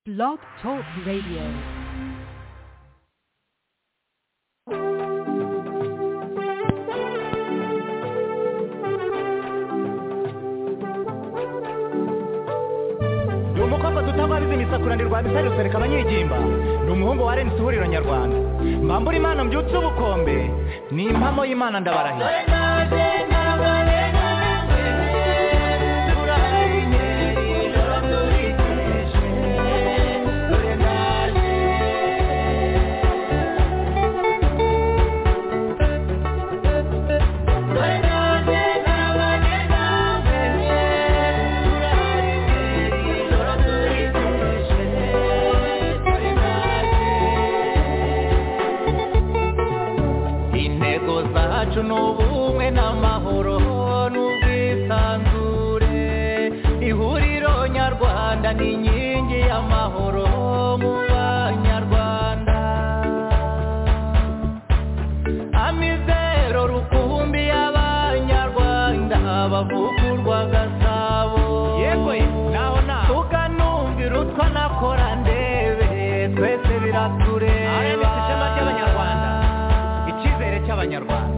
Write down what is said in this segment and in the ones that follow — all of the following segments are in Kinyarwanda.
Blog Talk Radio. ni umukobwa tutababizi imisakuranirwa bisari rusereka abanyigimba ni umuhungu wa rnc ihuriro nyarwanda mbambura imana mbyutse ubukombe ni impamo y'imana ndabarahira intego zacu ni ubumwe n'amahoro n'ubwisanzure ihuriro nyarwanda ni inkingi y'amahoro mu banyarwanda amizero rukumbi y'abanyarwanda bavugurwa gasabo yego naho naho tukanumvira utwa nakora ndebe twese biratureba RMC ishema ry'Abanyarwanda. icyizere cy'abanyarwanda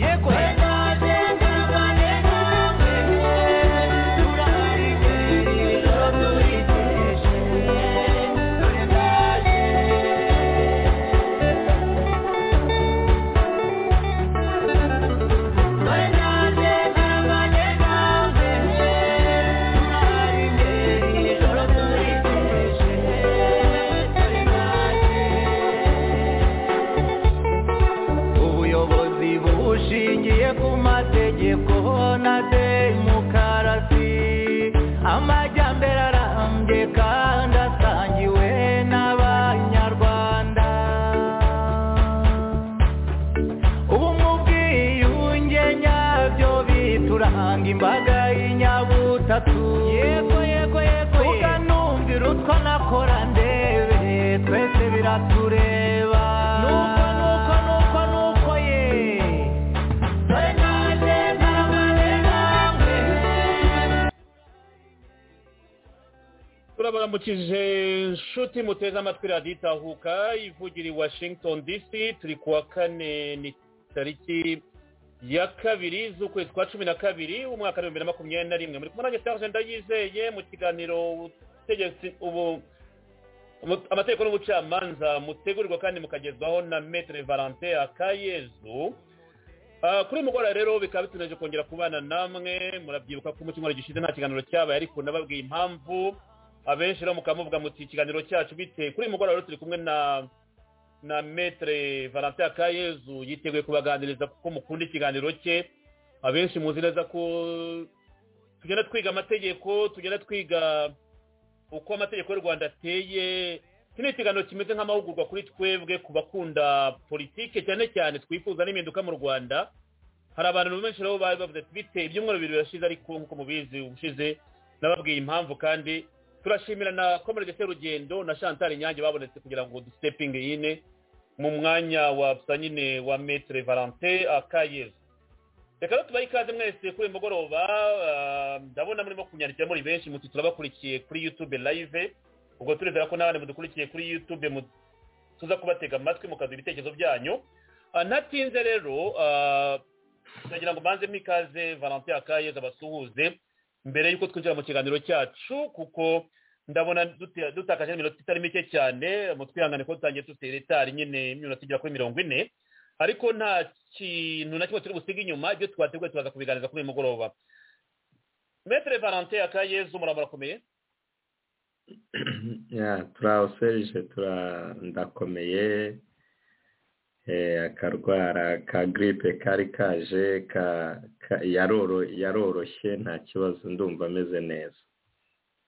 yego ubuyobozi bushingiye ku mategeko na demokarasi amajyambere arambye kandi asangiwe n'abanyarwanda ubu mu bwiyunge nyabyo bituranga imbaga y'inyabutatu yego yego yego tuganumvira utwo nakora ndebe twese biratureba nuko nuko nuko nuko ye turabaramukije nshuti muteze amatwi radiyo itahuka ivugira i washington dc turi ku wa kane ni tariki ya kabiri z'ukwezi kwa cumi na kabiri umwaka w'ibihumbi na makumyabiri na rimwe muri kumwe nanjye serge ndayizeye mu kiganiro ubutegetsi ubu ubu- amategeko n'ubucamanza mutegurirwa kandi mukagezwaho na metere valente akayezu Ah, kuri mugora rero bikaba bituneje kongera kubana namwe murabyibuka ko mu cyumweru gishize nta kiganiro cyabaye ariko nababwiye impamvu abenshi rero mukamuvuga muti ikiganiro cyacu bite kuri uyu mugoroba rero turi kumwe na na metere valentin akayezu yiteguye kubaganiriza kuko mukunda ikiganiro cye abenshi muzi neza ko tugenda twiga amategeko tugenda twiga uko amategeko y'u rwanda ateye iki ni ikiganiro kimeze nk'amahugurwa kuri twebwe ku bakunda politike cyane cyane twifuza n'impinduka mu rwanda hari abantu benshi rero bari bavuze ati bite ibyumweru bibiri birashize ariko nk'uko mubizi ubushize nababwiye impamvu kandi turashimira na komerege serugendo na chantal nyange babonetse kugira ngo dusitepinge yine mu mwanya wa gusa nyine wa metere valentin akayezu reka rero tubahe ikaze mwese kuri uyu mugoroba ah, ndabona murimo kunyandikira muri benshi muti turabakurikiye kuri youtube live ubwo turizera ko n'abandi mudukurikiye kuri youtube mu- tuza kubatega amatwi mukaduha ibitekerezo byanyu Ah, ntatinze rero ah, ndagira ngo mbanze ikaze valentin akayezu abasuhuze mbere y'uko twinjira mu kiganiro cyacu kuko ndabona dute- dutakaje n'iminota itari mike cyane mu twihangane ko dutangiye dutera itari nyine iminota igera kuri mirongo ine ariko nta kintu na kimwe turi busiga inyuma ibyo twateguye turaza kubiganiriza kuri uyu mugoroba metere valentin akayezu muraba murakomeye Yeah, turawuserije tura ndakomeye eh, akarwara ka gripe kari kaje ka, ka yaroro yaroroshye nta kibazo ndumva ameze neza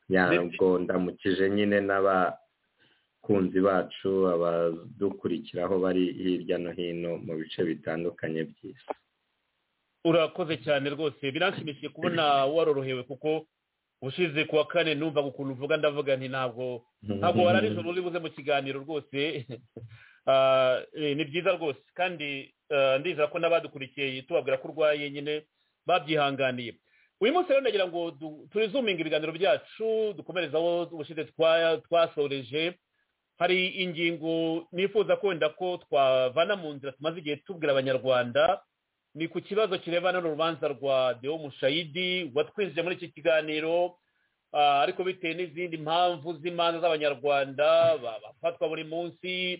yabwo ndamukije nyine n'abakunzi bacu abadukurikiraho bari hirya no hino mu bice bitandukanye by'isi urakoze cyane rwose biranshimishije kubona warorohewe kuko ushize ku wa kane numva ukuntu uvuga ndavuga nti ntabwo ntabwo wara nijoro uri buze mu kiganiro rwose Ah, eh, ni byiza rwose kandi ah, ndizera ko n'abadukurikiye tubabwira ko urwaye nyine babyihanganiye uyu munsi rero ndagira ngo du- turizuminge ibiganiro byacu dukomerezaho ubushize twa- twasoreje hari ingingo nifuza ko wenda ko twavana mu nzira tumaze igihe tubwira abanyarwanda ni ku kibazo kirebana n'urubanza rwa deo mushayidi watwinjije muri iki kiganiro ah, ariko bitewe n'izindi mpamvu z'imanza z'abanyarwanda ba- bafatwa buri munsi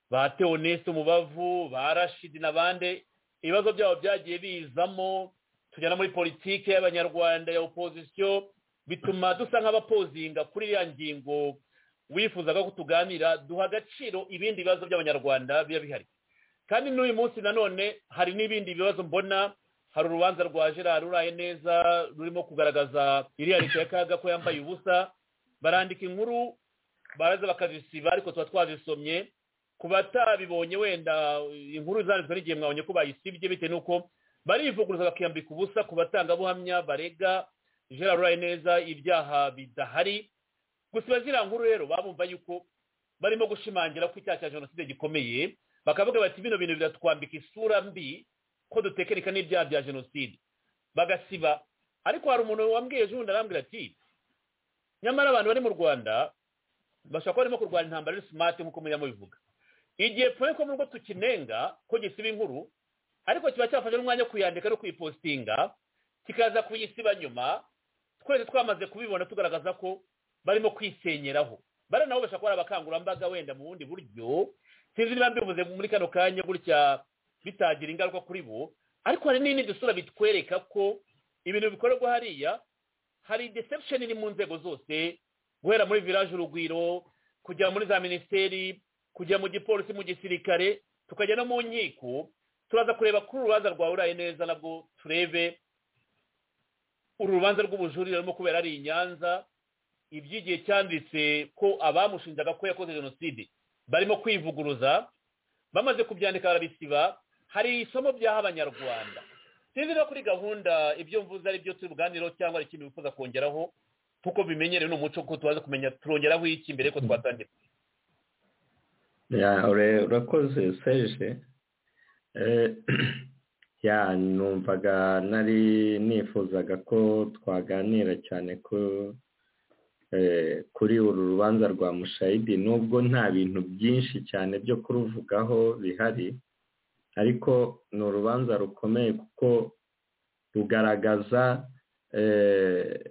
ba teonese umubavu ba rashidi n'abandi ibibazo byabo byagiye bizamo tujyana muri politiki y'abanyarwanda ya opozisiyo bituma dusa nk'abapozinga kuri iriya ngingo wifuzaga ko tuganira duha agaciro ibindi bibazo by'abanyarwanda biba bihari kandi n'uyu munsi nanone hari n'ibindi bibazo mbona hari urubanza rwa gerard uraye neza rurimo kugaragaza iriya leta ya kaga ko yambaye ubusa barandika inkuru baraza bakazisiba ariko tuba twazisomye ku batabibonye wenda inkuru zanditswe n'igihe mwabonye ko bayisibye bitewe n'uko barivuguruza bakiyambika ubusa ku batangabuhamya barega gerard uraye neza ibyaha bidahari gusiba ziriya nkuru rero babumva yuko barimo gushimangira ko icyaha cya jenoside gikomeye bakavuga bati bino bintu biratwambika isura mbi ko dutekereka n'ibyaha bya jenoside bagasiba ariko hari umuntu wambwiye ejo bundi arambwira ati nyamara abantu bari mu rwanda bashobora kuba barimo kurwana intambara ari smart nk'uko muriya mubivuga igihe pfuye ko nubwo tukinenga ko gisiba inkuru ariko kiba cyafashe n'umwanya wo kuyandika no kuyipostinga kikaza kuyisiba nyuma twese twamaze kubibona tugaragaza ko barimo kwisenyeraho bari nabo bashobora kuba ari abakangurambaga wenda mu bundi buryo sinzi niba mbivuze muri kano kanya gutya bitagira ingaruka kuri bo ariko hari n'indi dusura bitwereka ko ibintu bikorerwa hariya hari deception iri mu nzego zose guhera muri village urugwiro kujya muri za minisiteri kujya mu gipolisi mu gisirikare tukajya no mu nkiko turaza kureba kuri urubanza rwawe uraye neza nabwo turebe uru rubanza rw'ubujurire rurimo kubera ari i nyanza iby'igihe cyanditse ko abamushinjaga ko yakoze jenoside barimo kwivuguruza bamaze kubyandika barabisiba hari isomo byaha abanyarwanda sinzi no kuri gahunda ibyo mvuze ari byo turi buganireho cyangwa hari ikintu wifuza kongeraho kuko bimenyerewe ni umuco ko tubaze kumenya turongeraho iki mbere ko twatangira ya ure- urakoze serge Eh, ya numvaga nari nifuzaga ko twaganira cyane ko eh, kuri uru rubanza rwa mushayidi nubwo nta bintu byinshi cyane byo kuruvugaho bihari ariko ni urubanza rukomeye kuko rugaragaza eh,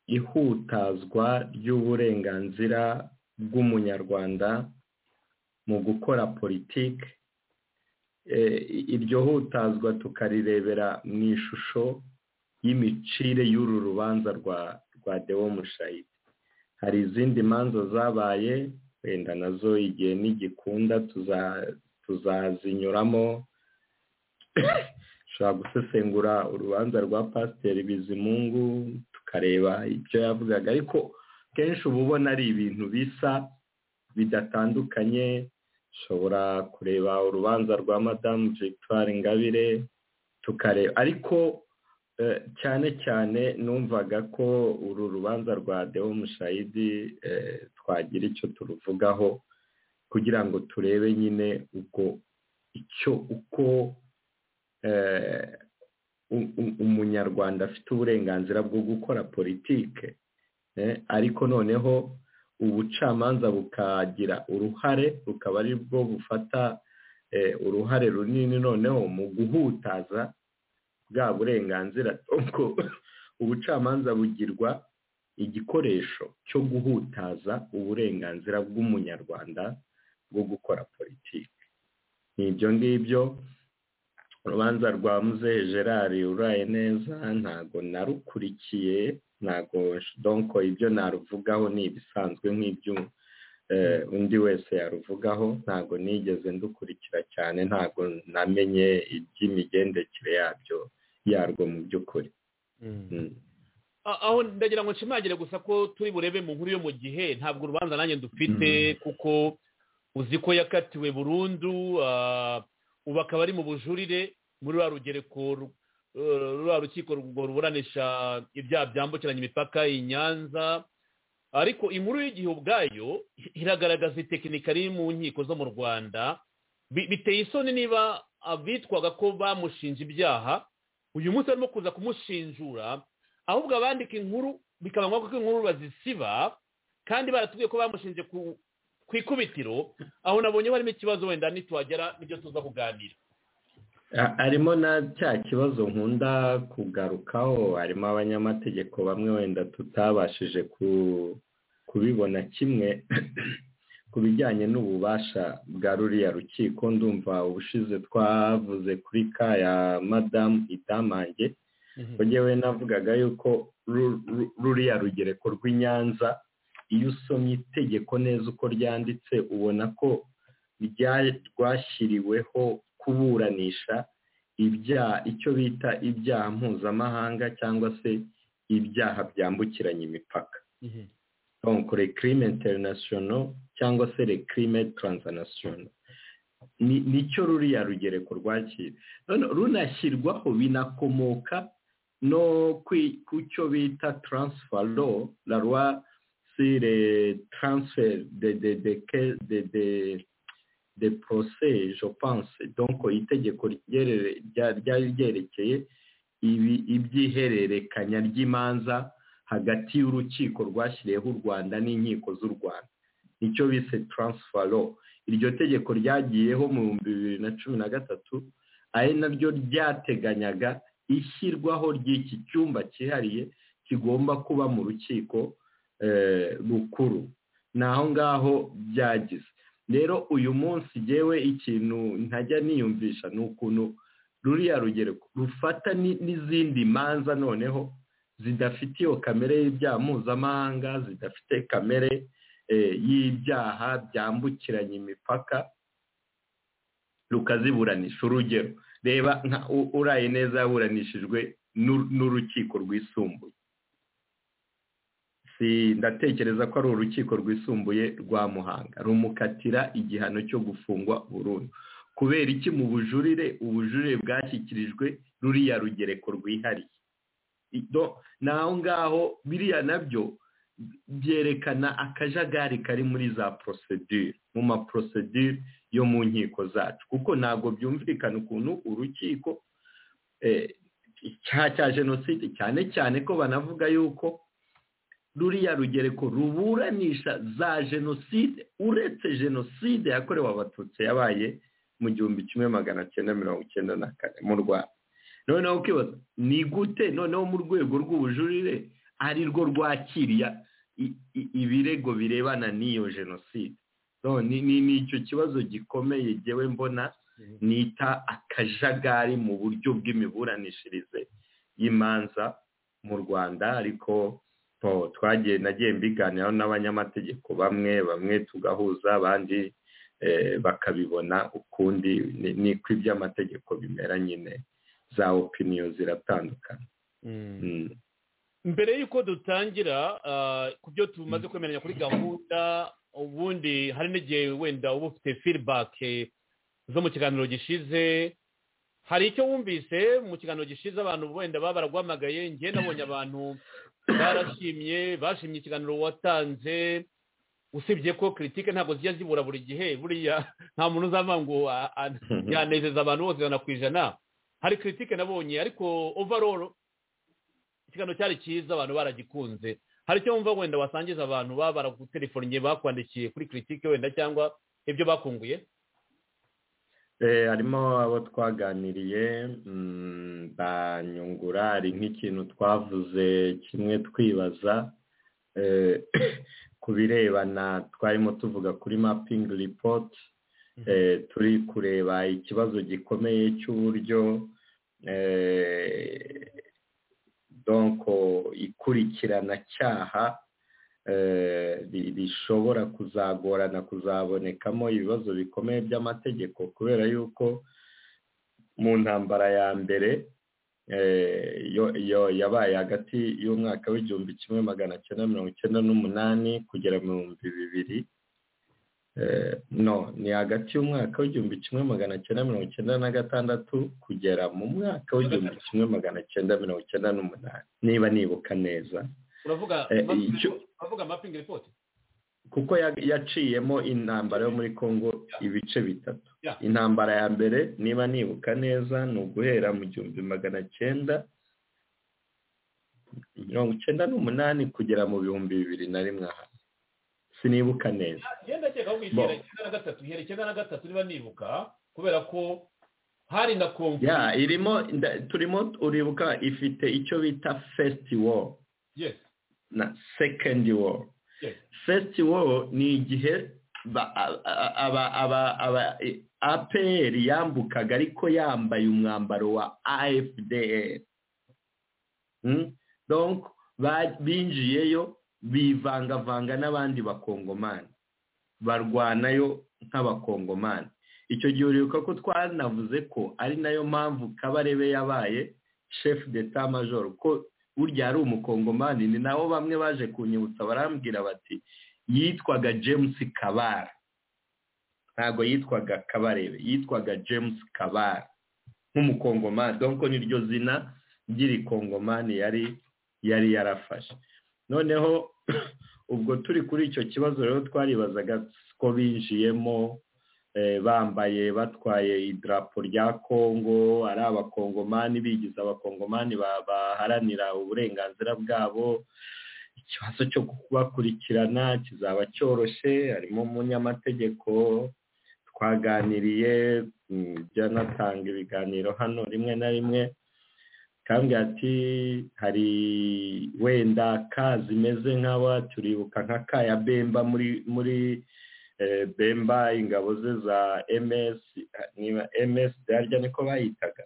ihutazwa ry'uburenganzira bw'umunyarwanda mu gukora politiki Eh, iryo hutazwa tukarirebera mu ishusho y'imicire y'uru rubanza rwa rwa dewo mushayidi hari izindi manza zabaye wenda nazo igihe nigikunda tuza- tuzazinyuramo dushobora gusesengura urubanza rwa pasiteri bizimungu tukareba ibyo yavugaga ariko kenshi uba ubona ari ibintu bisa bidatandukanye ushobora kureba urubanza rwa madamu victoire ingabire tukareba ariko eh, cyane cyane numvaga ko uru rubanza rwa deo mushayidi eh, twagira icyo turuvugaho kugira ngo turebe nyine ubwo icyo uko eh, u- u- umunyarwanda afite uburenganzira bwo gukora politike eh, ariko noneho ubucamanza bukagira uruhare bukaba ari bwo bufata eh, uruhare runini noneho mu guhutaza bwa burenganzira ubwo ubucamanza bugirwa igikoresho cyo guhutaza uburenganzira bw'umunyarwanda bwo gukora politiki ni ibyo ngibyo urubanza rwa muzehe gerard uraye neza ntago narukurikiye ntago donko ibyo naruvugaho ni ibisanzwe nk'ibyo eh, undi wese yaruvugaho ntago nigeze ndukurikira cyane ntago namenye iby'imigendekere yabyo yarwo mu by'ukuri Mm. A- aho ndagira ngo nshimagire gusa ko turi burebe mu nkuru yo mu gihe ntabwo urubanza nanjye dufite kuko uzi ko yakatiwe burundu ah, ubu akaba ari mu bujurire muri rwa rugereko ru- eh, rwa rukiko rwo ruburanisha ibyaha byambukiranya imipaka i nyanza ariko inkuru y'igihe ubwayo i- iragaragaza itekinika riri mu nkiko zo mu rwanda Bi- biteye isoni niba abitwaga ko bamushinja ibyaha uyu munsi barimo kuza kumushinjura ahubwo abandika inkuru bikaba ngombwa ko inkuru bazisiba kandi baratubwiye ko bamushinje ku ku ikubitiro aho nabonye harimo ikibazo wenda nitwagera n'ibyo tuza kuganira harimo na cya kibazo nkunda kugarukaho harimo abanyamategeko bamwe wenda tutabashije kubibona kimwe ku bijyanye n'ububasha bwa ruriya rukiko ndumva ubushize twavuze kuri ka ya madamu itamange yewe navugaga yuko ruriya rugereko rw'i nyanza iyo usomye itegeko neza uko ryanditse ubona ko rwashyiriweho kuburanisha icyo bita ibyaha mpuzamahanga cyangwa se ibyaha byambukiranya imipaka rekrime interinasiyonal cyangwa se rekrime taransanasiyonal nicyo ruriya rugereko rwakira runashyirwaho binakomoka no ku cyo bita taransifa lo la roi le transfert de de de de de de procès je pense donc itegeko ryari ryerekeye iby'ihererekanya ry'imanza hagati y'urukiko rwashyiriyeho u rwanda n'inkiko z'u rwanda nicyo bise taransifalo iryo tegeko ryagiyeho mu bihumbi bibiri na cumi na gatatu ari naryo ryateganyaga ishyirwaho ry'iki cyumba cyihariye kigomba kuba mu rukiko rukuru ni aho ngaho byagize rero uyu munsi ngewe ikintu ntajya niyumvisha ni ukuntu ruriya rugereko rufata n'izindi manza noneho zidafite iyo kamere y'ibyaha mpuzamahanga zidafite kamere y'ibyaha byambukiranya imipaka rukaziburanisha urugero reba uraye neza yaburanishijwe n'urukiko rwisumbuye ndatekereza ko ari urukiko rwisumbuye rwa muhanga rumukatira igihano cyo gufungwa burundu kubera iki mu bujurire ubujurire bwashyikirijwe ruriya rugereko rwihariye naho ngaho biriya nabyo byerekana akajagari kari muri za porosedire mu maporosedire yo mu nkiko zacu kuko ntabwo byumvikana ukuntu urukiko cya jenoside cyane cyane ko banavuga yuko ruriya rugereko ruburanisha za jenoside uretse jenoside yakorewe abatutsi yabaye mu gihumbi kimwe magana cyenda mirongo icyenda na kane mu rwanda noneho ukibaza ni gute noneho mu rwego rw'ubujurire ari rwo rwakiriya ibirego birebana n'iyo jenoside ni icyo kibazo gikomeye ngewe mbona nita akajagari mu buryo bw'imiburanishirize y'imanza mu rwanda ariko twagiye nagiye mbiganiraho n'abanyamategeko bamwe bamwe tugahuza abandi bakabibona ukundi niko iby'amategeko bimera nyine za opiniyo ziratandukana mbere y'uko dutangira ku byo tumaze kwemeranya kuri gahunda ubundi hari n'igihe wenda uba ufite firibake zo mu kiganiro gishize hari icyo wumvise mu kiganiro gishize abantu wenda baba baragwamagaye njye nabonye abantu barashimye bashimye ikiganiro watanze usibye ko kiritike ntabwo zijya zibura buri gihe buriya nta muntu uzava ngo yanezeza abantu bose ijana ku ijana hari kiritike nabonye ariko overall ikiganiro cyari cyiza abantu baragikunze hari icyo wumva wenda wasangiza abantu baba baragutelefonnye bakwandikiye kuri kiritike wenda cyangwa ibyo bakunguye harimo abo twaganiriye banyungura hari nk'ikintu twavuze kimwe twibaza ku birebana twarimo tuvuga kuri mapingi ripoti turi kureba ikibazo gikomeye cy'uburyo donko ikurikirana-cyaha rishobora kuzagorana kuzabonekamo ibibazo bikomeye by'amategeko kubera yuko mu ntambara ya mbere yabaye hagati y'umwaka w'igihumbi kimwe magana cyenda mirongo icyenda n'umunani kugera mu bihumbi bibiri no ni hagati y'umwaka w'igihumbi kimwe magana cyenda mirongo icyenda na gatandatu kugera mu mwaka w'igihumbi kimwe magana cyenda mirongo icyenda n'umunani niba nibuka neza uravuga mapingi ripoti kuko yaciyemo intambara yo muri congo ibice bitatu intambara ya mbere niba nibuka neza ni uguhera mu gihumbi magana cyenda mirongo icyenda n'umunani kugera mu bihumbi bibiri na rimwe aha sinibuka neza ngenda ndakeka ko igihe icyenda na gatatu ihera icyenda na gatatu niba nibuka kubera ko hari na kongo ya irimo nda- turimo uribuka ifite icyo bita fesiti woro yes na sekendi woro yes fesiti woro ni igihe ba- a- a- aba- aba- aba- e- APR yambukaga ariko yambaye umwambaro wa AFDR Mm? donc ba- binjiyeyo bivangavanga n'abandi bakongomani barwanayo nk'abakongomani icyo gihe uribuka ko twanavuze ko ari nayo mpamvu kabarebe yabaye chef d'etat major ko burya ari umukongomani ni nabo bamwe baje kunyibutsa barambwira bati yitwaga james kabara ntabwo yitwaga kabarebe yitwaga james kabara nk'umukongomani donko niryo zina ry'irikongomani yari yari yarafashe noneho ubwo turi kuri icyo kibazo rero twaribazaga ko binjiyemo eh, bambaye batwaye idarapo rya kongo ari abakongomani bigize abakongomani ba- baharanira uburenganzira bwabo ikibazo cyo kubakurikirana kizaba cyoroshye harimo umunyamategeko twaganiriye mm, jya anatanga ibiganiro hano rimwe na rimwe kambwira ati hari wenda ka zimeze nk'aba turibuka nka ka ya bemba muri muri eh, bemba ingabo ze za ms niba ms harya niko bayitaga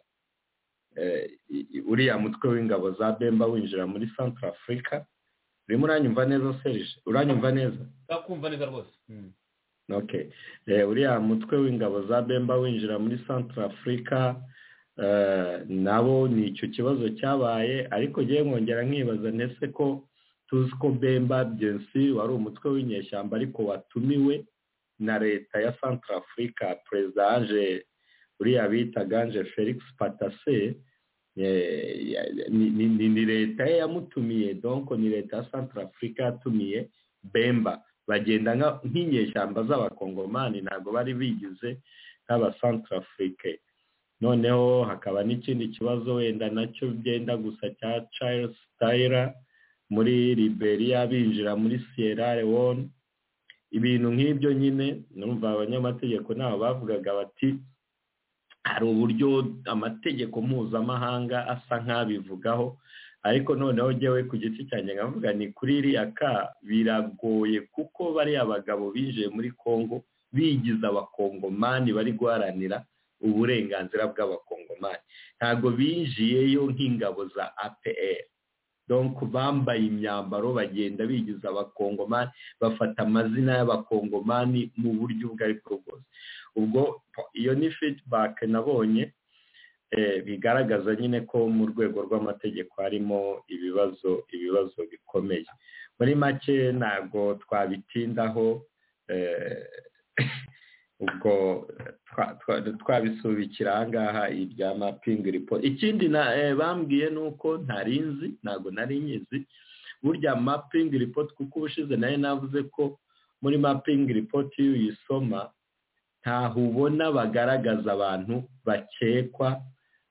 Eh, i- i- uriya mutwe w'ingabo za bemba winjira muri central africa urimo uranyumva neza serije uranyumva neza ndakumva neza rwose Mm. okay eh, uriya mutwe w'ingabo za bemba winjira muri central africa eh, nabo ni icyo kibazo cyabaye ariko ngewe nkongera nkibaza ntese ko tuzi ko bemba byensi wari umutwe w'inyeshyamba ariko watumiwe na leta ya central africa perezida anje uriya bitaga anje felix patase eh, ya- ni- ni- ni ni leta ye yamutumiye donko ni leta ya central africa yatumiye bemba bagenda nka- nk'inyeshyamba z'abakongomani ntabwo bari bigize nk'abasantarafurike noneho hakaba n'ikindi kibazo wenda nacyo byenda gusa cya charles tayira muri liberia binjira muri sierra leone ibintu nk'ibyo nyine numva abanyamategeko nabo bavugaga bati hari uburyo amategeko mpuzamahanga asa nk'abivugaho ariko noneho ngewe ku giti cyanjye nkavuga ni kuri iriya ka biragoye kuko bariya bagabo binjiye muri kongo bigize abakongomani bari guharanira uburenganzira bw'abakongomani ntabwo binjiyeyo nk'ingabo za apr donc bambaye imyambaro bagenda bigize abakongomani bafata amazina y'abakongomani mu buryo ubwo ari bwo bwose ubwo iyo ni feedback nabonye eh, bigaragaza nyine ko mu rwego rw'amategeko harimo ibibazo ibibazo bikomeye muri make ntabwo twabitindaho eh, ubwo twa- twa- twabisubikira ahangaha irya mapingi ripoti ikindi na- eh, bambwiye ni uko ntari nzi ntabwo nari nyizi burya mapingi ripoti kuko ubushize nayo navuze ko muri mapingi ripoti iyo uyisoma ntaho ubona bagaragaza abantu bakekwa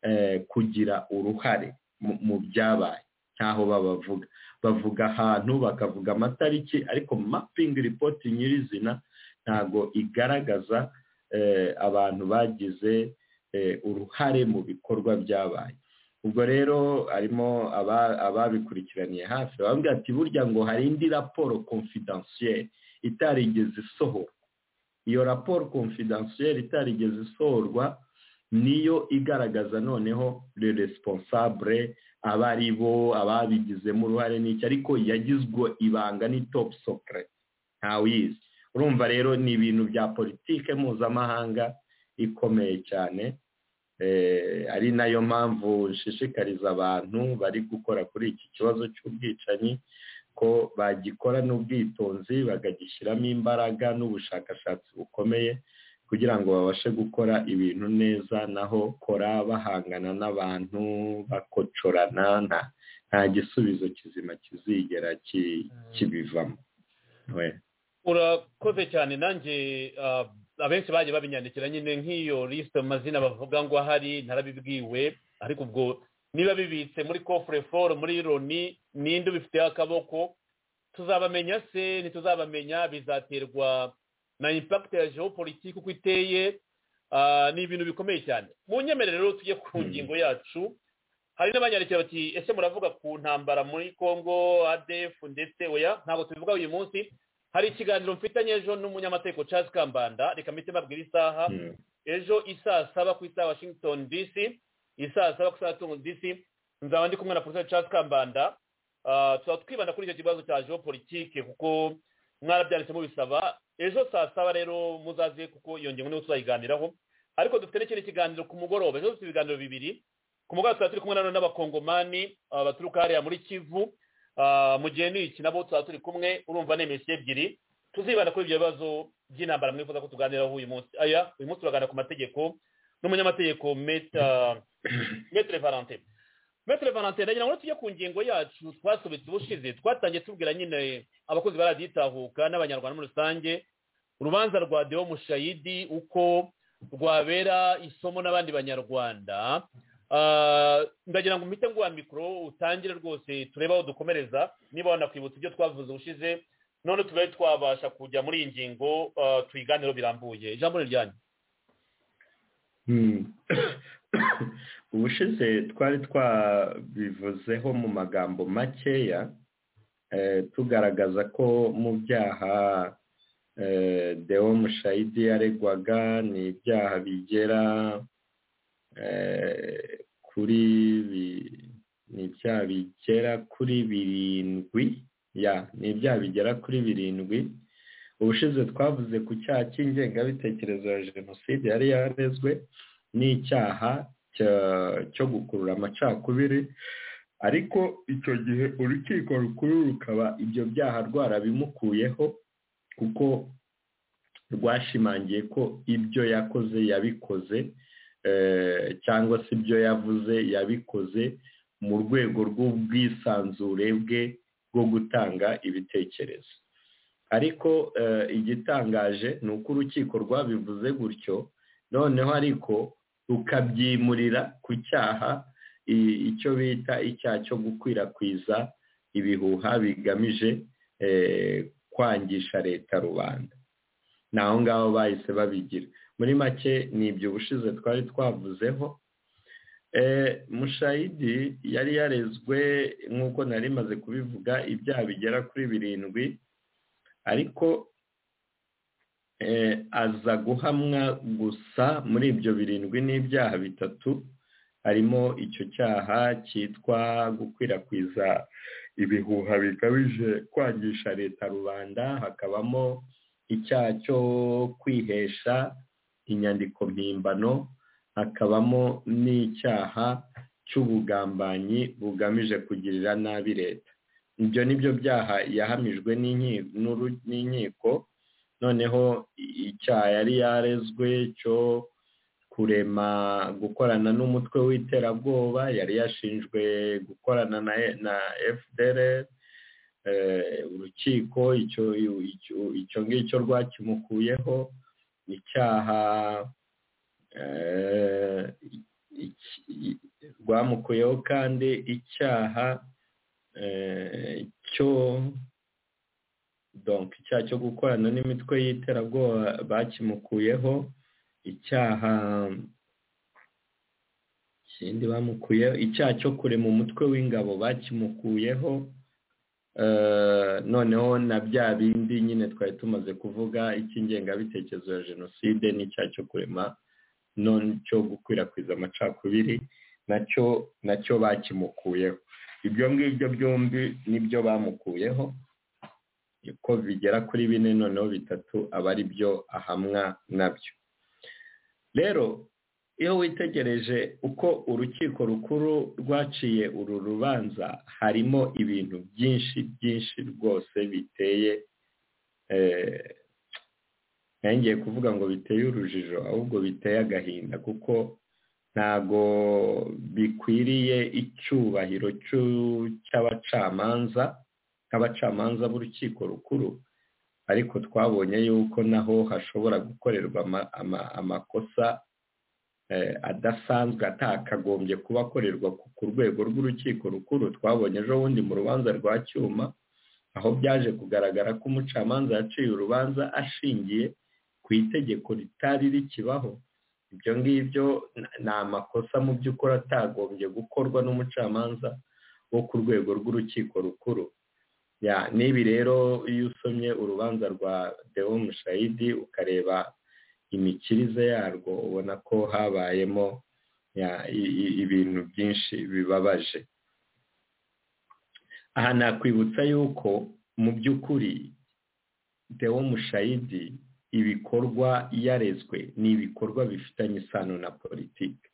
eh, kugira uruhare mu- mu byabaye ntaho babavuga bavuga ahantu bakavuga amatariki ariko mapingi ripoti nyirizina ntabwo igaragaza eh, abantu bagize eh, uruhare mu bikorwa byabaye ubwo rero harimo aba- ababikurikiraniye hafi bavuga ati burya ngo hari indi raporo confidentielle itarigeze isohora iyo raporo confidentielle itarigeze isohorwa niyo igaragaza noneho le responsable aba ari bo ababigizemo uruhare n'iki ariko yagizwe ibanga ni top secret ntawuyizi urumva rero ni ibintu bya politike mpuzamahanga ikomeye cyane Eh, ari nayo mpamvu nshishikariza abantu bari gukora kuri iki kibazo cy'ubwicanyi ko bagikorana ubwitonzi bakagishyiramo imbaraga n'ubushakashatsi bukomeye kugira ngo babashe gukora ibintu neza naho kora bahangana n'abantu bakocorana nta nta gisubizo kizima kizigera ki- kibivamo we urakoze cyane nanjye ah, abenshi bagiye babinyandikira nyine nk'iyo lisite amazina bavuga ngo ahari ntarabibwiwe ariko ubwo niba bibitse muri kofure foru muri roni ninde ubifiteho akaboko tuzabamenya se ntituzabamenya bizaterwa na impakiti ya geopolitike uko iteye Ah, ni ibintu bikomeye cyane mu nyemerere rero tujye ku ngingo yacu hari n'abanyandikira bati ese muravuga ku ntambara muri congo adf ndetse oya ntabwo tubivuga uyu munsi hari ikiganiro mfitanye ejo n'umunyamategeko charles kambanda reka mpite mbabwira isaha ejo isaa saba ku isaha washington dc isaa saba ku isaha washington dc nzaba ndi kumwe na porofesor charles kambanda Ah, tuzaba twibanda kuri icyo kibazo cya geopolitike kuko mwarabyanditse mubisaba ejo saa saba rero muzaze kuko iyo ngingo niyo tuzayiganiraho ariko dufite n'ikindi kiganiro ku mugoroba ejo dufite ibiganiro bibiri ku mugoroba tuzaba turi kumwe nanone n'abakongomani ah, baturuka hariya muri kivu Ah, mu gihe n'iki nabo tuzaba turi kumwe urumva ni imisi ebyiri tuzibanda kuri ibyo bibazo by'intambara mwifuza ko tuganiraho uyu munsi aya uyu munsi turaganira ku mategeko n'umunyamategeko meta metere valente metere valente ndagira ngo tujye ku ngingo yacu twasobetse ubushize twatangiye tubwira nyine abakozi ba radiyo itahuka n'abanyarwanda muri rusange urubanza rwa deo mushayidi uko rwabera isomo n'abandi banyarwanda Ah, ndagira ngo mpite nguha mikoro utangire rwose turebe aho dukomereza niba wanakwibutsa ibyo twavuze ubushize none tube twabasha kujya muri iyi ngingo ah, tuyiganireho birambuye ijambo ni ryanyu Hmm. ubushize twari twabivuzeho mu magambo makeya eh, tugaragaza ko mu byaha eh, deo mushayidi yaregwaga ni ibyaha bigera eh, kuri bi- ni ibyaha bigera kuri birindwi ya ni ibyaha bigera kuri birindwi ubushize twavuze ku cyaha cy'ingengabitekerezo ya jenoside yari yarezwe n'icyaha cya- cyo gukurura amacakubiri ariko icyo gihe urukiko rukuru rukaba ibyo byaha rwarabimukuyeho kuko rwashimangiye ko ibyo yakoze yabikoze eh, cyangwa se ibyo yavuze yabikoze mu rwego rw'ubwisanzure bwe bwo gutanga ibitekerezo ariko eh, igitangaje ni uko urukiko rwabivuze gutyo noneho ariko rukabyimurira ku cyaha i- icyo bita icyaha cyo gukwirakwiza ibihuha bigamije eh, kwangisha leta rubanda ni aho ngaho bahise babigira muri make ni ibyo ubushize twari twavuzeho Eh, mushayidi yari yarezwe nk'uko nari maze kubivuga ibyaha bigera kuri birindwi ariko eh, aza guhamwa gusa muri ibyo birindwi n'ibyaha bitatu harimo icyo cyaha cyitwa gukwirakwiza ibihuha bikabije kwangisha leta rubanda hakabamo icyaha cyo kwihesha inyandiko mpimbano hakabamo n'icyaha cy'ubugambanyi bugamije kugirira nabi leta ibyo ni byo byaha yahamijwe n'inki- n'uru- n'inkiko noneho i- icyaha yari yarezwe cyo kurema gukorana n'umutwe w'iterabwoba yari yashinjwe gukorana na, E- na fdr eh, urukiko icyo icyo- icyo ngicyo rwakimukuyeho icyaha eh, iki- i- rwamukuyeho kandi icyaha eh, cyo donc icyaha cyo gukorana n'imitwe y'iterabwoba bakimukuyeho icyaha ikindi bamukuyeho icyaha cyo kurema umutwe w'ingabo bakimukuyeho Eh, noneho na bya bindi nyine twari tumaze kuvuga icy'ingengabitekerezo ya jenoside n'icyaha cyo kurema none cyo gukwirakwiza amacakubiri nacyo nacyo bakimukuyeho ibyo ngibyo byombi nibyo bamukuyeho ko bigera kuri bine noneho bitatu aba ari byo ahamwa nabyo rero iyo witegereje uko urukiko rukuru rwaciye uru rubanza harimo ibintu byinshi byinshi rwose biteye eh, nongeye kuvuga ngo biteye urujijo ahubwo biteye agahinda kuko ntago bikwiriye icyubahiro cy'u- cy'abacamanza nk'abacamanza b'urukiko rukuru ariko twabonye yuko naho hashobora gukorerwa ama- ama- amakosa adasanzwe atakagombye kuba akorerwa ku rwego rw'urukiko rukuru twabonye ejo bundi mu rubanza rwa cyuma aho byaje kugaragara ko umucamanza yaciye urubanza ashingiye ku itegeko ritari rikibaho ibyo ngibyo ni amakosa mu by'ukuri atagombye gukorwa n'umucamanza wo ku rwego rw'urukiko rukuru n'ibi rero iyo usomye urubanza rwa deo mushayidi ukareba imikirize yarwo ubona ko habayemo ibintu byinshi bibabaje aha nakwibutsa yuko mu by'ukuri deo mushayidi ibikorwa yarezwe ni ibikorwa bifitanye isano na politiki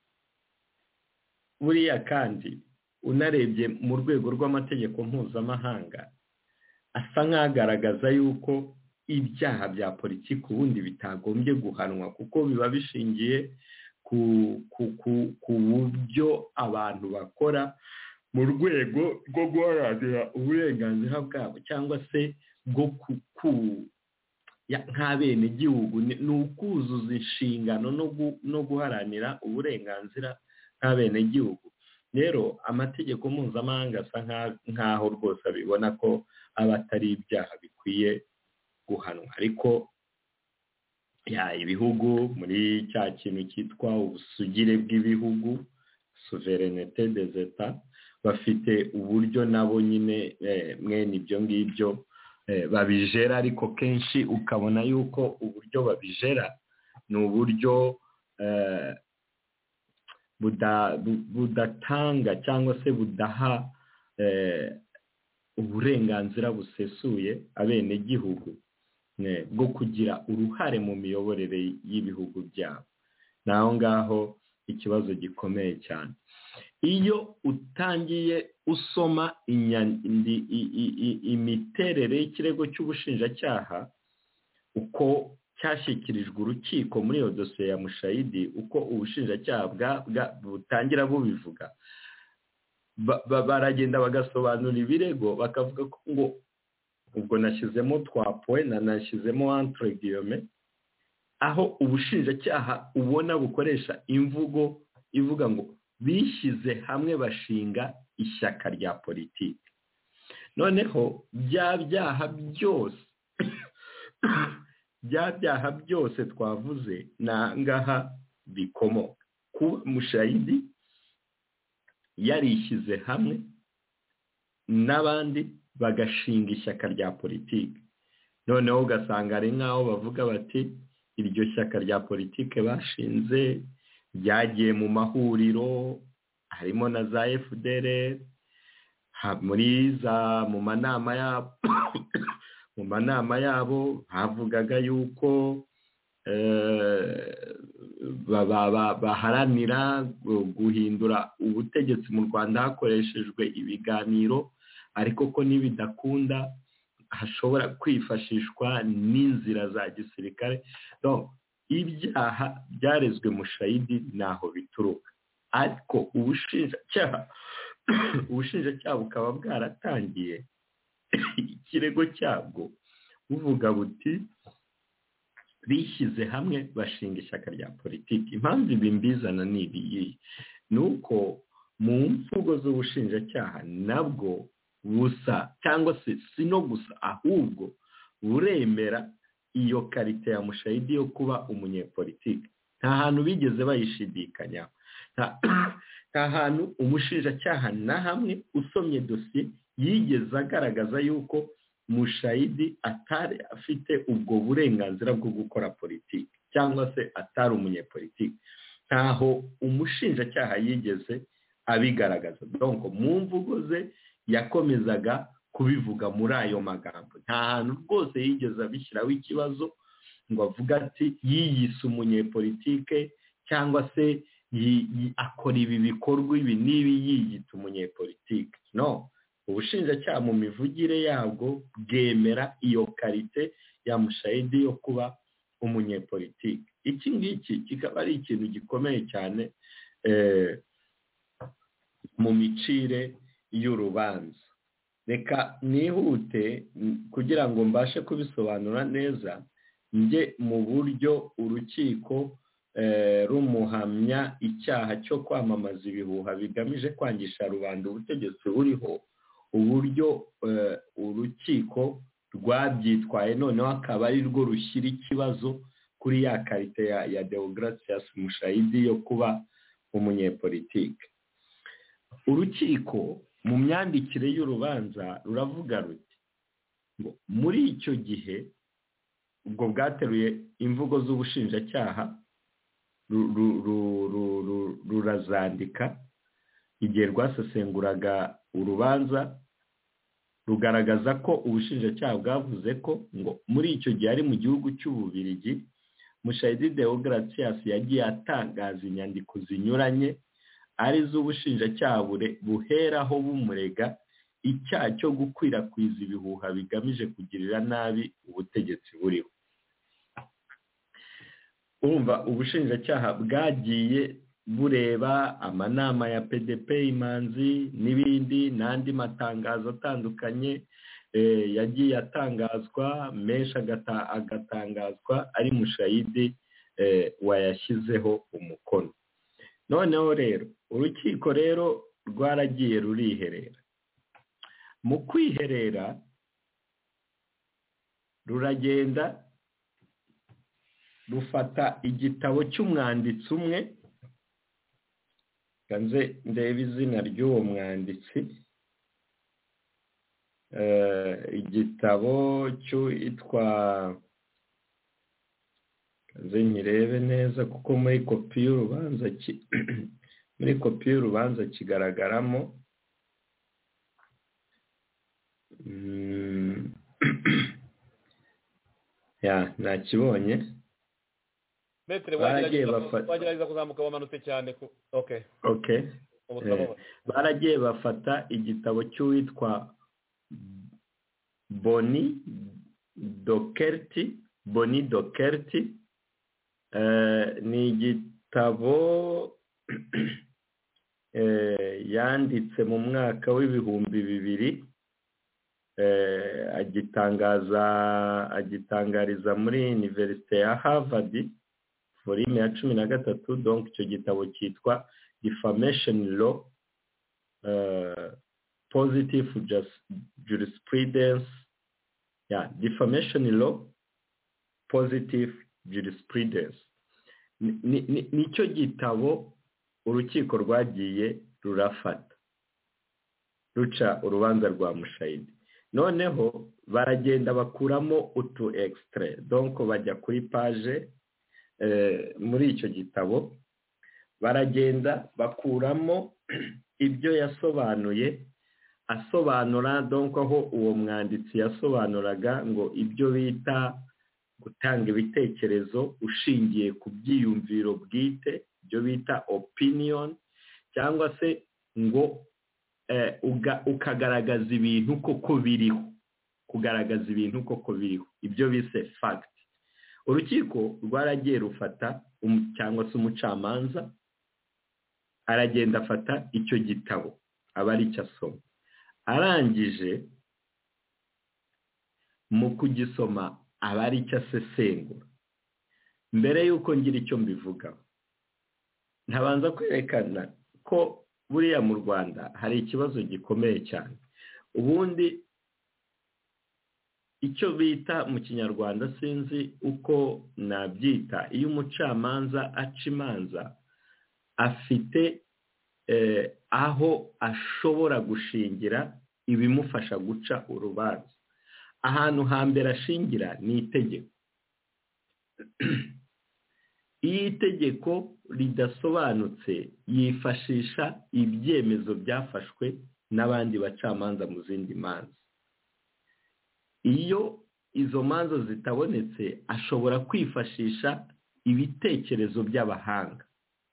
buriya kandi unarebye mu rwego rw'amategeko mpuzamahanga asa nk'agaragaza yuko ibyaha bya politiki ubundi bitagombye guhanwa kuko biba bishingiye ku buryo abantu bakora mu rwego rwo guharanira uburenganzira bwabo cyangwa se bwo nk'abenegihugu ni ukuzuza inshingano no guharanira uburenganzira nk'abenegihugu rero amategeko mpuzamahanga asa nk'aho rwose abibona ko aba atari ibyaha bikwiye guhanwa ariko ibihugu muri cya kintu cyitwa ubusugire bw'ibihugu suverenete de zeta bafite uburyo nabo nyine mwene ibyo ngibyo babijera ariko kenshi ukabona yuko uburyo babijera ni uburyo budatanga cyangwa se budaha uburenganzira busesuye abenegihugu bwo kugira uruhare mu miyoborere y'ibihugu byabo ni aho ngaho ikibazo gikomeye cyane iyo utangiye usoma imiterere y'ikirego cy'ubushinjacyaha uko cyashyikirijwe urukiko muri iyo dosiye ya mushayidi uko ubushinjacyaha butangira bubivuga baragenda bagasobanura ibirego bakavuga ko ngo ubwo nashyizemo twa poe nanashyizemo antire giyome aho ubushinjacyaha ubona bukoresha imvugo ivuga ngo bishyize hamwe bashinga ishyaka rya politiki noneho bya byaha byose bya byaha byose twavuze ni ahangaha bikomoka kuba mushayidi yarishyize hamwe n'abandi bagashinga ishyaka rya politiki noneho ugasanga ari nk'aho bavuga bati iryo shyaka rya politiki bashinze ryagiye mu mahuriro harimo na za fdr muri za mu manama yabo mu manama yabo bavugaga yuko baharanira guhindura ubutegetsi mu rwanda hakoreshejwe ibiganiro ariko ko nibidakunda hashobora kwifashishwa n'inzira za gisirikare ibyaha byarezwe mushayidi ntaho bituruka ariko ubushinjacyaha ubushinjacyaha bukaba bwaratangiye ikirego cyabwo buvuga buti bishyize hamwe bashinga ishyaka rya politiki impamvu ibi mbizana ni ibiyi ni uko mu mvugo z'ubushinjacyaha nabwo busa cyangwa se si no gusa ahubwo buremera iyo karite ya mushayidi yo kuba umunyepolitiki nta hantu bigeze bayishidikanyaho nta hantu umushinjacyaha na hamwe usomye dosiye yigeze agaragaza yuko mushayidi atari afite ubwo burenganzira bwo gukora politiki cyangwa se atari umunyepolitiki ntaho umushinjacyaha yigeze abigaragaza donko mu mvugo ze yakomezaga kubivuga muri ayo magambo nta hantu rwose yigeze abishyiraho ikibazo ngo avuga ati yiyise umunyepolitike cyangwa se akora ibi bikorwa ibi n'ibi yiyita umunyepolitike no ubushinjacyaha mu mivugire yabwo bwemera iyo karite ya mushayidi yo kuba umunyepolitike iki ngiki kikaba ari ikintu gikomeye cyane mu micire y'urubanza reka nihute kugira ngo mbashe kubisobanura neza njye mu buryo urukiko rumuhamya icyaha cyo kwamamaza ibihuha bigamije kwangisha rubanda ubutegetsi buriho uburyo urukiko rwabyitwaye noneho akaba ari rwo rushyira ikibazo kuri ya karite ya deogratias mushayidi yo kuba umunyepolitike urukiko mu myandikire y'urubanza ruravuga ruti ngo muri icyo gihe ubwo bwateruye imvugo z'ubushinjacyaha rurazandika igihe rwasesenguraga urubanza rugaragaza ko ubushinjacyaha bwavuze ko ngo muri icyo gihe ari mu gihugu cy'ububirigi mushayidi deogratias yagiye atangaza inyandiko zinyuranye ari z'ubushinjacyaha buheraho bumurega icyaha cyo gukwirakwiza ibihuha bigamije kugirira nabi ubutegetsi buriho urumva ubushinjacyaha bwagiye bureba amanama ya pdp imanzi n'ibindi n'andi matangazo atandukanye yagiye atangazwa menshi agatangazwa ari mushayidi wayashyizeho umukono noneho rero urukiko rero rwaragiye ruriherera mu kwiherera ruragenda rufata igitabo cy'umwanditsi umwe nze ndebe izina ry'uwo mwanditsi igitabo cyitwa nze nkirebe neza kuko muri kopi y'urubanza muri kopi y'urubanza kigaragaramo ya ntakibonye wagerageza kuzamuka wamanutse cyane oke baragiye bafata igitabo cy'uwitwa boni dokerti boni dokerti ni igitabo yanditse mu mwaka w'ibihumbi bibiri agitangaza agitangariza muri univerisite ya harvard volume ya cumi na gatatu donc icyo gitabo cyitwa defamation law positive jurisprudence ya defamation law positive jurisprudence nicyo gitabo urukiko rwagiye rurafata ruca urubanza rwa mushayidi noneho baragenda bakuramo utu ekisitire donko bajya kuri paje muri icyo gitabo baragenda bakuramo ibyo yasobanuye asobanura donko aho uwo mwanditsi yasobanuraga ngo ibyo bita gutanga ibitekerezo ushingiye ku byiyumviro bwite ibyo bita opinion cyangwa se ngo ukagaragaza ibintu koko biriho kugaragaza ibintu koko biriho ibyo bise fact urukiko rwaragiye rufata cyangwa se umucamanza aragenda afata icyo gitabo aba ari cyo asoma arangije mu kugisoma aba ari cyo asesengura mbere y'uko ngira icyo mbivugaho ntabanza kwerekana ko buriya mu rwanda hari ikibazo gikomeye cyane ubundi icyo bita mu kinyarwanda sinzi uko nabyita iyo umucamanza aca imanza afite aho ashobora gushingira ibimufasha guca urubanza ahantu hambere ashingira ni itegeko iyo itegeko ridasobanutse yifashisha ibyemezo byafashwe n'abandi bacamanza mu zindi manza iyo izo manza zitabonetse ashobora kwifashisha ibitekerezo by'abahanga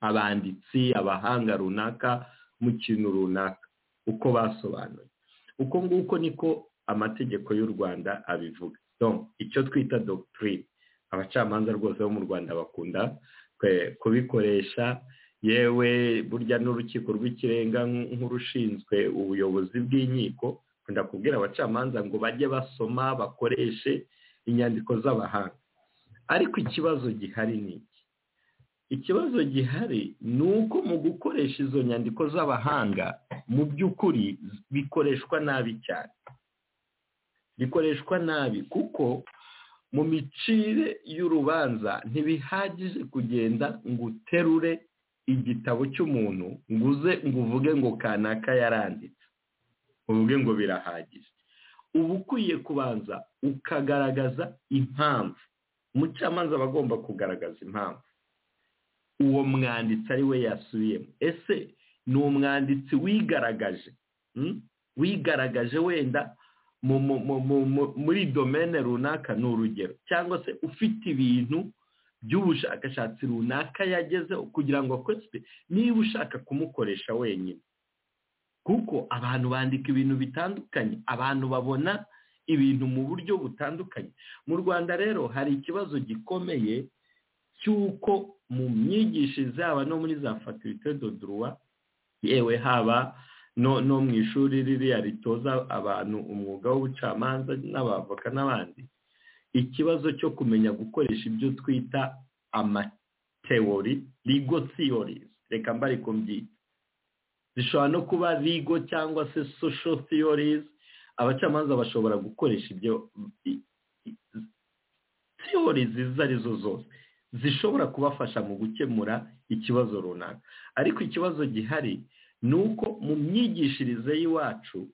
abanditsi abahanga runaka mu kintu runaka uko basobanuye uko nguko niko amategeko y'u rwanda abivuga icyo twita dogitirine abacamanza rwose bo mu rwanda bakunda kubikoresha yewe burya n'urukiko rw'ikirenga nk'urushinzwe ubuyobozi bw'inkiko bakunda kubwira abacamanza ngo bajye basoma bakoreshe inyandiko z'abahanga ariko ikibazo gihari ni iki ikibazo gihari ni uko mu gukoresha izo nyandiko z'abahanga mu by'ukuri bikoreshwa nabi cyane bikoreshwa nabi kuko mu micire y'urubanza ntibihagije kugenda ngo uterure igitabo cy'umuntu ngo uze ngo uvuge ngo kanaka yaranditse uvuge ngo birahagije uba ukwiye kubanza ukagaragaza impamvu umucamanza aba agomba kugaragaza impamvu uwo mwanditsi ari we yasubiyemo ese ni umwanditsi wigaragaje wigaragaje wenda muri domene runaka ni urugero cyangwa se ufite ibintu by'ubushakashatsi runaka yagezeho kugira ngo akozwe niba ushaka kumukoresha wenyine kuko abantu bandika ibintu bitandukanye abantu babona ibintu mu buryo butandukanye mu rwanda rero hari ikibazo gikomeye cy'uko mu myigishirize haba no muri za fatirite do duruwa yewe haba no mu ishuri ririya ritoza abantu umwuga w'ubucamanza n'abavoka n'abandi ikibazo cyo kumenya gukoresha ibyo twita amatewori rigo siyorizi reka mbari kubyita zishobora no kuba rigo cyangwa se social theories abacamanza bashobora gukoresha ibyo theories izo arizo zose zishobora kubafasha mu gukemura ikibazo runaka ariko ikibazo gihari ni uko mu myigishirize y'iwacu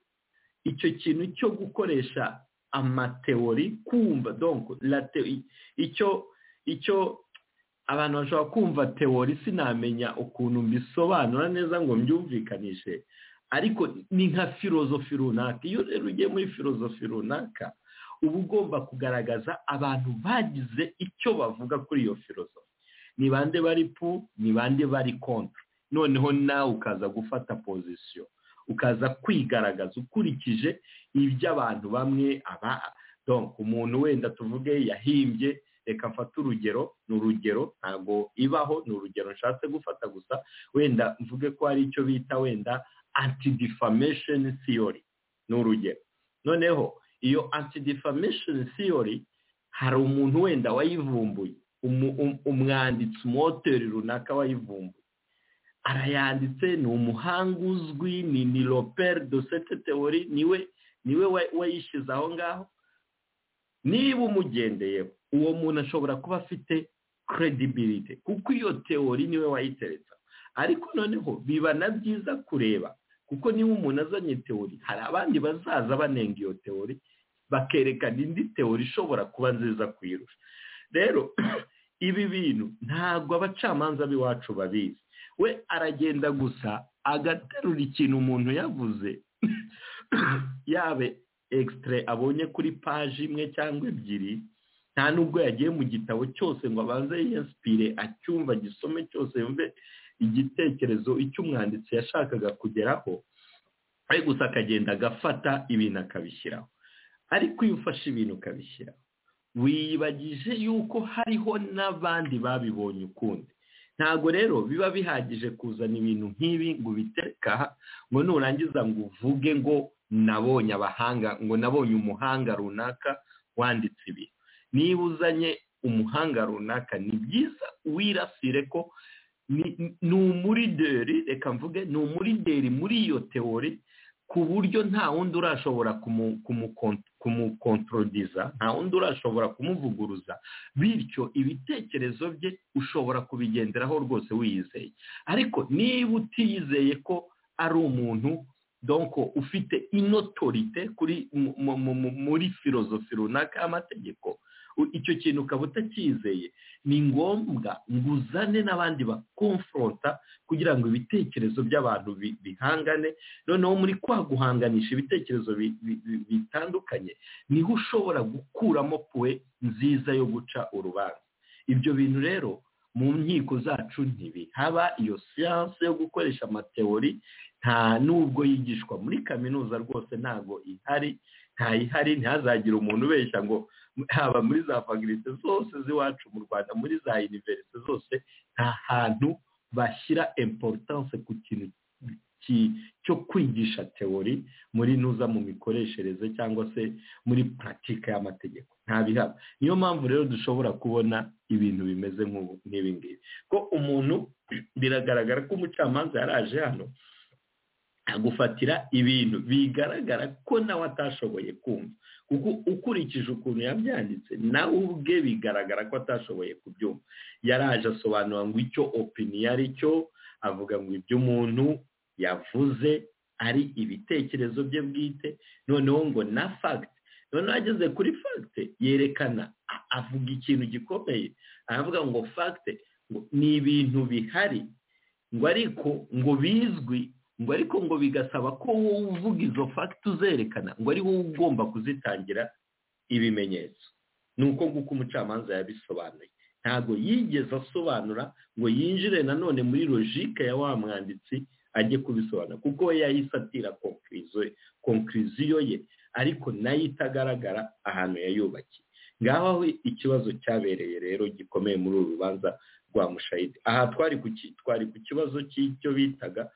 icyo kintu cyo gukoresha amateori kumva icyo icyo abantu bashobora kumva teori sinamenya ukuntu mbisobanura neza ngo mbyumvikanishe ariko ni nka filozofi runaka iyo rero ugiye muri filozofi runaka uba ugomba kugaragaza abantu bagize icyo bavuga kuri iyo filozofi ni bande bari pu ni bande bari kontra noneho nawe ukaza gufata pozisiyo ukaza kwigaragaza ukurikije iby'abantu bamwe aba umuntu wenda tuvuge yahimbye reka mfate urugero ni urugero ntabwo ibaho ni urugero nshatse gufata gusa wenda mvuge ko hari icyo bita wenda antidifamesheni siyori ni urugero noneho iyo antidifamesheni siyori hari umuntu wenda wayivumbuye umwanditsi umoteri runaka wayivumbuye arayanditse ni umuhanga uzwi ni ni roperi dosete teori niwe niwe wayishyize aho ngaho niba umugendeyeho uwo muntu ashobora kuba afite credibility kuko iyo teori niwe wayiteretse ariko noneho biba na byiza kureba kuko niba umuntu azanye teori hari abandi bazaza banenga iyo teori bakerekana indi teori ishobora kuba nziza kuyirusha rero ibi bintu ntabwo abacamanza b'iwacu babizi we aragenda gusa agaterura ikintu umuntu yavuze yabe ekisitire abonye kuri paji imwe cyangwa ebyiri nta nubwo yagiye mu gitabo cyose ngo abanze yiyasipire acyumva gisome cyose yumve igitekerezo icyo umwanditsi yashakaga kugeraho ari gusa akagenda agafata ibintu akabishyiraho ariko iyo ufashe ibintu ukabishyiraho wiyibagije yuko hariho n'abandi babibonye ukundi ntabwo rero biba bihagije kuzana ibintu nk'ibi ngo ubiteka ngo nurangiza ngo uvuge ngo nabonye abahanga ngo nabonye umuhanga runaka wanditse ibi niba uzanye umuhanga runaka ni byiza wirasire ko ni umurideri reka mvuge ni umurideri muri iyo teori ku buryo nta wundi urashobora kumukontorodiza nta wundi urashobora kumuvuguruza bityo ibitekerezo bye ushobora kubigenderaho rwose wiyizeye ariko niba utiyizeye ko ari umuntu donko ufite inotorite kuri muri filozofi runaka y'amategeko icyo kintu ukaba utacyizeye ni ngombwa ngo uzane n'abandi bakomforota kugira ngo ibitekerezo by'abantu bihangane noneho muri kwa guhanganisha ibitekerezo bitandukanye niho ushobora gukuramo puwe nziza yo guca urubanza ibyo bintu rero mu nkiko zacu ntibihaba iyo siyanse yo gukoresha amateori nta nubwo yigishwa muri kaminuza rwose ntabwo ihari ntayihari ntihazagire umuntu ubeshya ngo haba muri za fagirite zose z'iwacu mu rwanda muri za univerisite zose nta hantu bashyira importance ku kintu cyo kwigisha teori muri ntuza mu mikoreshereze cyangwa se muri puratika y'amategeko ntabihaba niyo mpamvu rero dushobora kubona ibintu bimeze nk'ibi ngibi ko umuntu biragaragara ko umucamanza yaraje hano agufatira ibintu bigaragara ko nawe atashoboye kumva kuko ukurikije ukuntu yabyanditse nawe ubwe bigaragara ko atashoboye kubyumva yaraje asobanura ngo icyo opiniyo ari cyo avuga ngo ibyo umuntu yavuze ari ibitekerezo bye bwite noneho ngo na fagiti noneho ageze kuri fagite yerekana avuga ikintu gikomeye aravuga ngo fagite ni ibintu bihari ngo ariko ngo bizwi ngo ariko ngo bigasaba ko wowe uvuga izo fagiti uzerekana ngo ari wowe ugomba kuzitangira ibimenyetso ni uko nguko umucamanza yabisobanuye ntabwo yigeze asobanura ngo yinjire nanone muri logike ya wa mwanditsi ajye kubisobanura kuko we yahise atira konkiriziyo ye ariko nayo itagaragara ahantu yayubakiye ngaho aho ikibazo cyabereye rero gikomeye muri uru rubanza rwa mushayidi aha twari ku kibazo cy'icyo bitaga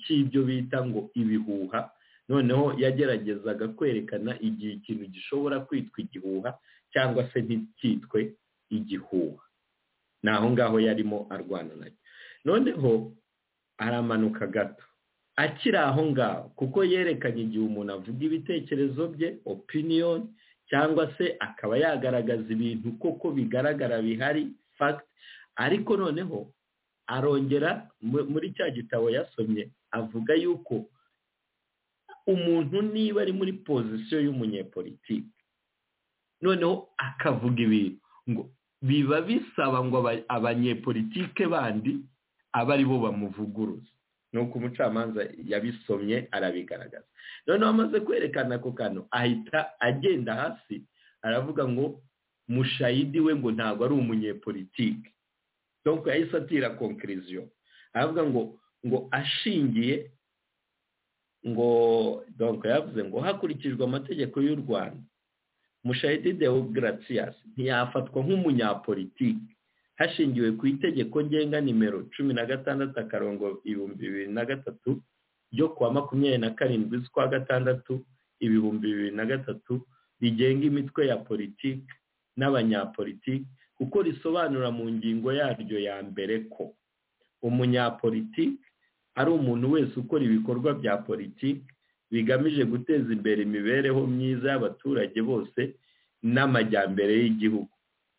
cy'ibyo bita ngo ibihuha noneho yageragezaga kwerekana igihe ikintu gishobora kwitwa igihuha cyangwa se nticyitwe igihuha ni aho ngaho yarimo arwana nacyo noneho aramanuka gato akiri aho ngaho kuko yerekanye igihe umuntu avuga ibitekerezo bye opiniyoni cyangwa se akaba yagaragaza ibintu koko bigaragara bihari fagiti ariko noneho arongera muri cya gitabo yasomye avuga yuko umuntu niba ari muri pozisiyo y'umunyepolitiki noneho akavuga ibintu ngo biba bisaba ngo abanyepolitike bandi aba ari bo bamuvuguruza nuko umucamanza yabisomye arabigaragaza noneho amaze kwerekana ako kantu ahita agenda hasi aravuga ngo mushayidi we ngo ntabwo ari umunyepolitike donko yahise atira konkiriziyo aravuga ngo ngo ashingiye ngo donko yavuze ngo hakurikijwe amategeko y'u rwanda mushayidi deogarasiyasi ntiyafatwa nk'umunyapolitike hashingiwe ku itegeko ngenga nimero cumi na gatandatu akarongo ibihumbi bibiri na gatatu ryo kuwa makumyabiri na karindwi z'ukwa gatandatu ibihumbi bibiri na gatatu rigenga imitwe ya politiki n'abanyapolitiki kuko risobanura mu ngingo yaryo ya mbere ko umunyapolitiki ari umuntu wese ukora ibikorwa bya politiki bigamije guteza imbere imibereho myiza y'abaturage bose n'amajyambere y'igihugu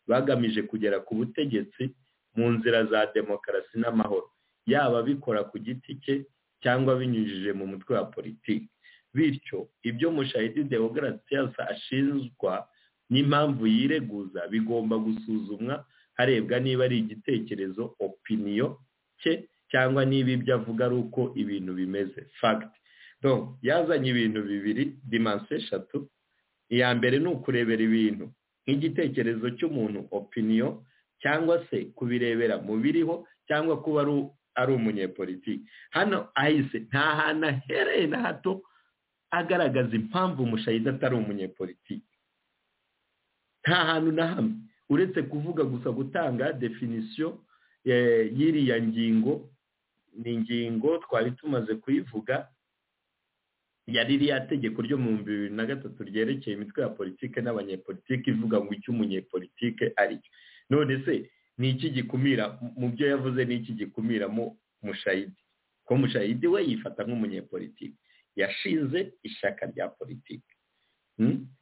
bagamije kugera ku butegetsi mu nzira za demokarasi n'amahoro yaba abikora ku giti cye cyangwa binyujije mu mutwe wa politiki bityo ibyo mushahidi demokarasi ashinjwa n'impamvu yireguza bigomba gusuzumwa harebwa niba ari igitekerezo opiniyo cye cyangwa niba ibyo avuga ari uko ibintu bimeze fagiti yazanye ibintu bibiri dimansi eshatu iya mbere ni ukurebera ibintu nk'igitekerezo cy'umuntu opiniyo cyangwa se kubirebera mu biriho cyangwa kuba ari umunyepolitiki hano ahise nta hantu ahereye na hato agaragaza impamvu umushayida atari umunyepolitiki nta hantu na hamwe uretse kuvuga gusa gutanga definisiyo y'iriya ngingo ni ingingo twari tumaze kuyivuga yari ririya tegeko ryo mu bihumbi bibiri na gatatu ryerekeye imitwe ya politiki n'abanyepolitiki ivuga ngo icyo umunyepolitike ari cyo none se ni iki gikumira mu byo yavuze ni iki gikumira mu mushayidi ko mushayidi we yifata nk'umunyepolitiki yashinze ishyaka rya politiki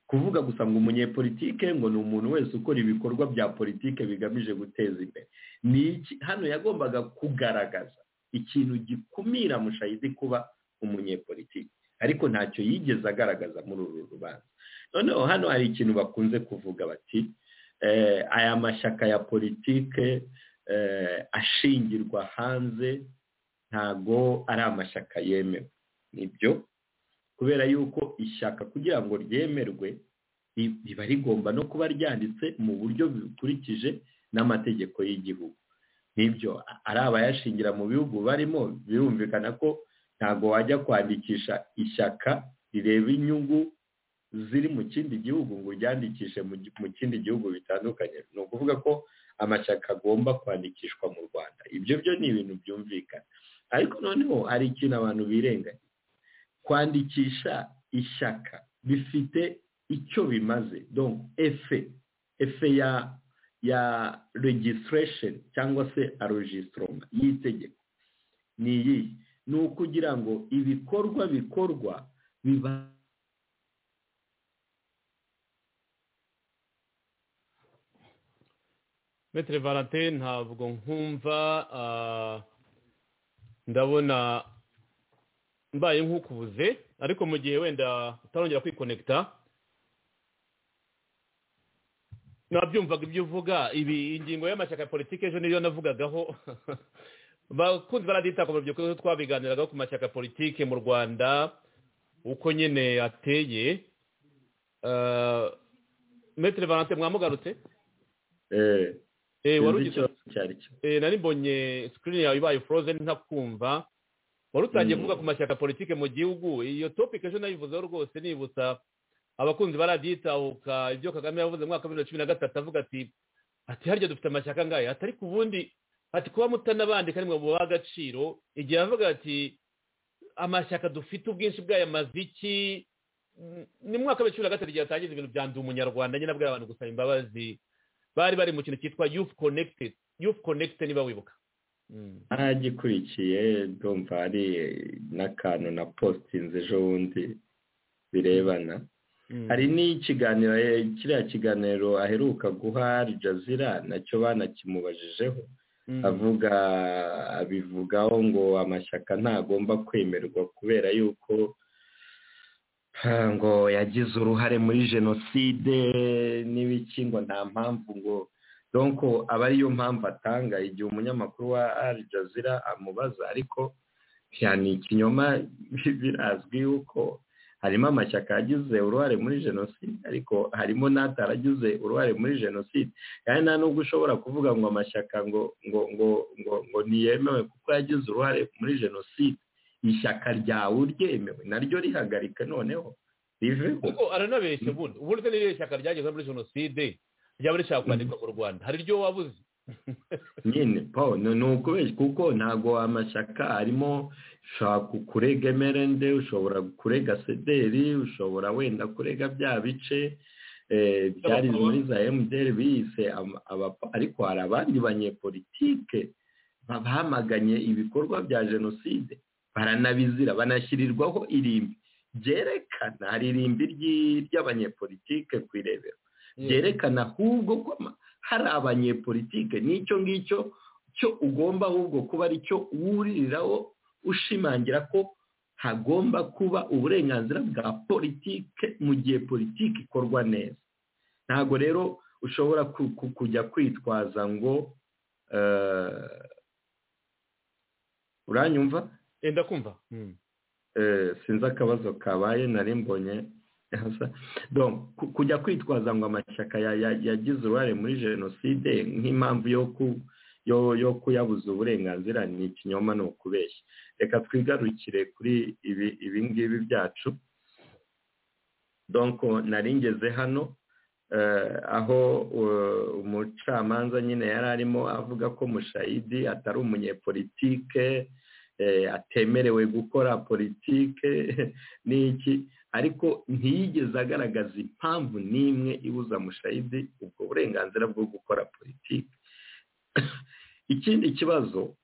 kuvuga gusa ngo umunyepolitike ngo ni umuntu wese ukora ibikorwa bya politiki bigamije guteza imbere ni iki hano yagombaga kugaragaza ikintu gikumira mushayidi kuba umunyepolitiki ariko ntacyo yigeze agaragaza muri uru rubanza noneho hano hari ikintu bakunze kuvuga bati aya mashyaka ya politike ashingirwa hanze ntago ari amashyaka yemewe nibyo kubera yuko ishyaka kugira ngo ryemerwe riba rigomba no kuba ryanditse mu buryo bukurikije n'amategeko y'igihugu nibyo ari abayashingira mu bihugu barimo birumvikana ko ntabwo wajya kwandikisha ishyaka rireba inyungu ziri mu kindi gihugu ngo uryandikishe mu kindi gihugu bitandukanye ni ukuvuga ko amashyaka agomba kwandikishwa mu rwanda ibyo byo ni ibintu byumvikana ariko noneho hari ikintu abantu birenganya kwandikisha ishyaka bifite icyo bimaze donc efe efe ya ya registration cyangwa se arogisitoma y'itegeko ni iyi ni ukugira ngo ibikorwa bikorwa biba metero valentine ntabwo nkumva ndabona mbaye nk'ukubuze ariko mu gihe wenda utarongera kwikonekita nabyumvaga ibyo uvuga ibi ingingo y'amashyaka ya politiki ejo niyo navugagaho bakunze baradita ku rubyiruko ko twabiganiragaho ku mashyaka ya politiki mu rwanda uko nyine ateye metero valentine mwamugarutse wari ugize nari mbonye sikirini yawe ibaye foroze ntakumva wari utangiye kuvuga ku mashyaka politiki mu gihugu iyo topike ejo nayivuzeho rwose nibutsa abakunzi baraditahuka ibyo kagame yavuze mu mwaka wa bibiri na cumi na gatatu avuga ati ati harya dufite amashyaka angahe atari ku bundi ati kuba mutanabandika nimwe mu agaciro igihe avuga ati amashyaka dufite ubwinshi bwayo amaze iki ni mu mwaka wa bibiri na cumi na gatatu igihe atangiza ibintu bya ndi umunyarwanda nyine abwira abantu gusaba imbabazi bari bari mu kintu cyitwa yufu konekitedi yufu konekitedi niba wibuka aragikurikiye ndumva hari n'akantu na positinze ejo bundi birebana hari n'ikiganiro kiriya kiganiro aheruka guha jazira nacyo banakimubajije avuga abivugaho ngo amashyaka ntagomba kwemerwa kubera yuko ngo yagize uruhare muri jenoside n'ibiki ngo nta mpamvu ngo donko aba ariyo mpamvu atanga igihe umunyamakuru wa Al Jazeera amubaza ariko ni ikinyoma birazwi yuko harimo amashyaka yagize uruhare muri jenoside ariko harimo n'ataragize uruhare muri jenoside kandi nta nubwo ushobora kuvuga ngo amashyaka ngo ngo ngo ngo ngo ntiyemewe kuko yagize uruhare muri jenoside ishyaka ryawe uryemewe naryo rihagarika noneho riveho kuko aranabeshya ubundi ubundi n'iryo shyaka ryageze muri jenoside ryaba rishaka kwandikwa mu rwanda hari iryo wabuze nyine paul ni ukubeshya kuko ntabwo amashyaka arimo ushobora kurega emerende ushobora kurega sederi ushobora wenda kurega bya bice byari muri za emutiyeni biyise ariko hari abandi banyepolitike bamaganye ibikorwa bya jenoside baranabizira banashyirirwaho irimbi byerekana hari irimbi ry'abanyepolitike ku irebero byerekana ahubwo ko hari abanyepolitike n'icyo ngicyo cyo ugomba ahubwo kuba ari cyo wuririraho ushimangira ko hagomba kuba uburenganzira bwa politike mu gihe politike ikorwa neza ntabwo rero ushobora kujya kwitwaza ngo uranyumva enda kumva sinzi akabazo kabaye nari mbonye kujya kwitwaza ngo amashyaka yagize uruhare muri jenoside nk'impamvu yo kuyabuza uburenganzira ni ikinyoma ni ukubeshya reka twigarukire kuri ibi ngibi byacu nari ngeze hano aho umucamanza nyine yari arimo avuga ko mushayidi atari umunyepolitike atemerewe gukora politike n'iki ariko ntiyigeze agaragaza impamvu n'imwe ibuza mushayidi ubwo burenganzira bwo gukora politike ikindi kibazo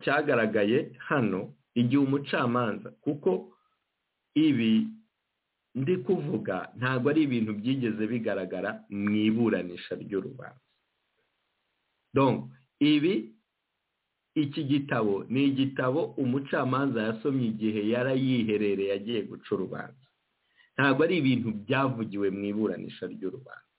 cyagaragaye hano igihe umucamanza kuko ibi ndi kuvuga ntabwo ari ibintu byigeze bigaragara mu iburanisha ry'urubanza ibi iki gitabo ni igitabo umucamanza yasomye igihe yari yiherereye agiye guca urubanza ntabwo ari ibintu byavugiwe mu iburanisha ry'urubanza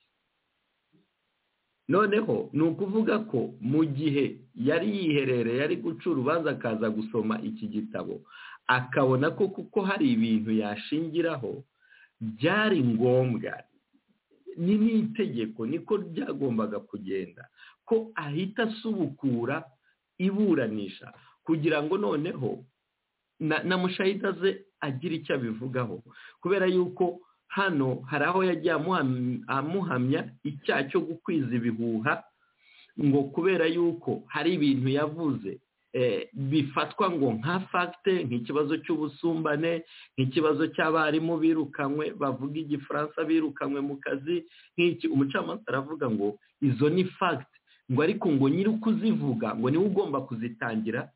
noneho ni ukuvuga ko mu gihe yari yiherereye ari guca urubanza akaza gusoma iki gitabo akabona ko kuko hari ibintu yashingiraho byari ngombwa ni n'itegeko niko ryagombaga kugenda ko ahita asubukura iburanisha kugira ngo noneho na mushahida ze agire icyo abivugaho kubera yuko hano hari aho yagiye amuhamya icyaha cyo gukwiza ibihuha ngo kubera yuko hari ibintu yavuze bifatwa ngo nka fagite nk'ikibazo cy'ubusumbane nk'ikibazo cy'abarimu birukanywe bavuga igifaransa birukanywe mu kazi nk'iki umucamanza aravuga ngo izo ni fagite ngo ariko ngo nyiri kuzivuga ngo niwe ugomba kuzitangira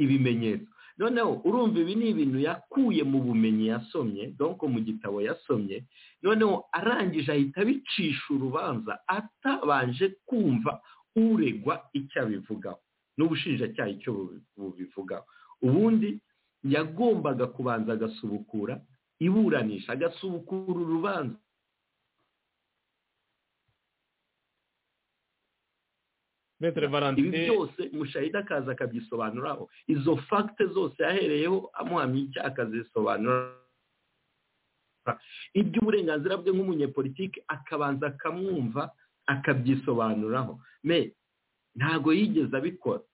ibimenyetso noneho urumva ibi ni ibintu yakuye mu bumenyi yasomye donko mu gitabo yasomye noneho arangije ahita abicisha urubanza atabanje kumva uregwa icyo abivugaho n'ubushinjacyaha icyo bubivugaho ubundi yagombaga kubanza agasubukura iburanisha agasubukura urubanza ibi byose mushahida akaza akabyisobanuraho izo fagite zose yahereyeho amuhamya icyaha akazisobanura iby'uburenganzira bwe nk'umunyepolitiki akabanza akamwumva akabyisobanuraho me ntabwo yigeze abikora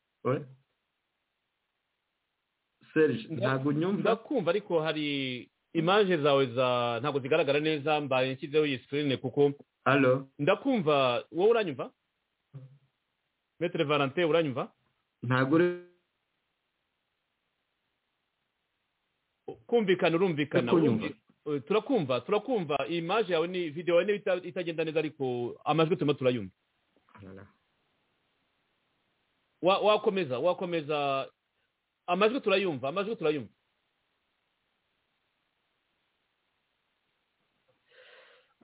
ntabwo ndakumva ariko hari imaje zawe za ntabwo zigaragara neza mbaye nshyizeho iyi sikirini kuko ndakumva wowe uranyumva metero valante uranyumva ntabwo uri kumvikana urumvikana turakumva turakumva iyi maje yawe ni videwo yawe itagenda neza ariko amajwi turimo turayumva wakomeza wakomeza amajwi turayumva amajwi turayumva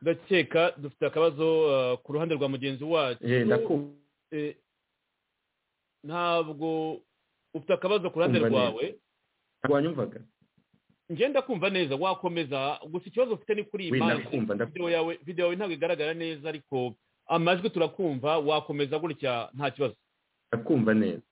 ndakeka dufite akabazo ku ruhande rwa mugenzi wacu ntabwo ufite akabazo ku ruhande rwawe wanyumvaga ngenda kumva neza wakomeza gusa ikibazo ufite ni kuri iyi mpande videwo yawe ntabwo igaragara neza ariko amajwi turakumva wakomeza gutya nta kibazo ndakumva neza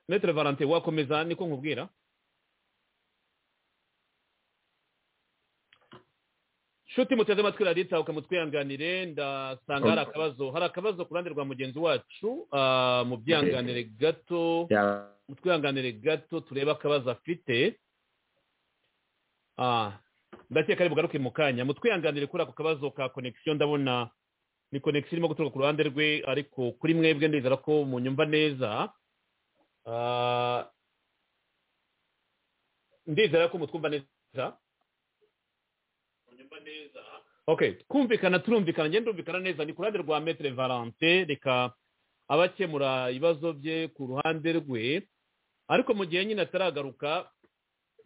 metere valante wakomeza niko nkubwira nshuti muteze amatwi radiyo ukamutwihanganire ndasanga hari akabazo hari akabazo ku ruhande rwa mugenzi wacu mu byihanganire gato mu twihanganire gato turebe akabazo afite ndakeka ari bugaruke mu kanya mu twihanganire kuri ako kabazo ka konegisiyo ndabona ni konegisiyo irimo guturuka ku ruhande rwe ariko kuri mwebwe ndizera ko munyumva neza ndizera ko mutwumva neza ok twumvikana turumvikana ngenda ndumvikana neza ni ku ruhande rwa metere valante reka abakemura ibibazo bye ku ruhande rwe ariko mu gihe nyine ataragaruka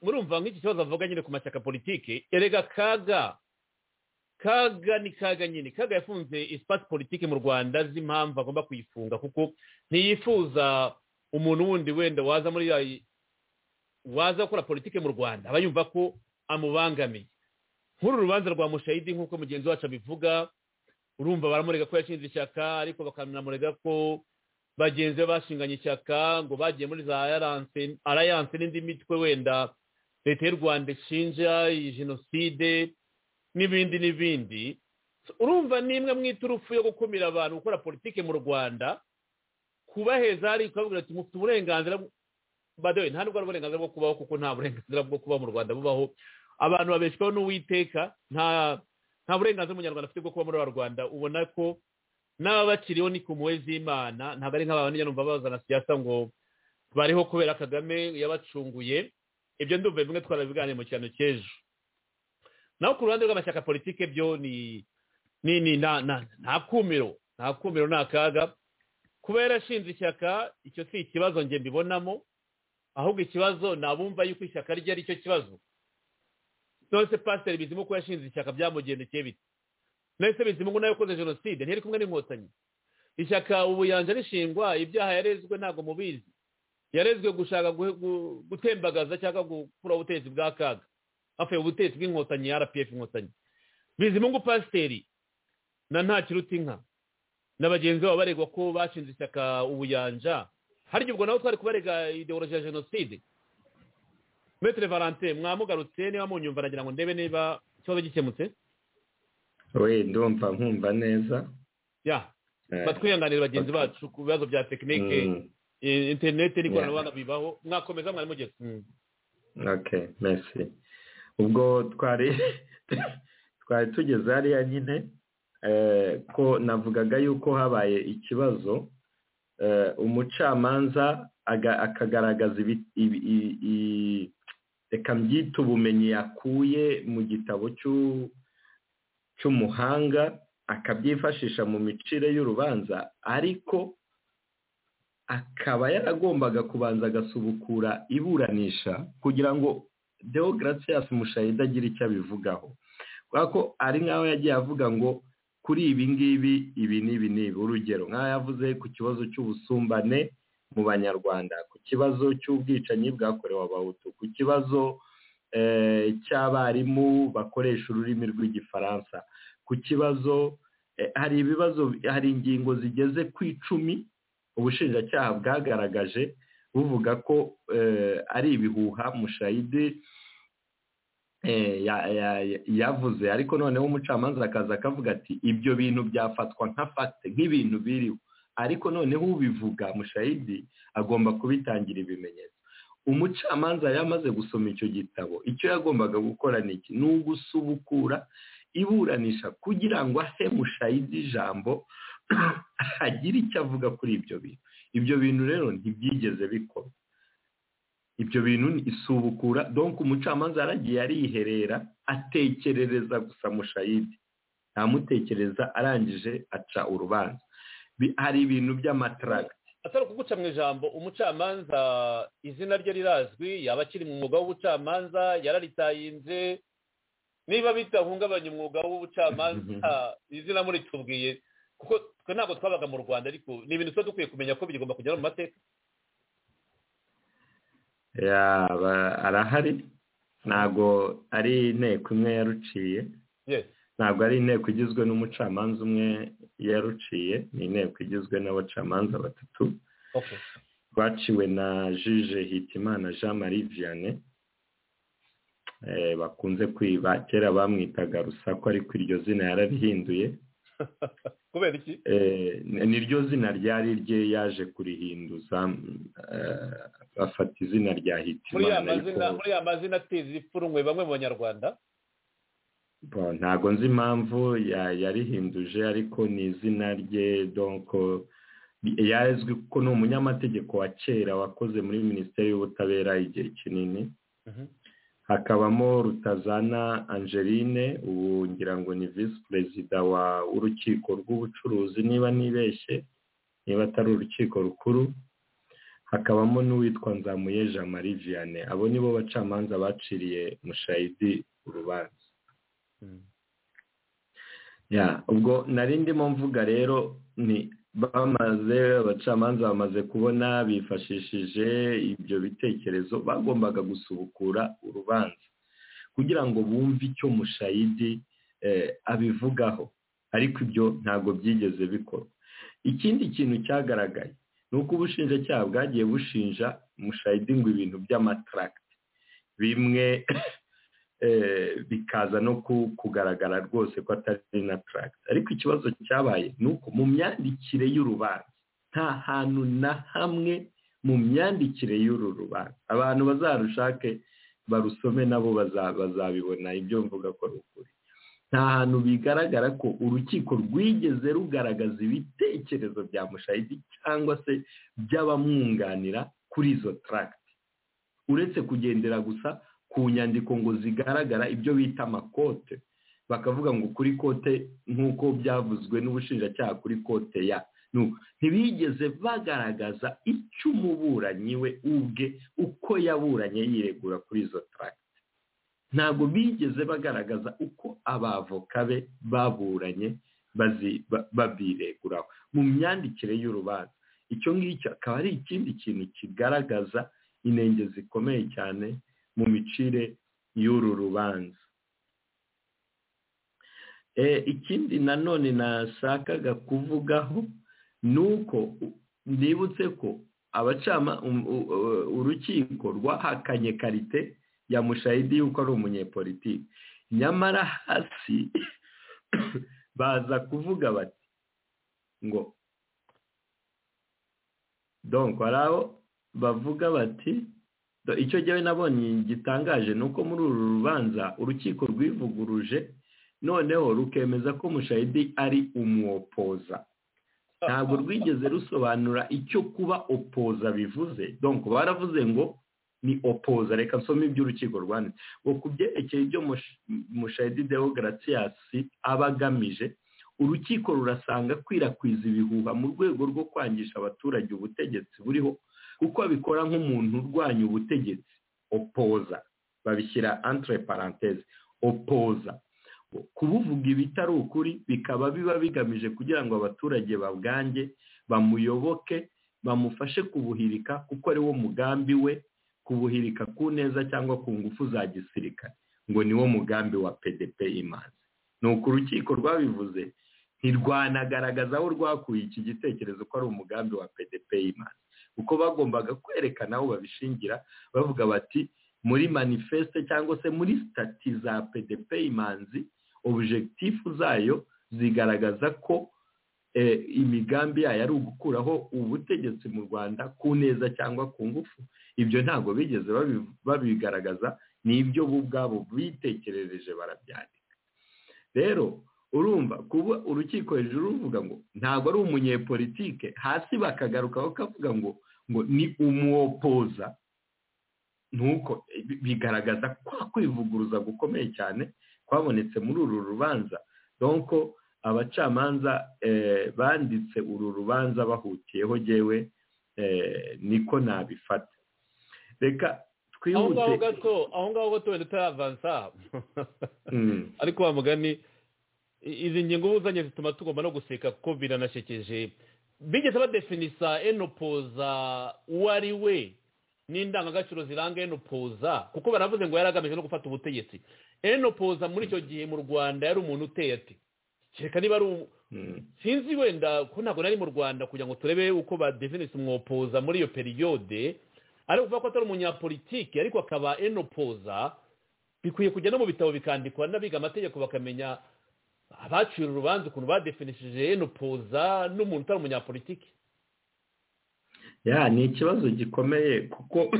murumva nk'iki kibazo avuga nyine ku mashyaka politiki erega kaga kaga ni kaga nyine kaga yafunze isipati politiki mu rwanda z'impamvu agomba kuyifunga kuko ntiyifuza umuntu wundi wenda waza muri waza gukora politiki mu rwanda aba yumva ko amubangamiye nk'uru rubanza rwa mushayidi nk'uko mugenzi wacu abivuga urumva baramurega ko yashinze ishyaka ariko bakanamurega ko bagenzi be bashinganye ishyaka ngo bagiye muri za arayanse n'indi mitwe wenda leta y'u rwanda ishinja iyi jenoside n'ibindi n'ibindi urumva nimwe mw'iturufu yo gukumira abantu gukora politiki mu rwanda kubaheza hari ukababwira ati mufite uburenganzira badoye nta n'ubwo ari uburenganzira bwo kubaho kuko nta burenganzira bwo kuba mu rwanda bubaho abantu babeshwaho n'uwiteka nta nta burenganzira umunyarwanda afite bwo kuba muri rwanda ubona ko n'ababakiriho ni ku mpuwe z'imana ntabwo ari nk'abantu numva bazana siyasa ngo bariho kubera kagame yabacunguye ibyo ndumva bimwe twarabiganiye mu cyano cy'ejo naho ku ruhande rw'amashyaka politike byo ni ni nta kumiro nta kumiro ni akaga kuba yarashinze ishyaka icyo si ikibazo nge mbibonamo ahubwo ikibazo ni abumva yuko ishyaka rye ari cyo kibazo nonese pasiteri bizimu ko yashinze ishyaka byamugendekeye bite nonese bizimu nawe ukoze jenoside ntiyari kumwe n'inkotanyi ishyaka ubu yanje rishingwa ibyaha yarezwe ntabwo mubizi yarezwe gushaka gutembagaza cyangwa gukuraho ubutegetsi bwa kaga hafuye ubutegetsi bw'inkotanyi rpf inkotanyi bizimu ngo pasiteri na nta kiruta inka na bagenzi babo baregwa ko bashinze ishyaka ubuyanja harya ubwo nabo twari kubarega ideoloji ya jenoside metero valante mwamugarutse niba munyumva nagira ngo ndebe niba ikibazo gikemutse we ndumva nkumva neza ya batwihanganira bagenzi bacu ku bibazo bya tekinike interineti n'ikoranabuhanga bibaho mwakomeza mwari mugeze ok mesi ubwo twari twari tugeze hariya nyine ko navugaga yuko habaye ikibazo umucamanza akagaragaza reka mbyite ubumenyi yakuye mu gitabo cy'umuhanga akabyifashisha mu micire y'urubanza ariko akaba yaragombaga kubanza agasubukura iburanisha kugira ngo deo garasiyasi mushayida agire icyo abivugaho kubera ko ari nk'aho yagiye avuga ngo kuri ibi ngibi ibi n'ibi n'ibi urugero nk'aho yavuze ku kibazo cy'ubusumbane mu banyarwanda ku kibazo cy'ubwicanyi bwakorewe abahutu ku kibazo cy'abarimu bakoresha ururimi rw'igifaransa ku kibazo hari ibibazo hari ingingo zigeze ku icumi ubushinjacyaha bwagaragaje buvuga ko ari ibihuha mushayidi yavuze ariko noneho umucamanza akaza akavuga ati ibyo bintu byafatwa nka fagite nk'ibintu biriho ariko noneho ubivuga mushayidi agomba kubitangira ibimenyetso umucamanza yamaze gusoma icyo gitabo icyo yagombaga gukora ni iki ni ugusubukura iburanisha kugira ngo ahe mushayidi ijambo agire icyo avuga kuri ibyo bintu ibyo bintu rero ntibyigeze bikorwa ibyo bintu ni isubukura donk umucamanza yaragiye ariherera atekerereza gusa mushayidi ntamutekereza arangije aca urubanza hari ibintu by'amataragiti atari ukuguca mu ijambo umucamanza izina rye rirazwi yaba akiri mu mwuga w'ubucamanza yararitahinze niba bitahungabanya umwuga w'ubucamanza izina muritubwiye kuko twe ntabwo twabaga mu rwanda ariko ni ibintu tuba dukwiye kumenya ko bigomba kugera mu mateka yaba arahari ntabwo ari inteko imwe yaruciye ntabwo ari inteko igizwe n'umucamanza umwe yaruciye ni inteko igizwe n'abacamanza batatu baciwe na jije hitimana jean marie vianney bakunze kwiba kera bamwitaga rusako ariko iryo zina yararihinduye kubera iki niryo zina ryari rye yaje kurihinduza bafata izina rya hitimana muri ya mazina atiza ipfunwe bamwe mu banyarwanda ntabwo nzi impamvu yarihinduje ariko ni izina rye donko yazwi ko ni umunyamategeko wa kera wakoze muri minisiteri y'ubutabera igihe kinini hakabamo rutazana angeline ubu ngira ngo ni visi perezida w'urukiko rw'ubucuruzi niba nibeshye niba atari urukiko rukuru hakabamo n'uwitwa nzamuye jean marie vianney abo nibo bacamanza baciriye mushayidi urubanza ubwo nari ndimo mvuga rero ni bamaze abacamanza bamaze kubona bifashishije ibyo bitekerezo bagombaga gusubukura urubanza kugira ngo bumve icyo mushayidi abivugaho ariko ibyo ntabwo byigeze bikorwa ikindi kintu cyagaragaye ni uko ubushinjacyaha bwagiye bushinja mushayidi ngo ibintu by'amataragiti bimwe bikaza no kugaragara rwose ko atari na taragiti ariko ikibazo cyabaye ni uko mu myandikire y'urubanza nta hantu na hamwe mu myandikire y'uru rubanza abantu bazarushake barusome nabo bazabibona ibyo mvuga ko ari ukuri nta hantu bigaragara ko urukiko rwigeze rugaragaza ibitekerezo bya mushayidi cyangwa se by'abamwunganira kuri izo taragiti uretse kugendera gusa ku nyandiko ngo zigaragara ibyo bita amakote bakavuga ngo kuri kote nk'uko byavuzwe n'ubushinjacyaha kuri kote ya ntibigeze bagaragaza icyo umuburanyi we ubwe uko yaburanye yiregura kuri izo taragiti ntabwo bigeze bagaragaza uko abavoka be baburanye babireguraho mu myandikire y'urubanza icyo ngicyo akaba ari ikindi kintu kigaragaza inenge zikomeye cyane mu micire y'uru rubanza ikindi nanone nashakaga kuvugaho ni uko nibutse ko abacama urukiko rwahakanye karite ya mushayidi y'uko ari umunyepolitiki nyamara hasi baza kuvuga bati ngo donko hari abo bavuga bati icyo njyewe nabonye gitangaje ni uko muri uru rubanza urukiko rwivuguruje noneho rukemeza ko mushayidi ari umwopoza ntabwo rwigeze rusobanura icyo kuba opoza bivuze donko baravuze ngo ni opoza reka nsome iby'urukiko rwanditse ngo ku byerekeye ibyo mushayidi dewogaratiyasi aba agamije urukiko rurasanga akwirakwiza ibihuha mu rwego rwo kwangisha abaturage ubutegetsi buriho kuko abikora nk'umuntu urwanya ubutegetsi opoza babishyira antire paranteze opoza kubuvuga ibitari ukuri bikaba biba bigamije kugira ngo abaturage babwange bamuyoboke bamufashe kubuhirika kuko ari wo mugambi we kubuhirika ku neza cyangwa ku ngufu za gisirikare ngo ni wo mugambi wa pdp imanzi ni uko urukiko rwabivuze ntirwanagaragaza aho rwakuye iki gitekerezo ko ari umugambi wa pdp imanzi kuko bagombaga kwerekana aho babishingira bavuga bati muri manifeste cyangwa se muri sitati za pdp imanzi objekitifu zayo zigaragaza ko imigambi yayo ari ugukuraho ubutegetsi mu rwanda ku neza cyangwa ku ngufu ibyo ntabwo bigeze babigaragaza ni ibyo bo ubwabo bitekerereje barabyandika rero urumva kuba urukiko hejuru ruvuga ngo ntabwo ari umunyepolitike hasi bakagaruka bakavuga ngo ngo ni umwopoza nuko bigaragaza kwa kwivuguruza gukomeye cyane kwabonetse muri uru rubanza donko abacamanza banditse uru rubanza bahutiyeho jyewe niko nabifata reka aho twihute ngaho gato aho ngaho gato wenda utaravansa ariko wa mugani i- izi ngingo ubuzanye zituma tugomba no guseka kuko biranashekeje bigeze badefinisa enopoza uwo ari we n'indangagaciro ziranga enopoza kuko baravuze ngo yari agamije no gufata ubutegetsi enopoza muri icyo gihe mu rwanda yari umuntu uteye ati kereka niba ari umu- sinzi wenda ko ntabwo nari mu rwanda kugira ngo turebe uko badefinisa umwopoza muri iyo periyode ari ukuvuga ko atari umunyapolitike ariko akaba enopoza bikwiye kujya no mu bitabo bikandikwa n'abiga amategeko bakamenya abacira urubanza ukuntu badefinishije enopoza n'umuntu utari umunyapolitike ya ni ikibazo gikomeye kuko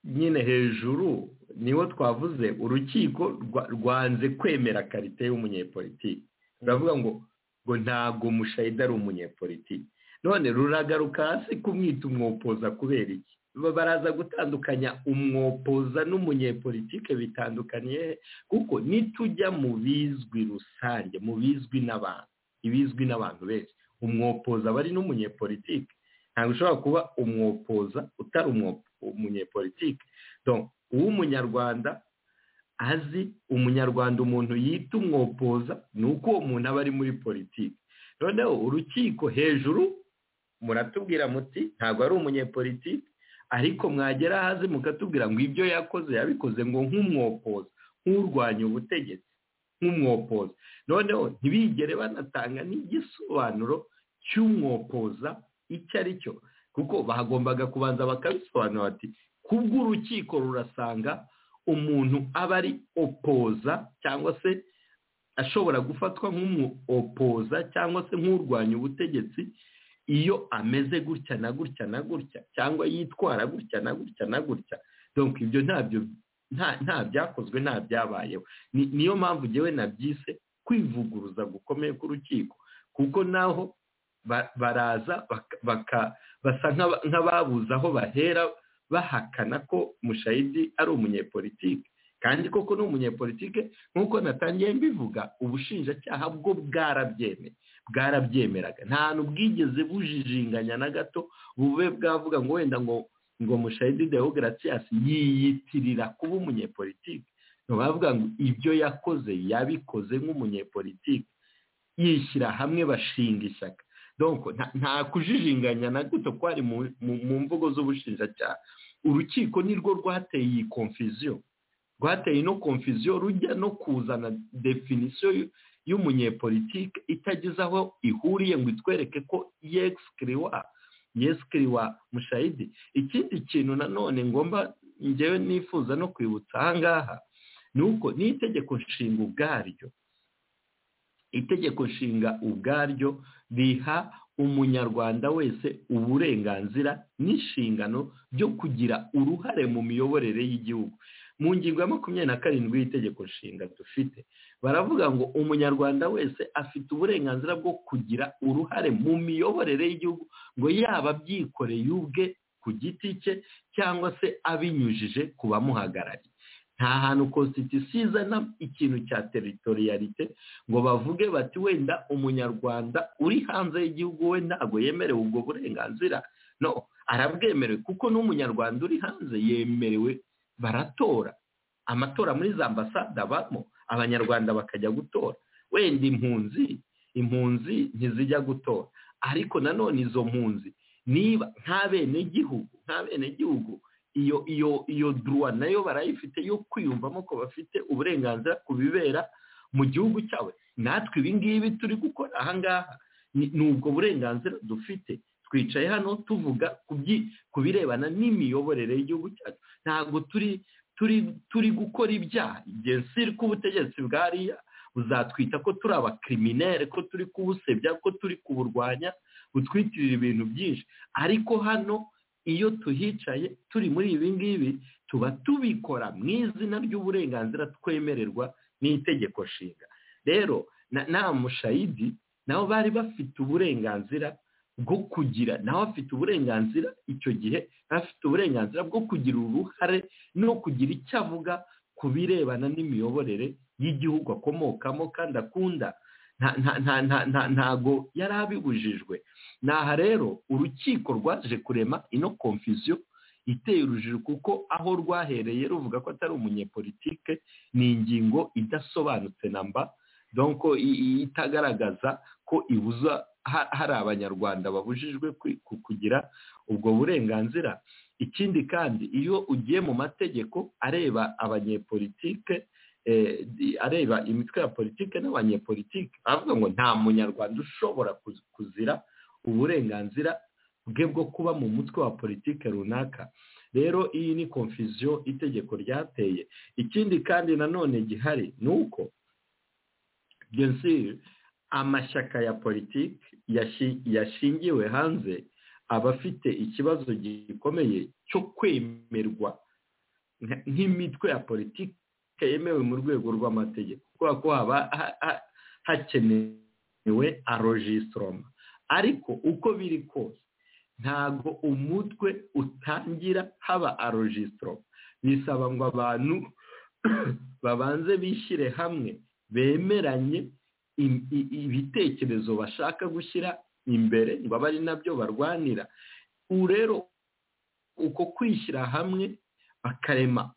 nyine hejuru niwo twavuze urukiko rwa- rwanze kwemera karite y'umunyepolitiki ruravuga ngo ngo ntabwo mushayida ari umunyepolitiki none ruragaruka hasi kumwita umwopoza kubera iki Ba- baraza gutandukanya umwopoza n'umunyepolitike bitandukaniye he? kuko nitujya mu bizwi rusange mu bizwi n'abantu ibizwi n'abantu benshi umwopoza aba ari n'umunyepolitike ntabwo ushobora kuba umwopoza utari umwo- umunyepolitike donc uw'umunyarwanda azi umunyarwanda umuntu yita umwopoza ni uko uwo muntu aba ari muri politiki noneho urukiko hejuru muratubwira muti ntabwo ari umunyepolitiki ariko mwagera hasi mukatubwira ngo ibyo yakoze yabikoze ngo nk'umwopoza nk'urwanya ubutegetsi nk'umwopoza noneho ntibigere banatanga n'igisobanuro cy'umwopoza icyo ari cyo kuko bagombaga kubanza bakabisobanura bati kubw'urukiko rurasanga umuntu aba ari opoza cyangwa se ashobora gufatwa nk'umuopoza cyangwa se nk'urwanya ubutegetsi iyo ameze gutya na gutya na gutya cyangwa yitwara gutya na gutya na gutya donc ibyo ntabyo nta- nta byakozwe nta byabayeho Ni- niyo mpamvu ngewe nabyise kwivuguruza gukomeye k'urukiko kuko naho ba- baraza baka- baka- basa nk'aba- nk'ababuze aho bahera bahakana ko mushayidi ari umunyepolitike kandi koko ni umunyepolitike nk'uko natangiye mbivuga ubushinjacyaha bwo bwarabyemeye bwarabyemeraga nta hantu bwigeze bujijinganya na gato bube bwavuga ngo wenda ngo ngo mushayidi dewogaratiyasi yiyitirira kuba umunyepolitike ntibavuga ngo ibyo yakoze yabikoze nk'umunyepolitike yishyira hamwe bashinga ishyaka donko nta- nta kujijinganya na guto kwari mu- mu- mu mvugo z'ubushinjacyaha urukiko nirwo rwateye iyi konfiziyo rwateye ino konfiziyo rujya no kuzana definisiyo y'u- y'umunyepolitike itagize aho ihuriye ngo itwereke ko yesikiriwa yesikiriwa mushayidi ikindi kintu nanone ngomba ngewe nifuza no kwibutsa aha ngaha ni uko n'itegeko nshinga ubwaryo itegeko nshinga ubwaryo riha umunyarwanda wese uburenganzira n'inshingano byo kugira uruhare mu miyoborere y'igihugu mu ngingo ya makumyabiri na karindwi y'itegeko nshinga dufite baravuga ngo umunyarwanda wese afite uburenganzira bwo kugira uruhare mu miyoborere y'igihugu ngo yaba abyikoreye ubwe ku giti cye cyangwa se abinyujije ku bamuhagarariye nta hantu kositisiyo izana ikintu cya teritoriyarite ngo bavuge bati wenda umunyarwanda uri hanze y'igihugu we ntabwo yemerewe ubwo burenganzira no arabwemerewe kuko n'umunyarwanda uri hanze yemerewe baratora amatora muri za ambasade abamo abanyarwanda bakajya gutora wenda impunzi impunzi ntizijya gutora ariko nanone izo mpunzi niba nta benegihugu nta benegihugu iyo iyo iyo duruwa nayo barayifite yo kwiyumvamo ko bafite uburenganzira ku bibera mu gihugu cyawe natwe ibi ngibi turi gukora aha ngaha ni ubwo burenganzira dufite twicaye hano tuvuga ku birebana n'imiyoborere y'igihugu cyacu ntabwo turi turi turi gukora ibyaha igihe siri k'ubutegetsi bwariya buzatwita ko turi abakiriminere ko turi kubusebya ko turi kuburwanya butwitirira ibintu byinshi ariko hano iyo tuhicaye turi muri ibi ngibi tuba tubikora mu izina ry'uburenganzira twemererwa n'itegeko nshinga rero na mushayidi nabo bari bafite uburenganzira bwo kugira nawe afite uburenganzira icyo gihe afite uburenganzira bwo kugira uruhare no kugira icyo avuga ku birebana n'imiyoborere y'igihugu akomokamo kandi akunda ntago yari abibujijwe aha rero urukiko rwaje kurema ino komfisiyo iteye urujijo kuko aho rwahereye ruvuga ko atari umunyepolitike ni ingingo idasobanutse namba donko itagaragaza ko ibuza hari abanyarwanda babujijwe kugira ubwo burenganzira ikindi kandi iyo ugiye mu mategeko areba abanyepolitike areba imitwe ya politiki n'abanyepolitiki avuga ngo nta munyarwanda ushobora kuzira uburenganzira bwe bwo kuba mu mutwe wa politiki runaka rero iyi ni konfisiyo itegeko ryateye ikindi kandi nanone gihari ni uko amashyaka ya politiki yashingiwe hanze aba afite ikibazo gikomeye cyo kwemerwa nk'imitwe ya politiki yemewe mu rwego rw'amategeko kubera ko haba hakenewe arojisitoroma ariko uko biri kose ntabwo umutwe utangira haba arojisitoroma bisaba ngo abantu babanze bishyire hamwe bemeranye ibitekerezo bashaka gushyira imbere ngo abe ari nabyo barwanira ubu rero uko kwishyira hamwe bakarema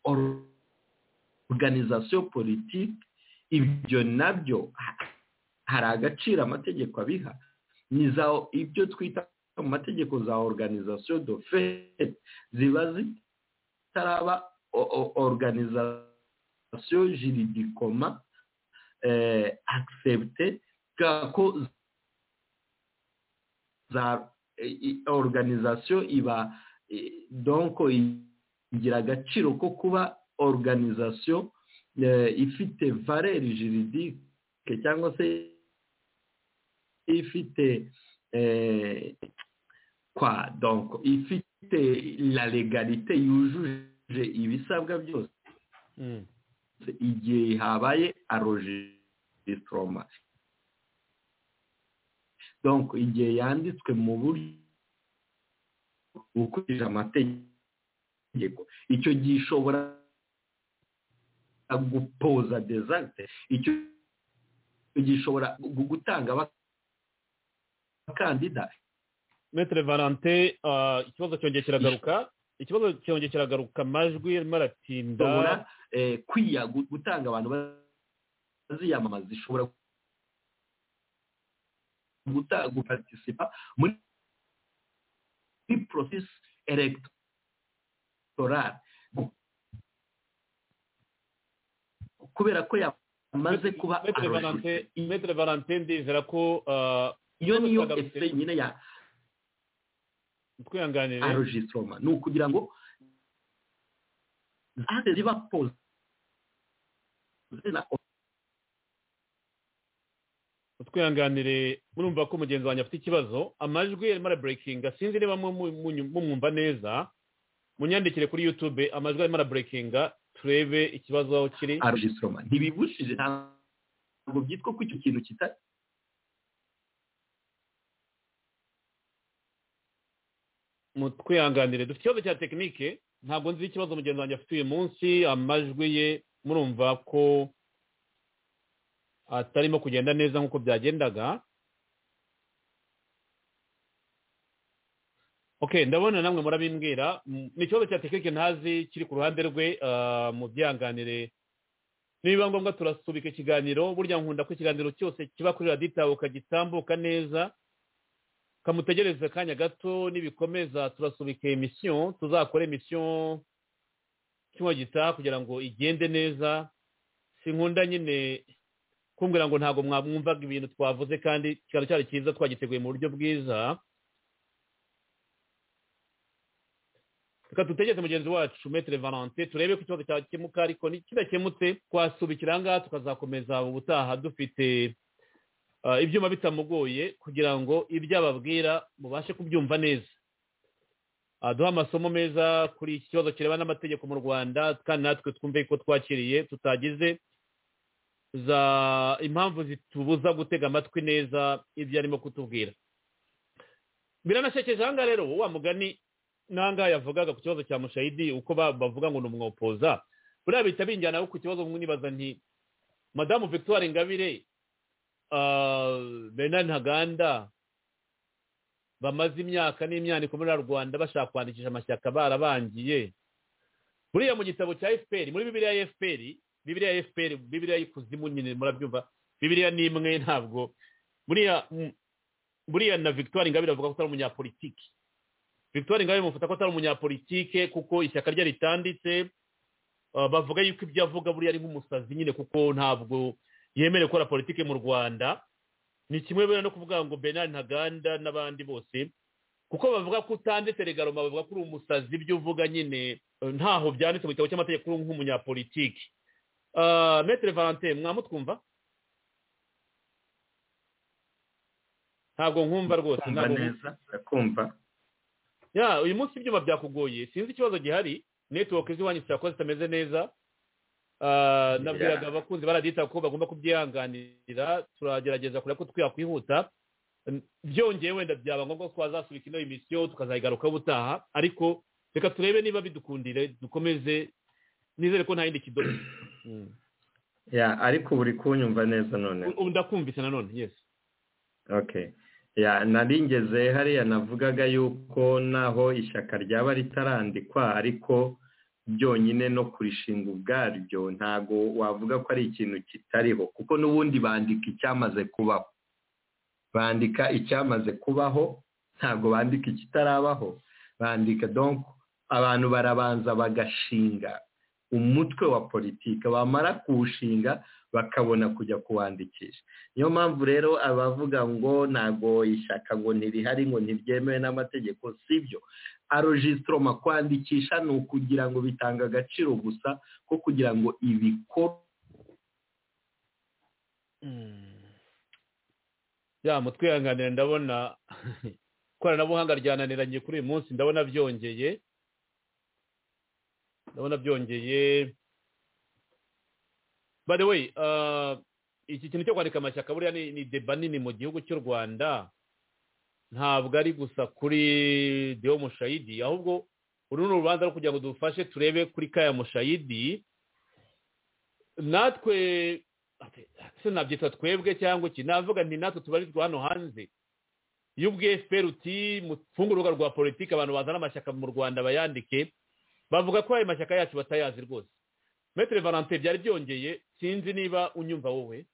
organizasiyo politiki ibyo nabyo hari agaciro amategeko abiha ni za ibyo twita mu mategeko za organizasiyo dofe ziba zitaraba organizasiyo jiridikoma akisepute ko za organizasiyo iba donko igira agaciro ko kuba organizasiyo ifite valeri jiridike cyangwa se ifite kwa donko ifite la legalite yujuje ibisabwa byose igihe habaye arojisitoroma donko igihe yanditswe mu buryo bukurije amategeko icyo gihe ishobora gupoza dezagite icyo gishobora gutanga abakandida metero valante ikibazo cyongeye kiragaruka ikibazo cyongeye kiragaruka amajwi arimo aratinda kwiya gutanga abantu baziyamamaza ishobora guparitisipa muri porosesi elegitoral kubera ko yamaze kuba arojise metero valante ndizera ko iyo niyo efuse nyine ya twihanganire arojisoma ni ukugira ngo zahande ziba poze twihanganire murumva ko umugenzi wanjye afite ikibazo amajwi arimo araburekinga sinzi niba mumwumva neza munyandikire kuri yutube amajwi arimo araburekinga turebe ikibazo aho kiri arujisoroma ntibibushije ntabwo byitwa ko icyo kintu kitari mutwihanganire dufite ikibazo cya tekinike ntabwo nzi ikibazo mugenzi wanjye afite uyu munsi amajwi ye murumva ko atarimo kugenda neza nk'uko byagendaga ok ndabona namwe murabimbwira Mm, ni ikibazo cya tekinike ntazi kiri ku ruhande rwe ah, mu byihanganire nibiba ngombwa turasubika ikiganiro burya nkunda ko ikiganiro cyose kiba kuri radiyo itabuka gitambuka neza kamutegereze akanya gato nibikomeza turasubika emisiyo tuzakore emisiyo cyuma gitaha kugira ngo igende neza sinkunda nyine kumbwira ngo ntabwo mwamwumvaga ibintu twavuze kandi kikaba cyari cyiza twagiteguye mu buryo bwiza reka dutegeze mugenzi wacu metere valante turebe ko ikibazo cyakemuka ariko kidakemutse twasubikira aha ngaha tukazakomeza ubutaha dufite ah, ibyuma bitamugoye kugira ngo ibyo ababwira mubashe kubyumva neza Ah, duhe amasomo meza kuri iki kibazo kireba n'amategeko mu rwanda kandi natwe twumve ko twakiriye tutagize za impamvu zitubuza gutega amatwi neza ibyo arimo kutubwira biranashekeje aha ngaha rero wa mugani n'ahangaha yavugaga ku kibazo cya mushayidi uko ba- bavuga ngo ni umwopoza buriya bihita binjyana ku kibazo bamwe nibaza nti madamu victoire ingabire ah, bernard ntaganda bamaze imyaka n'imyaniko muri rwanda bashaka kwandikisha amashyaka barabangiye buriya mu gitabo cya fpr muri bibiliya ya fpr bibiliya ya fpr bibiliya y'ikuzimu nyine murabyumva bibiliya ni imwe ntabwo buriya buriya na victoire ingabire avuga ko atari umunyapolitiki victoire ngabe mufata ko atari umunyapolitike kuko ishyaka rye ritanditse Uh, bavuga yuko ibyo avuga buriya ari nk'umusazi nyine kuko ntabwo yemerewe gukora politike mu rwanda ni kimwe buriya no kuvuga ngo bernard ntaganda n'abandi bose kuko bavuga ko utanditse regaroma bavuga ko uri umusazi ibyo uvuga nyine uh, ntaho byanditse mu gitabo cy'amategeko uri nk'umunyapolitike Uh, metere valentin mwamutwumva ntabwo nkumva rwose kumva ntabwo nkumva neza urakumva ya uyu munsi ibyuma byakugoye sinzi ikibazo gihari netiwoke z'iwanyu zishobora kuba zitameze neza Ah, nabwiraga abakunzi baradita ko bagomba kubyihanganira turagerageza kureba ko twakwihuta N- byongeye wenda byaba ngombwa ko twazasubika ino emisiyo tukazayigarukaho ubutaha ariko reka turebe niba bidukundire dukomeze nizere ko nta yindi kidodo Mm. ya ariko ubu uri kunyumva neza none U- ubu ndakumvise nanone yes okay ya naringeze hariya navugaga yuko naho ishyaka ryaba ritarandikwa ariko byonyine no kurishinga ubwaryo ntago wavuga ko ari ikintu kitariho kuko n'ubundi bandika icyamaze kubaho bandika icyamaze kubaho ntabwo bandika ikitarabaho bandika donc abantu barabanza bagashinga umutwe wa politiki bamara kuwushinga bakabona kujya kuwandikisha niyo mpamvu rero abavuga ngo ntago ishyaka ngo ntirihari ngo ntiryemewe n'amategeko sibyo arogisitoma kwandikisha ni ukugira ngo bitanga agaciro gusa ko kugira ngo ibikorwe ya mutwihanganire ndabona ikoranabuhanga ryananiranye kuri uyu munsi ndabona byongeye ndabona byongeye by the way ah, iki kintu cyo kwandika amashyaka buriya ni ni deba nini mu gihugu cy'u rwanda ntabwo ari gusa kuri deo mushayidi ahubwo uru ni urubanza rwo kugira ngo dufashe turebe kuri kaya mushayidi natwe ati, se nabyita twebwe cyangwa iki navuga nti natwe tubarizwa hano hanze iyo ubwiye fpr uti mufunge urubuga rwa politiki abantu bazana amashyaka mu rwanda bayandike bavuga ko ayo mashyaka yacu batayazi rwose metere valante byari byongeye sinzi niba unyumva wowe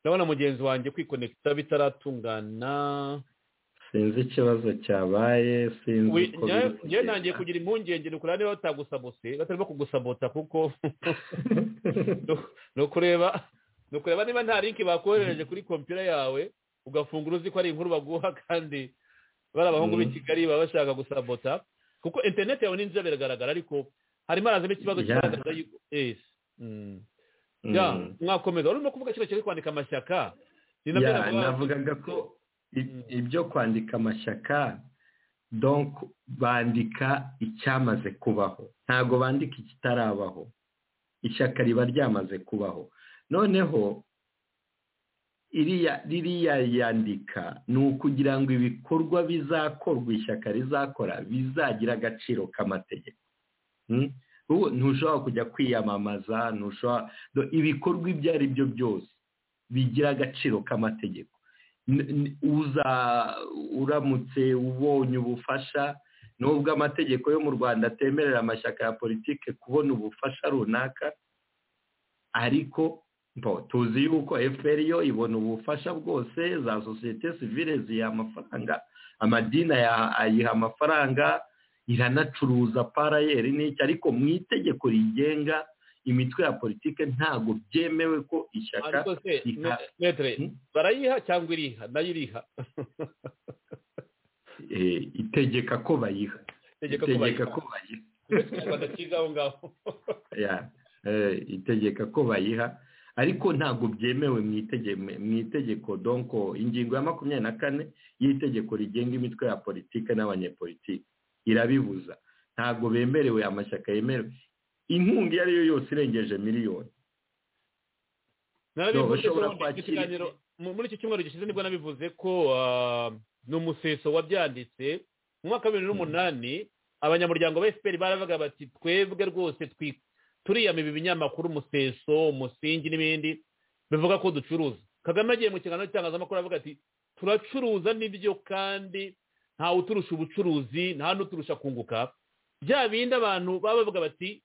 ndabona mugenzi wanjye kwikonekita bitaratungana sinzi ikibazo cyabaye sinzi We- uko biri njye- njye kugenda. ntangiye kugira impungenge ni ukureba niba batagusabose batarimo kugusabota kuko ni ukureba ni ukureba niba nta linki bakoherereje kuri kompiyuta yawe ugafungura uzi ko ari inkuru baguha kandi bari abahungu b'i Mm. kigali baba bashaka gusabota kuko interineti yawe ni nziza biragaragara ariko harimo harazamo ikibazo Yeah. kigaragaza yuko yes Mm. ya mwakomeza urimo kuvuga ikigo cyo kwandika amashyaka ni nabyo ya navuga- navugaga ko i- ibyo kwandika amashyaka donc bandika icyamaze kubaho ntabwo bandika ikitarabaho ishyaka riba ryamaze kubaho noneho iriya ririya yandika ni ukugira ngo ibikorwa bizakorwa ishyaka rizakora bizagira agaciro k'amategeko Mm? ubu ntushobora kujya kwiyamamaza ntushobora do- ibikorwa ibyo ari byo byose bigira agaciro k'amategeko N- n- uza uramutse ubonye ubufasha nubwo amategeko yo mu rwanda atemerera amashyaka ya politike kubona ubufasha runaka ariko mbo tuzi yuko fpr yo ibona ubufasha bwose za sosiyete sivile ziyiha amafaranga amadini aya- ayiha amafaranga iranacuruza parayeri n'icyo ariko mu itegeko rigenga imitwe ya politike ntabwo byemewe ko ishyaka ariko se rika- me- metere Hmm? barayiha cyangwa iriha nayo iriha eh, itegeka ko bayiha tegeka ko itegeka bayiha ko bayiha ikinyarwanda cyiza aho ngaho ya eh, itegeka ko bayiha ariko ntabwo byemewe mu itege- mu itegeko donko ingingo ya makumyabiri na kane y'itegeko rigenga imitwe ya politike n'abanyepolitike irabibuza ntabwo bemerewe amashyaka yemerewe inkunga iyo ari yo yose irengeje miliyoni narabivuze ushobora ko mu kwakira kiganiro- mu- muri iki cyumweru gishize nibwo nabivuze ko ah, ni umuseso wabyanditse mu mwaka wa bibiri n'umunani abanyamuryango ba fpr baravuga bati twebwe rwose twi- turiyamira ibinyamakuru umuseso umusingi n'ibindi bivuga ko ducuruza kagame agiye mu kiganiro cy'itangazamakuru aravuga ati turacuruza n'ibyo kandi ntawe uturusha ubucuruzi nta n'uturusha kunguka bya bindi abantu baba bavuga bati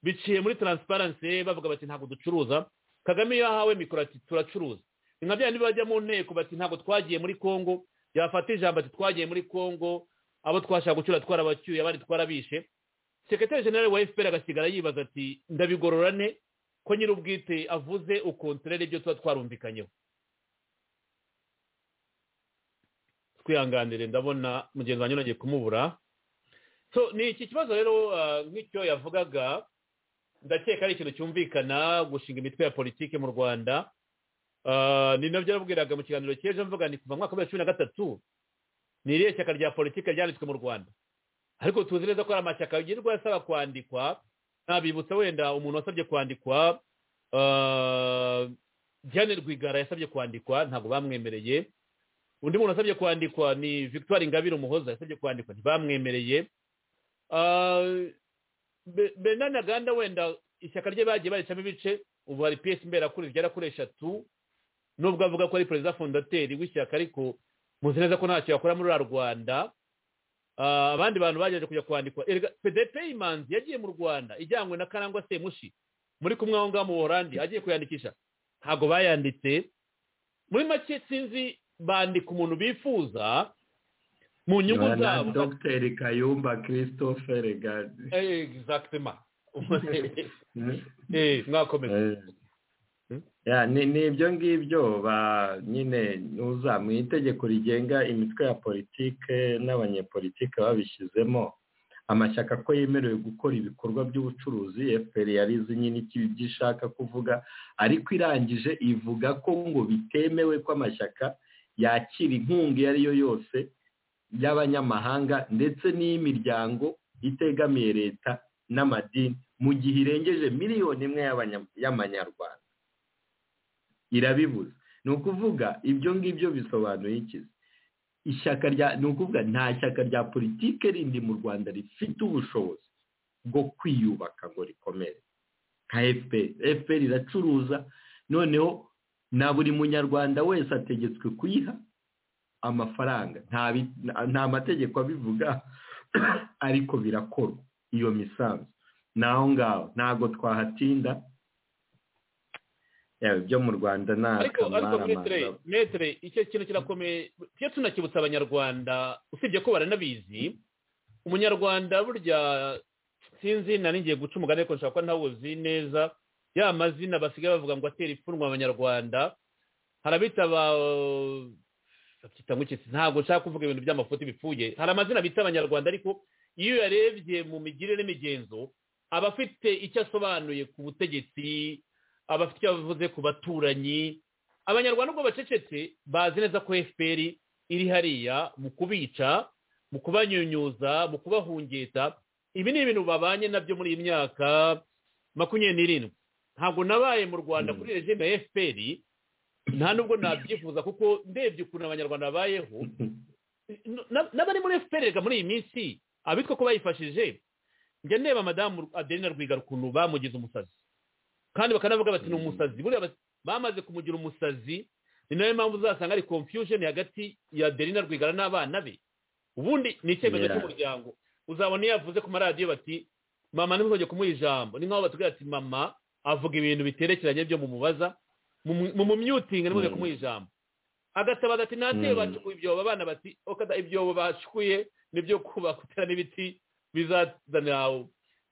biciye muri taransiparanse bavuga bati ntabwo ducuruza kagame iyo ahawe mikoro ati turacuruza ni nka bya bajya mu nteko bati ntabwo twagiye muri kongo yafata ijambo ati twagiye muri kongo abo twashaka gucyura twarabacyuye abandi twarabishe sekretari generale wa fpr agasigara yibaza ati ndabigorora ne ko nyir'ubwite avuze ukontorere ibyo tuba twarumvikanyeho twihanganire ndabona mugenzi wanjye nagiye kumubura so ni iki kibazo rero ah, nk'icyo yavugaga ndakeka ari ikintu cyumvikana gushinga imitwe ya politiki mu rwanda Ah, ni nabyo nabwiraga mu kiganiro cy'ejo mvuga ni kuva mu mwaka wa bibiri na cumi na gatatu ni iriya shyaka rya politiki ryanditswe mu rwanda ariko tuzi neza ko hari amashyaka yirirwa asaba kwandikwa nabibutsa wenda umuntu wasabye kwandikwa ah, Diane Rwigara yasabye kwandikwa ntabwo bamwemereye undi muntu wasabye kwandikwa ni victoire ingabire umuhoza yasabye kwandikwa ntibamwemereye Ah, Be- Bernard Ntaganda wenda ishyaka rye bagiye baricamo ibice ubu hari piyesi mberakuri rigera kuri eshatu nubwo avuga ko ari perezida fondateri w'ishyaka ariko muzi neza ko ntacyo yakora muri ruriya rwanda Ah, abandi bantu bagerageje kujya kwandikwa Erega pdp imanzi yagiye mu rwanda ijyanywe na karangwa semushi muri kumwe aho ngaho mu buholandi agiye kuyandikisha ntabwo bayanditse muri make sinzi bandika umuntu bifuza mu nyungu na na zabo dr kayumba christophe regard exactement Eh, mwakomeza Hmm? Ya, ni ni ibyo ngibyo ba nyine nuza mu itegeko rigenga imitwe ya politike n'abanyepolitike babishyizemo amashyaka ko yemerewe gukora ibikorwa by'ubucuruzi fpr yarizi nyine icyo ibyo ishaka kuvuga ariko irangije ivuga ko ngo bitemewe ko amashyaka yakira inkunga iyo ari yo yose y'abanyamahanga ndetse n'iy'imiryango itegamiye leta n'amadini mu gihe irengeje miliyoni imwe y'abanya- y'amanyarwanda irabibuza ni ukuvuga ibyo ngibyo bisobanuye iki ishyaka rya ni ukuvuga nta shyaka rya politike rindi mu rwanda rifite ubushobozi bwo kwiyubaka ngo rikomere nka fpr fpr iracuruza noneho na buri munyarwanda wese ategetswe kuyiha amafaranga nta bi- nta- nta mategeko abivuga ariko birakorwa iyo misanzu ni aho ngaho ntabwo twahatinda Yewe, ibyo mu rwanda nta ariko ariko kamara metere amazi metere icyo kintu kirakomeye tujye tunakibutsa abanyarwanda usibye ko baranabizi umunyarwanda burya sinzi nari ngiye guca umugani ariko nshobora kuba ntawuzi neza ya mazina basigaye bavuga ngo atera ipfunwe abanyarwanda hari abitaba babyita ngo iki ntabwo nshaka kuvuga ibintu by'amafuti bipfuye hari amazina bita abanyarwanda ariko iyo uyarebye mu migirire n'imigenzo aba afite icyo asobanuye ku butegetsi aba afite icyo avuze ku baturanyi abanyarwanda ubwo bacecetse bazi neza ko fpr iri hariya mu kubica mu kubanyunyuza mu kubahungeta ibi ni ibintu babanye nabyo muri iyi myaka makumyabiri n'irindwi ntabwo nabaye mu rwanda kuri regime ya fpr nta nubwo nabyifuza kuko ndebye ukuntu abanyarwanda babayeho n'abari muri fpr reka muri iyi minsi abitwa ko bayifashije njya ndeba madamu aderina rwigara ukuntu bamugize umusazi kandi bakanavuga bati ni umusazi buriya bamaze kumugira umusazi ni nayo mpamvu uzasanga ari confusion hagati ya aderina rwigara n'abana be ubundi ni icyemezo Yeah. cy'umuryango uzabona iyo yavuze ku maradiyo bati mama ntimuzajye kumuha ijambo ni nk'aho batubwira ati mama avuga ibintu biterekeranye byo mumubaza mumu- mumumyutinge ntimuzajye Mm. kumuha ijambo agatabaza ati nateye Mm. bacukuye ibyobo abana bati okada ibyobo bacukuye nibyo kubaka uteramo ibiti bizazanira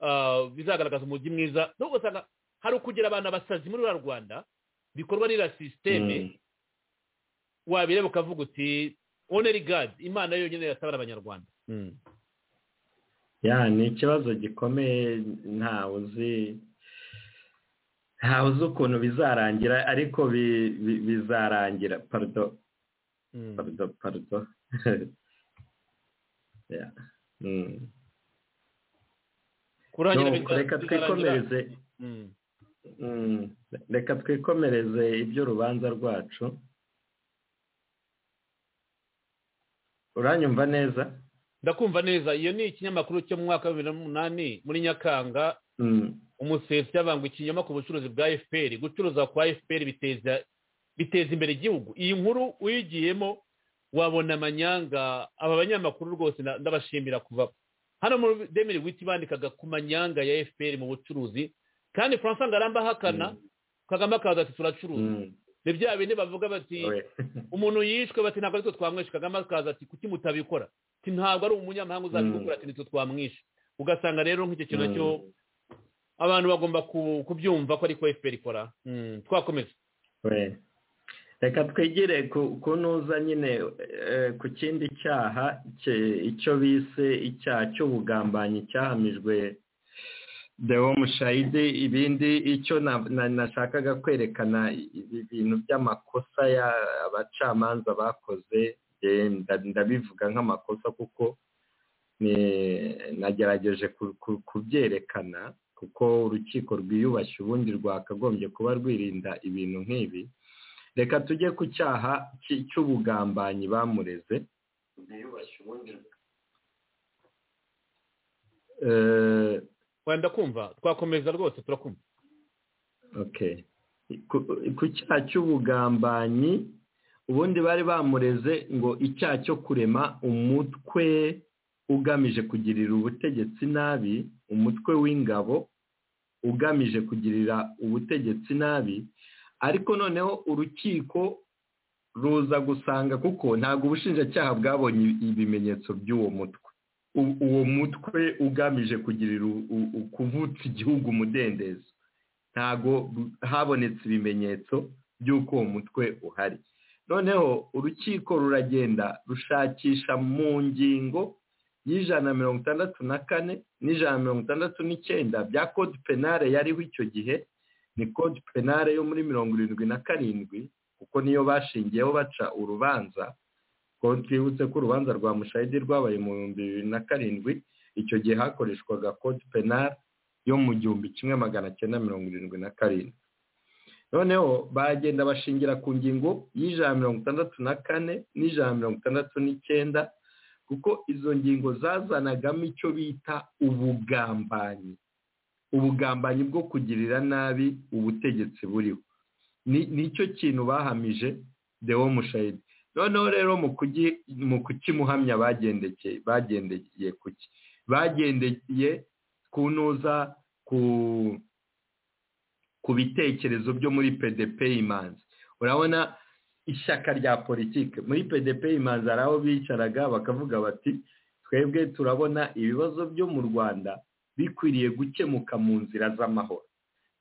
ah, bizagaragaza umujyi mwiza n'ubwo usanga hari ukugira abantu abasazi muri ruriya rwanda bikorwa n'iriya sisiteme wabireba ukavuga uti oneri gadi imana yonyine yatabara abanyarwanda ya ni ikibazo gikomeye ntawe uzi ntawe uzi ukuntu bizarangira ariko bi- bi- bizarangira parido parido parido Yeah. Mm. kurangira No, biza- reka bizarangira- twikomereze Mm. Mm. reka twikomereze iby'urubanza rwacu uranyumva neza ndakumva neza iyo ni ikinyamakuru cyo mu mwaka wa bibiri n'umunani muri nyakanga Mm. umusetsi yabangwa ikinyoma ku bucuruzi bwa fpr gucuruza kwa fpr biteza biteza imbere igihugu iyi nkuru uyigiyemo wabona amanyanga aba banyamakuru rwose nda- ndabashimira kuva hano muri demiri witi bandikaga ku manyanga ya fpr mu bucuruzi kandi francois ngaramba ahakana kagame akaza ati turacuruza Mm. ni bya bindi bavuga bati We. umuntu yishwe bati ntabwo aritwe twamwishe kagame akaza ati kuki mutabikora ati ntabwo ari umunyamahanga uzabikora ati nitwe twamwishe ugasanga rero nk'icyo kintu Mm. nacyo abantu bagomba ku- kubyumva ko ariko fpr ikora Mm, twakomeza We. reka twigire ku ku ntuza nyine eh, ku kindi cyaha cye- icyo bise icyaha cy'ubugambanyi cyahamijwe dewo mushayidi ibindi icyo na- na- nashakaga kwerekana ibi bintu by'amakosa ya- abacamanza bakoze eh, nda- ndabivuga nk'amakosa kuko ni- nagerageje ku- ku- kubyerekana kuko urukiko rwiyubashye ubundi rwakagombye kuba rwirinda ibintu nk'ibi reka tujye ku cyaha cy- cy'ubugambanyi bamureze Eh, wenda kumva twakomeza rwose turakumva okay. ku ku cyaha cy'ubugambanyi ubundi bari bamureze ngo icyaha cyo kurema umutwe ugamije kugirira ubutegetsi nabi umutwe w'ingabo ugamije kugirira ubutegetsi nabi ariko noneho urukiko ruza gusanga kuko ntabwo ubushinjacyaha bwabonye ibimenyetso by'uwo mutwe U- uwo mutwe ugamije kugirira u- u- u- kuvutsa igihugu umudendezo ntabwo bu- habonetse ibimenyetso by'uko uwo mutwe uhari noneho urukiko ruragenda rushakisha mu ngingo y'ijana na mirongo itandatu na kane n'ijana na mirongo itandatu n'icyenda bya kode penale yariho icyo gihe ni kode penale yo muri mirongo irindwi na karindwi kuko niyo bashingiyeho baca urubanza ko twibutse ko urubanza rwa mushayidi rwabaye mu bihumbi bibiri na karindwi icyo gihe hakoreshwaga kode penale yo mu gihumbi kimwe magana cyenda mirongo irindwi na karindwi noneho bagenda bashingira ku ngingo y'ijana na mirongo itandatu na kane n'ijana na mirongo itandatu n'icyenda kuko izo ngingo zazanagamo icyo bita ubugambanyi ubugambanyi bwo kugirira nabi ubutegetsi buriho Ni- nicyo kintu bahamije dewo mushayidi noneho rero mu kugi- mu kukimuhamya bagendeke bagendeye kuki bagendeye kunoza ku ku bitekerezo byo muri pdp imanzi urabona ishyaka rya politiki muri pdp imanzi hari aho bicaraga bakavuga bati twebwe turabona ibibazo byo mu rwanda bikwiriye gukemuka mu nzira z'amahoro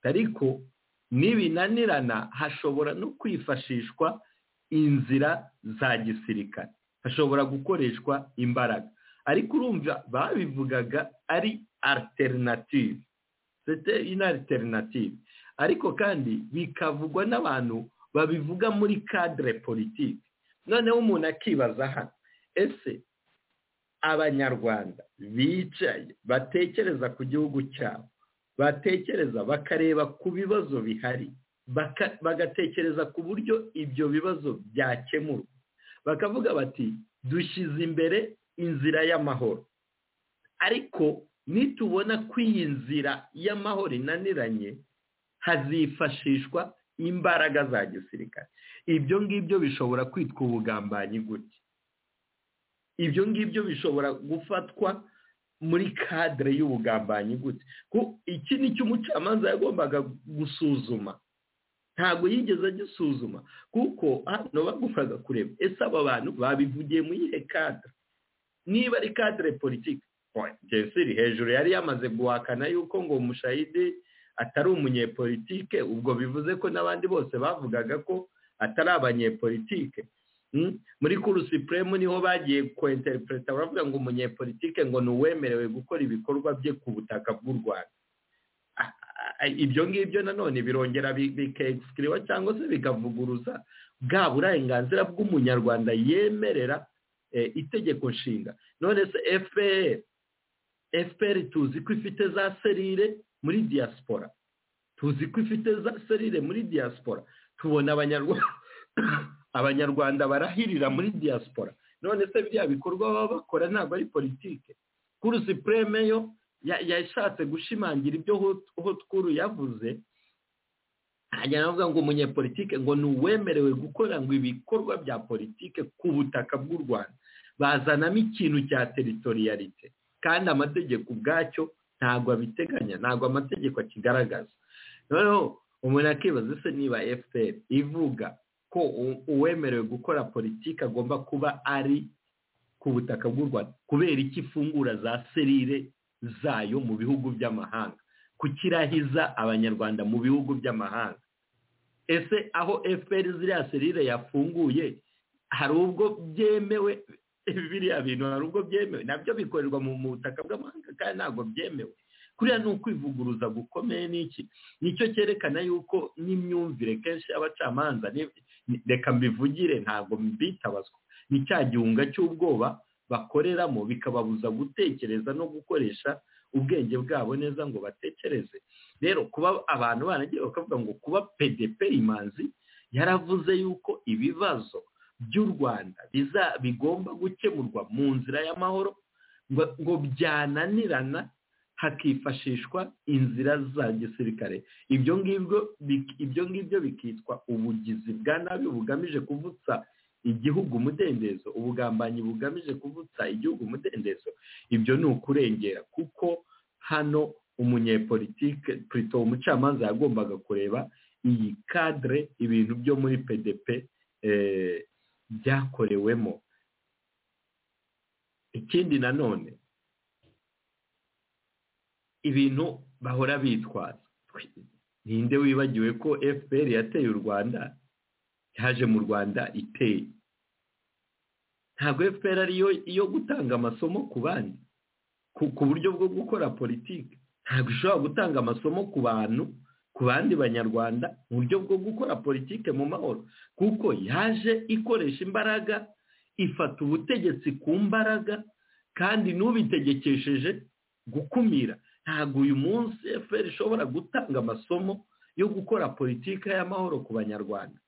ariko nibinanirana hashobora no kwifashishwa inzira za gisirikare hashobora gukoreshwa imbaraga ariko urumva babivugaga ari alternative c'était une alternative ariko kandi bikavugwa n'abantu babivuga muri kadire politiki noneho umuntu akibaza hano ese abanyarwanda bicaye batekereza ku gihugu cyabo batekereza bakareba ku bibazo bihari bagatekereza ku buryo ibyo bibazo byakemurwa bakavuga bati dushyize imbere inzira y'amahoro ariko nitubona ko iyi nzira y'amahoro inaniranye hazifashishwa imbaraga za gisirikare ibyo ngibyo bishobora kwitwa ubugambanyi gutya ibyo ngibyo bishobora gufatwa muri kadire y'ubugambanyi gute iki ni cyo umucamanza yagombaga gusuzuma ntabwo yigeze agisuzuma kuko hano bagombaga kureba ese aba bantu babivugiye mu iyihe kadire niba ari kadire politiki jesiri hejuru yari yamaze guhakana yuko ngo umushayidi atari umunyepolitike ubwo bivuze ko n'abandi bose bavugaga ko atari abanyepolitike muri kuru sipuremu niho bagiye kwenterinete baravuga ngo umunyepolitike ngo ni uwemerewe gukora ibikorwa bye ku butaka bw'u rwanda ibyo ngibyo nanone birongera bikegisikiriba cyangwa se bikavuguruza bwa burenganzira bw'umunyarwanda yemerera itegeko nshinga none se fpr fpr tuzi ko ifite za serire muri diaspora tuzi ko ifite za serire muri diaspora tubona abanyarwanda barahirira muri diaspora none se biriya bikorwa baba bakora ntabwo ari politike kuru sipureme yo yashatse gushimangira ibyo hotwuru yavuze hanyuma aravuga ngo umunyepolitike ngo ni uwemerewe gukora ngo ibikorwa bya politike ku butaka bw'u rwanda bazanamo ikintu cya teritoriyarite kandi amategeko ubwacyo ntabwo abiteganya ntabwo amategeko akigaragaza noneho umuntu akibaza ese niba fpr ivuga ko uwemerewe gukora politiki agomba kuba ari ku butaka bw'u rwanda kubera iki ifungura za serire zayo mu bihugu by'amahanga kukirahiza abanyarwanda mu bihugu by'amahanga ese aho fpr ziriya serire yafunguye hari ubwo byemewe biriya bintu hari ubwo byemewe nabyo bikorerwa mu butaka bw'amahanga kandi ntabwo byemewe kuriya ni ukwivuguruza gukomeye n'iki nicyo cyerekana yuko n'imyumvire kenshi y'abacamanza reka mbivugire ntabwo mbitabazwa ni cya gihunga cy'ubwoba bakoreramo bikababuza gutekereza no gukoresha ubwenge bwabo neza ngo batekereze rero kuba abantu baragiye bakavuga ngo kuba pdp imanzi yaravuze yuko ibibazo by'u rwanda bigomba gukemurwa mu nzira y'amahoro ngo byananirana hakifashishwa inzira za gisirikare ibyo ngibyo ibyo ngibyo bikitwa ubugizi bwa nabi bugamije kuvutsa igihugu umudendezo ubugambanyi bugamije kuvutsa igihugu umudendezo ibyo ni ukurengera kuko hano umunyepolitike perezida umucamanza yagombaga kureba iyi kadire ibintu byo muri pdp byakorewemo ikindi nanone ibintu bahora bitwaza ninde wibagiwe ko fpr yateye u rwanda yaje mu rwanda iteye ntabwo fpr ariyo yo gutanga amasomo ku bandi ku buryo bwo gukora politiki ntabwo ishobora gutanga amasomo ku bantu ku bandi banyarwanda mu buryo bwo gukora politiki mu mahoro kuko yaje ikoresha imbaraga ifata ubutegetsi ku mbaraga kandi n'ubitegekesheje gukumira ntabwo uyu munsi efuperi ishobora gutanga amasomo yo gukora politiki y'amahoro ku banyarwanda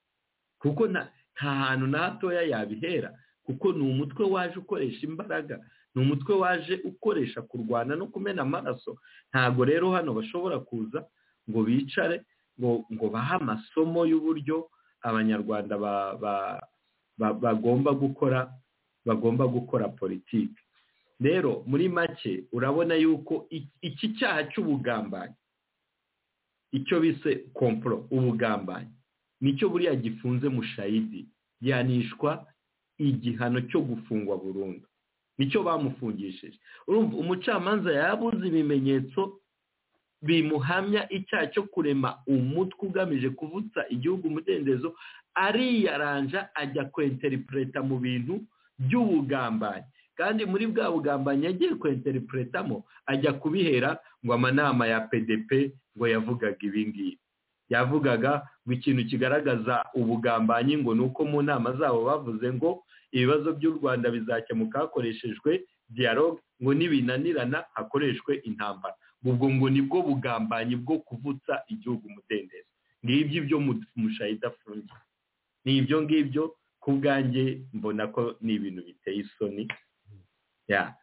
kuko nta hantu na hatoya yabihera kuko ni umutwe waje ukoresha imbaraga ni umutwe waje ukoresha kurwana no kumena amaraso ntabwo rero hano bashobora kuza ngo bicare ngo ngo bahe amasomo y'uburyo abanyarwanda bagomba gukora bagomba gukora politiki rero muri make urabona yuko iki cyaha cy'ubugambanyi icyo bise komporo ubugambanyi nicyo buriya gifunze mushayidi yanishwa igihano cyo gufungwa burundu nicyo bamufungishije urumva umucamanza yabuze ibimenyetso bimuhamya icyaha cyo kurema umutwe ugamije kuvutsa igihugu umudendezo ariyaranja ajya kwenterinete mu bintu by'ubugambanyi kandi muri bwa bugambanyi yagiye kwenterinetamo ajya kubihera ngo amanama ya pdp ngo yavugaga ibingibi yavugaga ngo ikintu kigaragaza ubugambanyi ngo ni uko mu nama zabo bavuze ngo ibibazo by'u rwanda bizakemuka hakoreshejwe dialogue ngo nibinanirana hakoreshwe intambara ubwo ngo nibwo bugambanyi bwo kuvutsa igihugu umudendezo ngibyo ibyo mushahida afunze ni ibyo ngibyo ku bwanjye mbona ko ni ibintu biteye isoni ya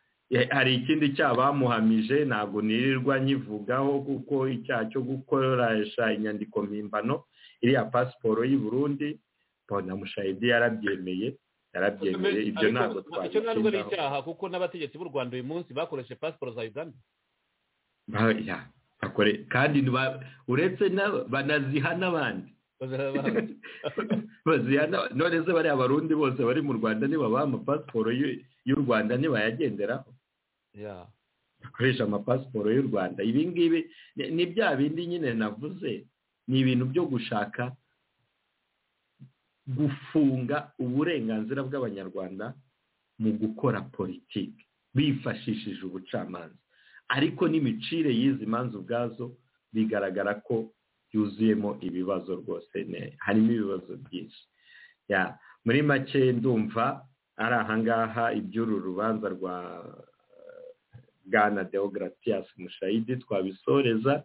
hari ikindi cyaha bamuhamije ntabwo nirirwa nyivugaho kuko icyaha cyo gukoresha inyandiko mpimbano iriya pasiporo y'u Burundi mbona mushahidi yarabyemeye yarabyemeye ibyo ntabwo icyo ntabwo ari twabishingaho icyaha kuko n'abategetsi b'u rwanda uyu munsi bakoresheje pasiporo za uganda Ba- ya, bakore- kandi ntiba- uretse na- banaziha n'abandi baziha n'aba- none se bariya barundi bose bari mu rwanda nibabaha amapasiporo y'u- y'u rwanda ntibayagenderaho Ya. bakoresha amapasiporo y'u rwanda ibi ngibi ni- ni bya bindi nyine navuze ni ibintu byo gushaka gufunga uburenganzira bw'abanyarwanda mu gukora politiki bifashishije ubucamanza ariko n'imicire y'izi manza ubwazo bigaragara ko yuzuyemo ibibazo rwose ne- harimo ibibazo byinshi Ya, muri make ndumva ari ahangaha iby'uru rubanza rwa bwana deogratias mushayidi twabisoreza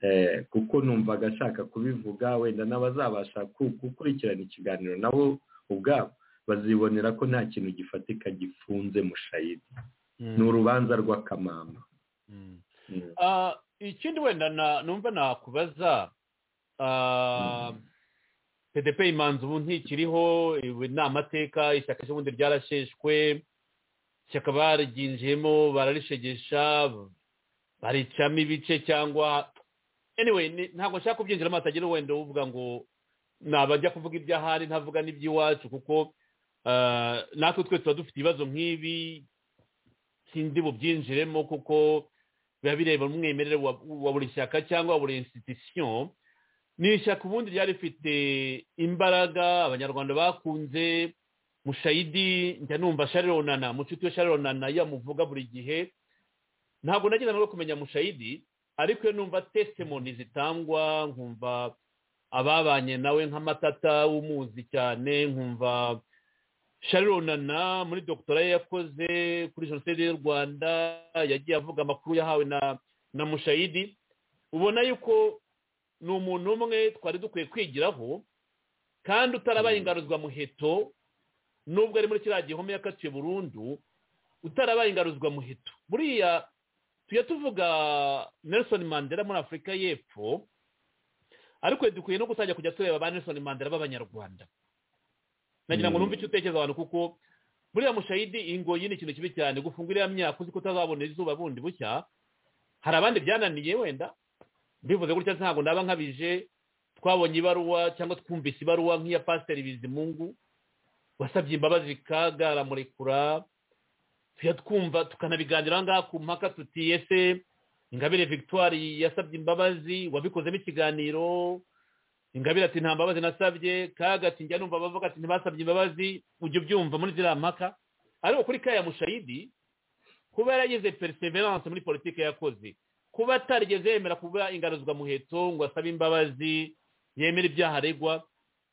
eh, kuko numvaga ashaka kubivuga wenda n'abazabasha ku- gukurikirana ikiganiro nabo ubwabo bazibonera ko nta kintu gifatika gifunze mushayidi Mm. ni urubanza rw'akamama Mm. Mm. Ah, ikindi wenda na- numva nakubaza ah, pdp imanza ubu ntikiriho ibi ni amateka ishyaka ry'ubundi ryarasheshwe ishyaka baryinjiyemo bararishegesha baricamo ibice cyangwa anyway ni- ntabwo nshaka kubyinjiramo hatagira wenda uvuga ngo nabajya kuvuga iby'ahari ntavuga n'iby'iwacu kuko ah, natwe twe tuba dufite ibibazo nk'ibi sindi bubyinjiremo kuko biba bireba umwimerere wa wa buri shyaka cyangwa wa buri institution ni ishyaka ubundi ryari rifite imbaraga abanyarwanda bakunze mushayidi njya numva sharirona mucuti we sharirona iyo amuvuga buri gihe ntabwo nagira no kumenya mushayidi ariko iyo numva testimoni zitangwa nkumva ababanye nawe nk'amatata umuzi cyane nkumva sharirona muri dogitora ye yakoze kuri jenoside y'u rwanda yagiye avuga amakuru yahawe na na mushayidi ubona yuko ni umuntu umwe twari dukwiye kwigiraho kandi utarabaye ingaruzwa muheto nubwo ari muri kiriya gihome yakatiwe burundu utarabaye ingaruzwa muheto buriya tujya tuvuga nelson mandela muri afurika y'epfo ariko dukwiye no gutangira kujya tureba ba nelson mandela b'abanyarwanda nagira ngo Mm. numve icyo utekereza abantu kuko buriya mushayidi ingoyi ni ikintu kibi cyane gufunga iriya myaka uzi ko utazabona izuba bundi bushya hari abandi byananiye wenda mbivuze gutya ntabwo naba nkabije twabonye ibaruwa cyangwa twumvise ibaruwa nk'iya pasiteri bizimungu wasabye imbabazi kaga aramurekura tujya twumva tukanabiganiraho ngaha ku mpaka tuti ese ingabire victoire yasabye imbabazi wabikozemo ikiganiro ingabire ati nta mbabazi nasabye kaga ati njya numva abavuga ati ntibasabye imbabazi ujya ubyumva muri ziriya mpaka ariko kuri kaya mushayidi kuba yaragize perseverance muri politiki yakoze kuba atarigeze yemera kuba ingaruzwa muheto ngo asabe imbabazi yemera ibyaha aregwa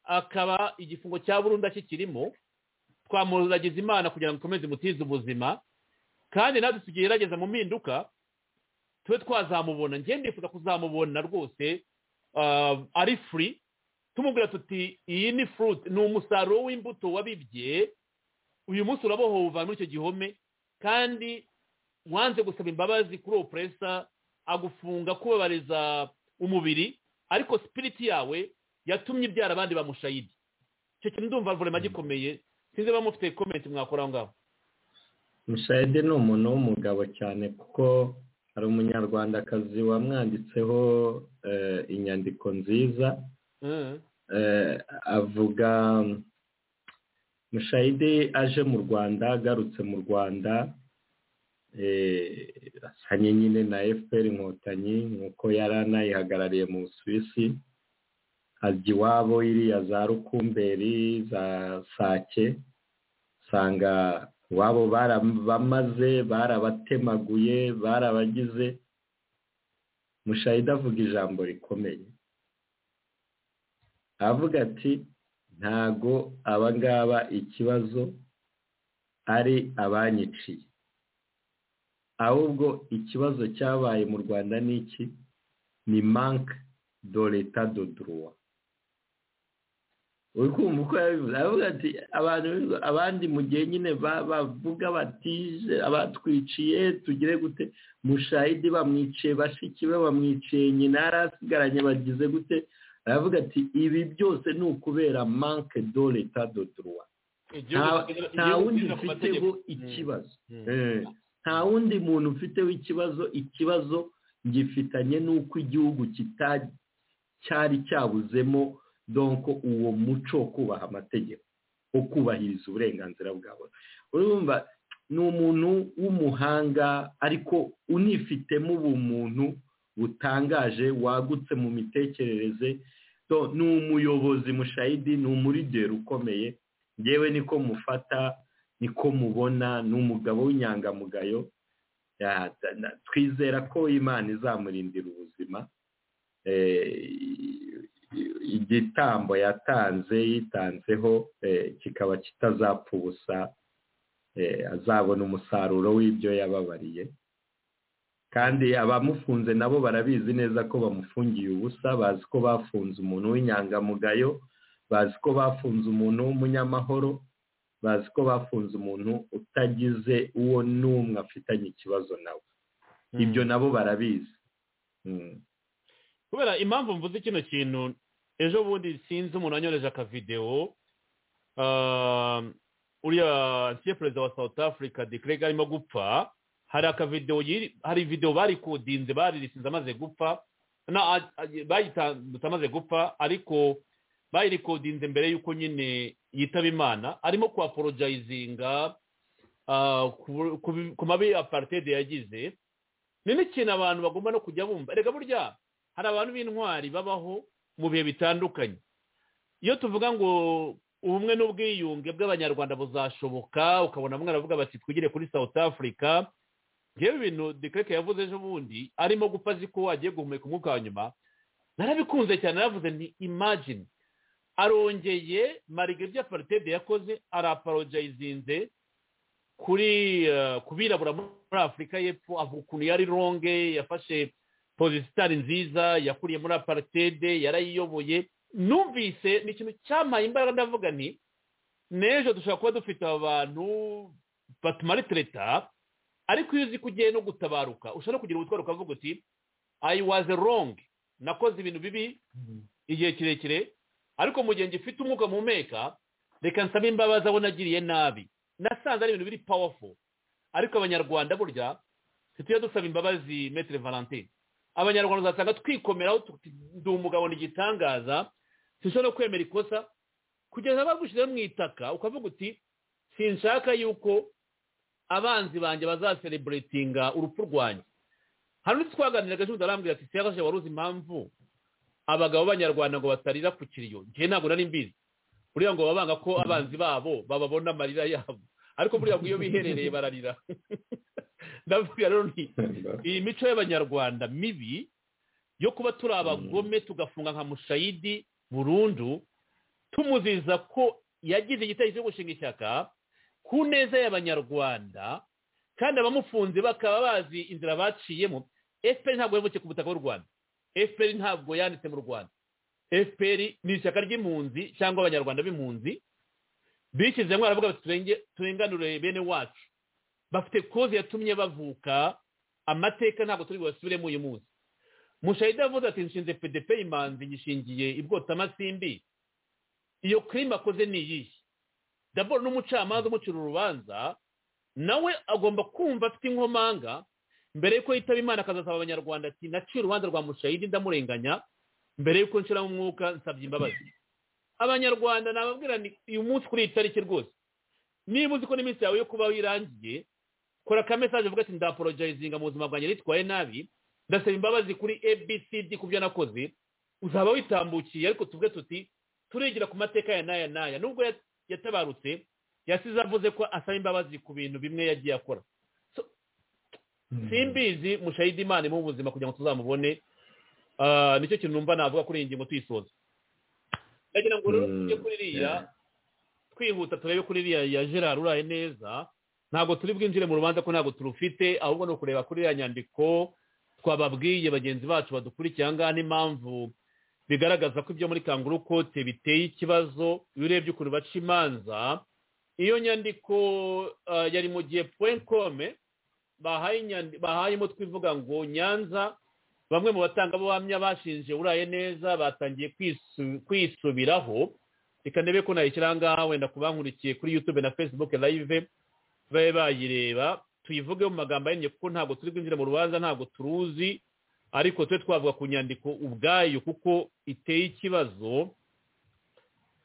akaba igifungo cya burundu kikirimo twamuragiza imana kugira ngo ikomeze imutize ubuzima kandi natwe tugerageza mu mpinduka tube twazamubona njye ndifuza kuzamubona rwose ah, ari free tumubwira tuti iyi ni fruit ni umusaruro w'imbuto wabibye uyu munsi urabohowe uva muri icyo gihome kandi wanze gusaba imbabazi kuri uwo puresa agufunga kubabariza umubiri ariko sipiriti yawe yatumye ibyara abandi bamushayidi icyo kintu ndumva vurema gikomeye sinzi niba mufite komenti mwakora aho ngaho mushayidi ni umuntu w'umugabo cyane kuko hari umunyarwandakazi wamwanditseho eh, inyandiko nziza Mm. eh, avuga mm, mushayidi aje mu rwanda agarutse mu rwanda eh, asanye nyine na fpr inkotanyi nk'uko yari anayihagarariye mu busuwisi ajya iwabo iriya za rukumberi za sake usanga iwabo barabamaze barabatemaguye barabagize mushayidi avuga ijambo rikomeye aravuga ati ntago abangaba ikibazo ari abanyiciye ahubwo ikibazo cyabaye mu rwanda ni iki ni manke do leta do duruwa uri kumva uko yabivuze aravuga ati abantu abandi mu gihe nyine bavuga batije abatwiciye tugire gute mushahidi bamwiciye bashiki be bamwiciye nyina yarasigaranye bagize gute aravuga ati ibi byose ni ukubera manke do leta do duruwa nta wundi mfiteho ikibazo nta wundi muntu ufiteho ikibazo ikibazo ngifitanye n'uko igihugu cyari cyabuzemo donko uwo muco wo kubaha amategeko wo kubahiriza uburenganzira bwawe urumva ni umuntu w'umuhanga ariko unifitemo ubumuntu butangaje wagutse mu mitekerereze ni umuyobozi mushayidi ni umurideri ukomeye ngewe niko mufata niko mubona ni umugabo w'inyangamugayo twizera ko imana izamurindira ubuzima igitambo yatanze yitanzeho kikaba kitazapfa ubusa azabona umusaruro w'ibyo yababariye kandi abamufunze nabo barabizi neza ko bamufungiye ubusa bazi ko bafunze umuntu w'inyangamugayo bazi ko bafunze umuntu w'umunyamahoro bazi ko bafunze umuntu utagize uwo n'umwe afitanye ikibazo nawe ibyo nabo barabizi kubera impamvu mvuze kino kintu ejo bundi sinzi umuntu wanyoreje akavidewo uriya nsiye perezida wa south africa dekirega arimo gupfa hari akavidewo hari videwo barikodinze baririsinze amaze gupfa bayitandutse amaze gupfa ariko bayirikodinze mbere y'uko nyine yitaba imana arimo kuhaporojayizinga ku mabi aparitede yagize ni n'ikintu abantu bagomba no kujya bumva reka burya hari abantu b'intwari babaho mu bihe bitandukanye iyo tuvuga ngo ubumwe n'ubwiyunge bw'abanyarwanda buzashoboka ukabona bamwe baravuga bati twigire kuri south africa ngewe ibintu dekareke yavuze ejo bundi arimo gupfa azi ko agiye guhumeka umwuka wa nyuma narabikunze cyane naravuze nti imagine arongeye marige ibyo aparitede yakoze araporojayizinze kuri ku birabura muri afurika y'epfo avuga ukuntu yari ronge yafashe pozisitari nziza yakuriye muri aparitede yarayiyoboye numvise ni ikintu cyamaye imbaraga ndavuga nti n'ejo dushobora kuba dufite abantu batumaritireta ariko iyo uzi ko ugiye no gutabaruka ushobora no kugira ubutwaro ukavuga uti ayi waze rongi nakoze ibintu bibi igihe kirekire ariko mu gihe ngifite umwuka muhumeka reka nsaba imbabazi aho nagiriye nabi nasanze ari ibintu biri pawafo ariko abanyarwanda burya ntitujya dusaba imbabazi metire valentine abanyarwanda uzasanga twikomeraho ndi umugabo n'igitangaza dushobora no kwemera ikosa kugeza bagushyizeho mu itaka ukavuga uti sinshaka yuko abanzi banjye bazasereburetinga urupfu rwanjye hano twaganiraga ejo arambwira ati siyabashe wari uzi impamvu abagabo b'abanyarwanda ngo batarira ku kiriyo njye ntabwo nari mbizi buriya ngo banga ko abanzi babo bababona amarira yabo ariko buriya ngo iyo biherereye bararira ndavuga rero nti iyi mico y'abanyarwanda mibi yo kuba turi abagome tugafunga nka mushayidi burundu tumuziza ko yagize igitero cyo gushinga ishyaka ku neza y'abanyarwanda kandi abamufunze bakaba bazi inzira baciyemo efuperi ntabwo yavukiye ku butaka bw'u rwanda efuperi ntabwo yanditse mu rwanda efuperi ni ishyaka ry'impunzi cyangwa abanyarwanda b'impunzi bishyizemo baravuga bati turenganure bene wacu bafite koze yatumye bavuka amateka ntabwo turi bubasubiremo uyu munsi mushahida avuze ati nshinze pedepe imanzi nyishingiye ibwotamasimbi iyo kirima akoze ni iyihe daboro n'umucamanza umucira urubanza nawe agomba kumva afite inkomanga mbere y'uko yitaba imana akazasaba abanyarwanda ati naciye urubanza rwa mushahidi ndamurenganya mbere y'uko nshiramo umwuka nsabye imbabazi abanyarwanda nababwira ni uyu munsi kuri iyi tariki rwose niba uzi ko n'iminsi yawe yo kubaho irangiye kora ka mesaje uvuga ati ndaporojayizinga mu buzima bwanjye nitwaye nabi ndasaba imbabazi kuri abcd ku byo nakoze uzaba witambukiye ariko tuvuge tuti turigira ku mateka ya n'aya n'aya nubwo yatabarutse yasize avuze ko asaba imbabazi ku bintu bimwe yagiye akora simbizi mushayidi imana mu buzima kugira ngo tuzamubone nicyo kintu numva navuga kuri iyi ngingo tuyisoza ndagira ngo rero tujye Mm, kuri iriya yeah. twihuta turebe kuri iriya ya gerard uraye neza ntabwo turi bwinjire mu rubanza ko ntabwo turufite ahubwo ni ukureba kuri iriya nyandiko twababwiye bagenzi bacu badukurikiye aha ngaha n'impamvu bigaragaza ko ibyo muri kanguru kote biteye ikibazo iyo urebye ukuntu baca imanza iyo nyandiko ah, yari mu gihe poinkome bahaye inyandi- bahayemo twivuga ngo nyanza bamwe mu batangabuhamya bashinje uraye neza batangiye kwisu- kwisubiraho reka ndebe ko nayishyira aha ngaha wenda ku bankurikiye kuri yutube na fesibuke layive babe bayireba tuyivuge mu magambo ahinnye kuko ntabwo turi kwinjira mu rubanza ntabwo turuzi ariko twe twavuga ku nyandiko ubwayo kuko iteye ikibazo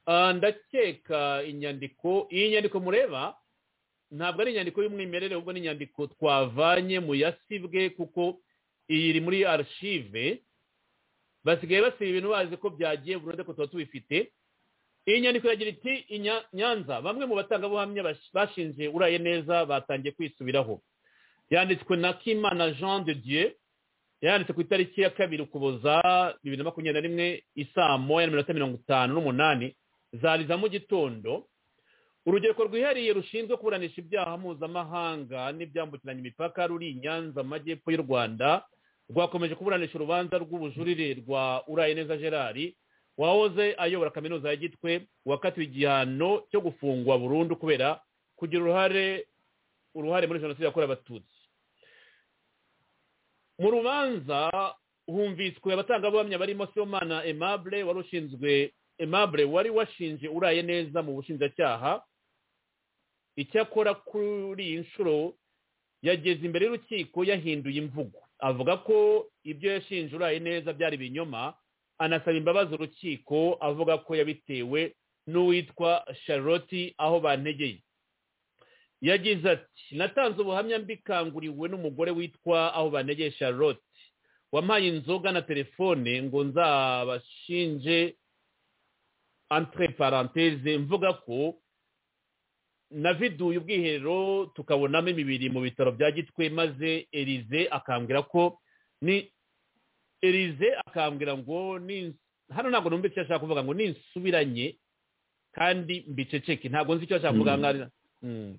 Ah, ndakeka inyandiko iyi nyandiko mureba ntabwo ari inyandiko y'umwimerere ahubwo ni inyandiko twavanye mu yasibwe kuko iyi iri muri archive basigaye basiba ibintu bazi ko byagiye burundu ko tuba tubifite iyi nyandiko iragira iti "Inya- nyanza bamwe mu batangabuhamya bash- bashinje uraye neza batangiye kwisubiraho yanditswe na kimana jean de dieu yanditse ku itariki ya kabiri ukuboza bibiri na makumyabiri na rimwe isaa moya na minota mirongo itanu n'umunani zari za mu gitondo urubyiruko rwihariye rushinzwe kuburanisha ibyaha mpuzamahanga n'ibyambukiranya imipaka ruri i nyanza mu majyepfo y'u rwanda rwakomeje kuburanisha urubanza rw'ubujurire rwa uraye neza gerard wahoze ayobora kaminuza ya gitwe wakatiwe igihano cyo gufungwa burundu kubera kugira uruhare uruhare muri jenoside yakorewe abatutsi mu rubanza humviswe abatangabuhamya barimo siyomana aimable wari ushinzwe aimable wari washinje uraye neza mu bushinjacyaha icyakora kuri iyi nshuro yageze imbere y'urukiko yahinduye imvugo avuga ko ibyo yashinje uraye neza byari ibinyoma anasaba imbabazi urukiko avuga ko yabitewe n'uwitwa charlotte aho bantegeye yagize ati natanze ubuhamya mbikanguriwe n'umugore witwa aho banegeye charlotte wampaye inzoga na telefone ngo nzabashinje entre parenthese mvuga ko naviduye ubwiherero tukabonamo imibiri mu bitaro bya gitwe maze erize akambwira ko ni erize akambwira ngo ni- hano ntabwo numva icyo ashaka kuvuga ngo ninsubiranye kandi mbiceceke ntabwo nzi icyo ashaka kuvuga Mm. nk'aho ari- Mm.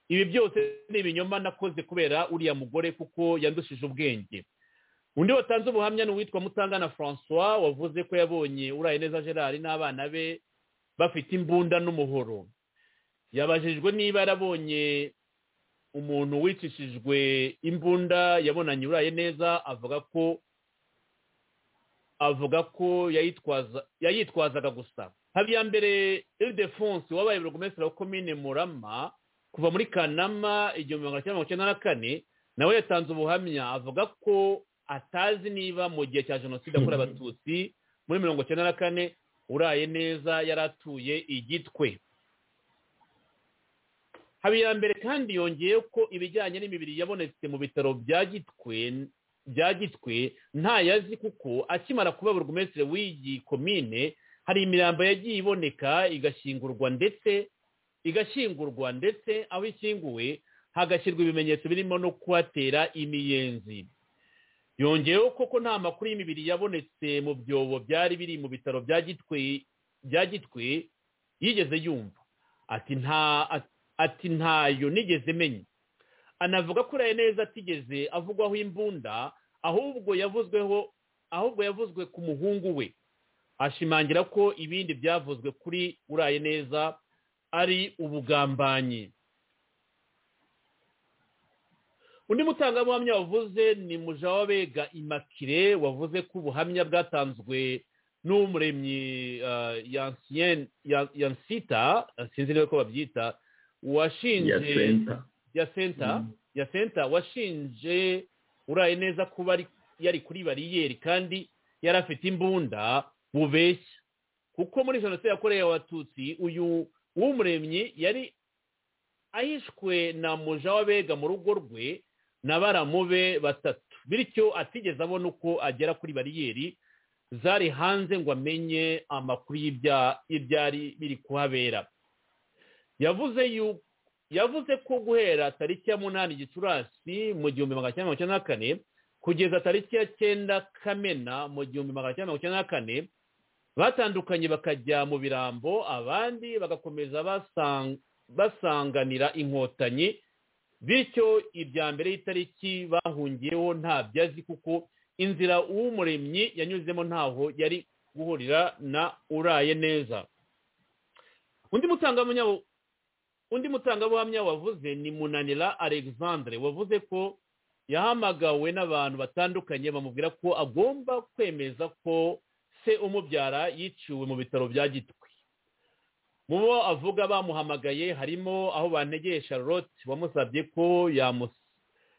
ibi byose ni ibinyoma nakoze kubera uriya mugore kuko yandushije ubwenge undi watanze ubuhamya ni uwitwa mutangana francois wavuze ko yabonye uraye neza gerard n'abana be bafite imbunda n'umuhoro yabajijwe niba yarabonye umuntu wicishijwe imbunda yabonanye uraye neza avuga ko avuga ko yayitwaza yayitwazaga gusa habiyambere ildefonse wabaye burugumesitiri wa komine murama kuva muri kanama igihumbi magana cyenda mirongo icyenda na kane nawe yatanze ubuhamya avuga ko atazi niba mu gihe cya jenoside yakorewe abatutsi muri mirongo icyenda na kane uraye neza yari atuye igitwe habiyambere kandi yongeyeho ko ibijyanye n'imibiri yabonetse mu bitaro bya gitwe bya gitwe ntayazi kuko akimara kuba burugumesitiri w'iyi komine hari imirambo yagiye iboneka igashyingurwa ndetse igashyingurwa ndetse aho ishyinguwe hagashyirwa ibimenyetso birimo no kuhatera imiyenzi yongeyeho ko ko nta makuru y'imibiri yabonetse mu byobo byari biri mu bitaro bya gitwe bya gitwe yigeze yumva ati nta ati ntayo nigeze menya anavuga ko uraye neza atigeze avugwaho imbunda ahubwo yavuzweho ahubwo yavuzwe ku muhungu we ashimangira ko ibindi byavuzwe kuri uraye neza ari ubugambanyi undi mutangabuhamya wavuze ni mujawabega imakire wavuze ko ubuhamya bwatanzwe n'umuremyi uh, yansiyene Yan- yansita sinzi niba ko babyita washinje ya senta ya senta ya senta washinje uraye neza kuba ari- yari kuri bariyeri kandi yari afite imbunda bubeshya kuko muri jenoside yakorewe abatutsi uyu w'umuremyi yari ahishwe na muja w'abega mu rugo rwe na baramube batatu bityo atigeze abona uko agera kuri bariyeri zari hanze ngo amenye amakuru y'ibya- y'ibyari biri kuhabera yavuze yuko yavuze ko guhera tariki ya munani gicurasi mu gihumbi magana cyenda mirongo icyenda na kane kugeza tariki ya cyenda kamena mu gihumbi magana cyenda mirongo icyenda na kane batandukanye bakajya mu birambo abandi bagakomeza basang- basanganira inkotanyi bityo irya mbere y'itariki bahungiyeho ntabyo azi kuko inzira uw'umuremyi yanyuzemo ntaho yari guhurira na uraye neza undi mutangabuhamya undi mutangabuhamya wavuze ni munanira alexandre wavuze ko yahamagawe n'abantu batandukanye bamubwira ko agomba kwemeza ko se umubyara yiciwe mu bitaro bya gitwe mu bo avuga bamuhamagaye harimo aho bantegeye charlotte wamusabye ko yamu-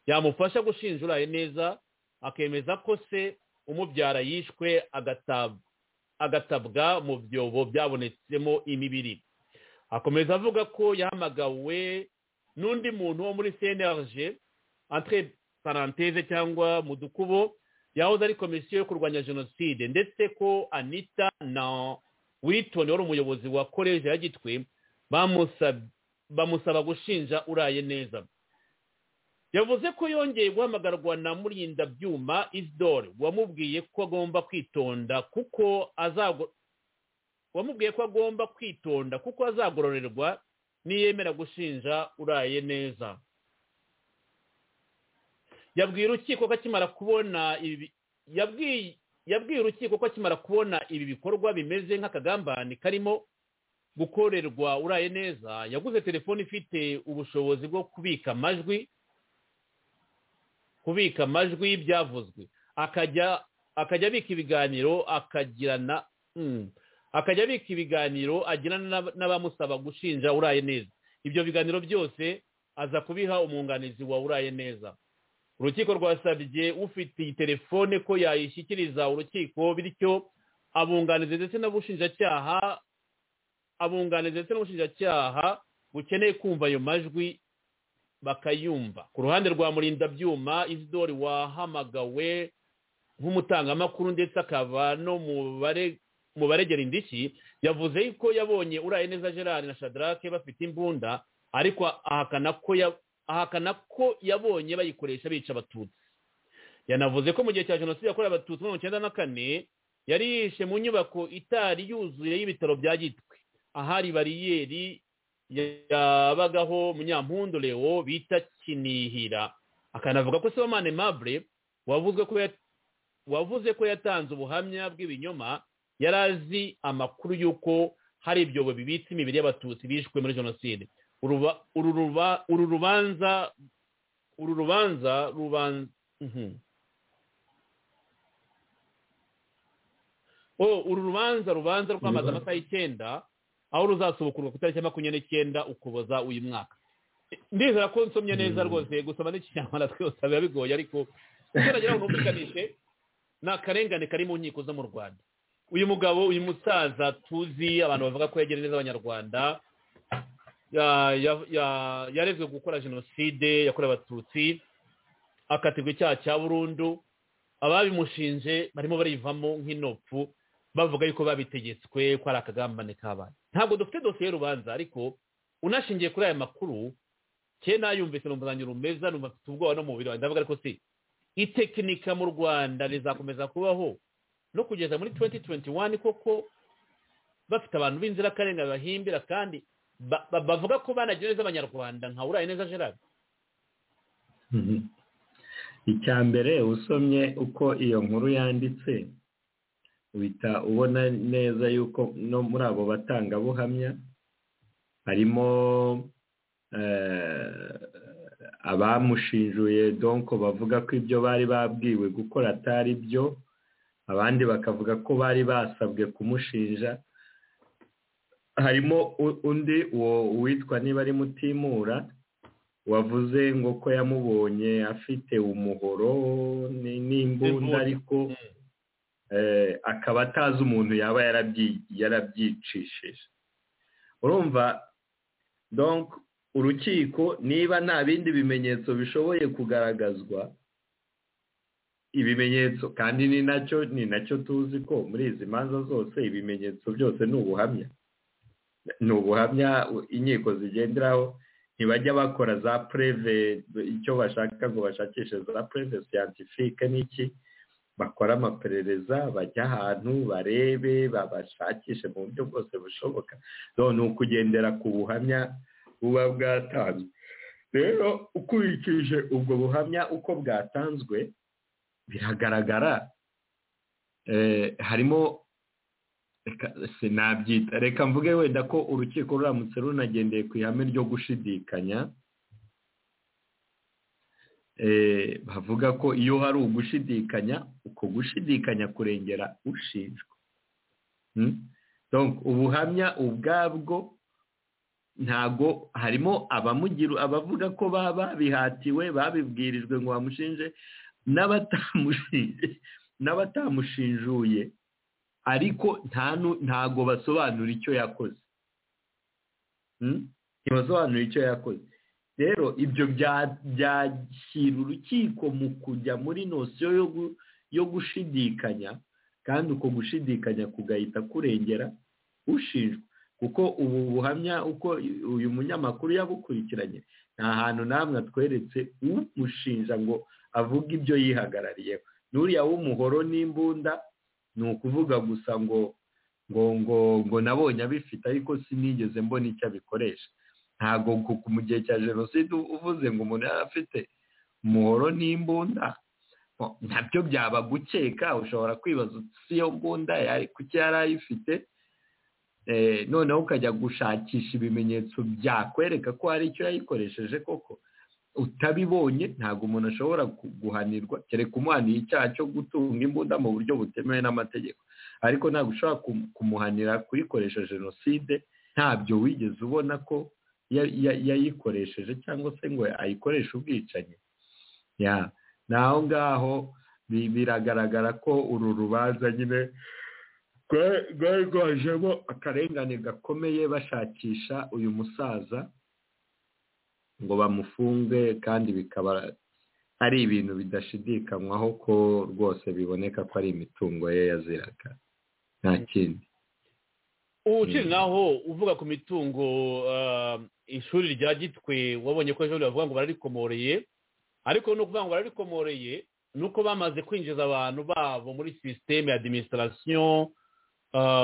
yamufasha gushinja uraye neza akemeza ko se umubyara yishwe agatab- agatabwa mu byobo byabonetsemo imibiri akomeza avuga ko yahamagawe n'undi muntu wo muri cnrg entre paranteze cyangwa mu dukubo yahoze ari komisiyo yo kurwanya jenoside ndetse ko anita na wilton wari umuyobozi wa koleji ya gitwe bamusab- bamusaba gushinja uraye neza yavuze ko yongeye guhamagarwa na murindabyuma isidore wamubwiye ko agomba kwitonda kuko azago wamubwiye ko agomba kwitonda kuko azagororerwa niyemera gushinja uraye neza yabwiye urukiko ko akimara kubona ibi yabwiye yabwiye urukiko ko akimara kubona ibi bikorwa bimeze nk'akagambane karimo gukorerwa uraye neza yaguze telefone ifite ubushobozi bwo kubika amajwi kubika amajwi y'ibyavuzwe akajya akajya abika ibiganiro akagirana mm. akajya abika ibiganiro agirana n'ab- n'abamusaba gushinja uraye neza ibyo biganiro byose aza kubiha umwunganizi wa uraye neza urukiko rwasabye ufite iyi telefone ko yayishyikiriza urukiko bityo abunganizi ndetse n'abushinjacyaha abunganizi ndetse n'ubushinjacyaha bukeneye kumva ayo majwi bakayumva ku ruhande rwa murindabyuma isidori wahamagawe nk'umutangamakuru ndetse akaba no mu bare mu baregera indishyi yavuze ko yabonye uraye neza gerard na shadarake bafite imbunda ariko ahakana ko ya- ahakana ko yabonye bayikoresha bica abatutsi yanavuze ko mu gihe cya jenoside yakorewe abatutsi mu icyenda na kane yari yishe mu nyubako itari yuzuye y'ibitaro bya gitwe ahari bariyeri yabagaho munyampundu leo bita kinihira akanavuga ko sibomane mabure wavuze ko ya- wavuze ko yatanze ubuhamya bw'ibinyoma yari azi amakuru y'uko hari ibyobo bibitse imibiri y'abatutsi bishwe muri jenoside Uruba- uru ruba- uru rubanza uru rubanza ruban- mhm. Oh, uru rubanza rubanza rwamaze Rubanza. amasaha y'icyenda aho ruzasubukurwa ku itariki ya makumyabiri n'icyenda ukuboza uyu mwaka ndizera ko nsomye neza Mm. rwose gusoma n'ikinyarwanda twese biba bigoye ariko utaragera aho numvikanishe ni akarengane kari mu nkiko zo mu rwanda uyu mugabo uyu musaza tuzi abantu bavuga ko yagera neza abanyarwanda ya- ya- ya- yarezwe gukora jenoside yakorewe abatutsi akatirwa icyaha cya burundu ababimushinje barimo barivamo nk'inopfu bavuga yuko babitegetswe ko ari akagambane k'abana ntabwo dufite dosiye y'urubanza ariko unashingiye kuri aya makuru kera nayumvise numva zanjye rumeza numva mfite ubwoba no mu mubiri wanjye ndavuga ariko si itekinika mu rwanda rizakomeza kubaho no kugeza muri 2021 koko bafite abantu b'inzirakarengane bahimbira kandi ba- ba- bavuga ko banagira neza abanyarwanda nka uraye neza gerard Mhm. icya mbere usomye uko iyo nkuru yanditse uhita ubona neza yuko no muri abo batangabuhamya harimo eh, abamushinjuye donko bavuga ko ibyo bari babwiwe gukora atari byo abandi bakavuga ko bari basabwe kumushinja harimo u- undi uwo witwa niba ari mutimura wavuze ngo ko yamubonye afite umuhoro ni- n'imbunda N'imbunda. ariko eh, akaba atazi umuntu yaba yarabyi- yarabyicishije urumva donc urukiko niba nta bindi bimenyetso bishoboye kugaragazwa ibimenyetso kandi ni nacyo ni nacyo tuzi ko muri izi manza zose ibimenyetso byose ni ubuhamya ni ubuhamya u- inkiko zigenderaho ntibajya bakora za preve icyo bashaka ngo bashakishe za preve scientifique n'iki bakora amaperereza bajya ahantu barebe babashakishe mu buryo bwose bushoboka ni ukugendera ku buhamya buba bwatanzwe rero ukurikije ubwo buhamya uko bwatanzwe biragaragara harimo sinabyita reka mvuge wenda ko urukiko ruramutse runagendeye ku ihame ryo gushidikanya bavuga ko iyo hari ugushidikanya uko gushidikanya kurengera ushinjwa ubuhamya ubwabwo ntabwo harimo abamugira abavuga ko baba bihatiwe babibwirijwe ngo bamushinje n'abatamushinjuye ariko ntago basobanura icyo yakoze ntibasobanura icyo yakoze rero ibyo byashyira urukiko mu kujya muri nosiyo yo gushidikanya kandi uko gushidikanya kugahita kurengera ushinjwa kuko ubu buhamya uko uyu munyamakuru yabukurikiranye nta hantu namwe atweretse umushinja ngo avuge ibyo yihagarariyeho n'uriya w'umuhoro n'imbunda ni ukuvuga gusa ngo ngo ngo ngo nabonye abifite ariko sinigeze mbona icyo abikoresha ntabwo mu gihe cya jenoside uvuze ngo umuntu yari afite umuhoro n'imbunda nabyo byaba gukeka ushobora kwibaza si iyo mbunda kuki yari ayifite noneho ukajya gushakisha ibimenyetso byakwereka ko hari icyo yayikoresheje koko utabibonye ntabwo umuntu ashobora guhanirwa kereka umuhaniye icyaha cyo gutunga imbunda mu buryo butemewe n'amategeko ariko ntabwo ushobora kumuhanira kuyikoresha jenoside ntabyo wigeze ubona ko yayikoresheje cyangwa se ngo ayikoreshe ubwicanyi naho ngaho biragaragara ko uru rubanza nyine rwari rwajemo akarengane gakomeye bashakisha uyu musaza ngo bamufunge kandi bikaba ari ibintu bidashidikanywaho ko rwose biboneka ko ari imitungo ye yaziraga nta kindi ukiri naho uvuga ku mitungo ishuri rya gitwe wabonye ko ejo bavuga ngo bararikomoreye ariko ni ukuvuga ngo bararikomoreye ni uko bamaze kwinjiza abantu babo muri sisiteme ya adiminisitirasiyo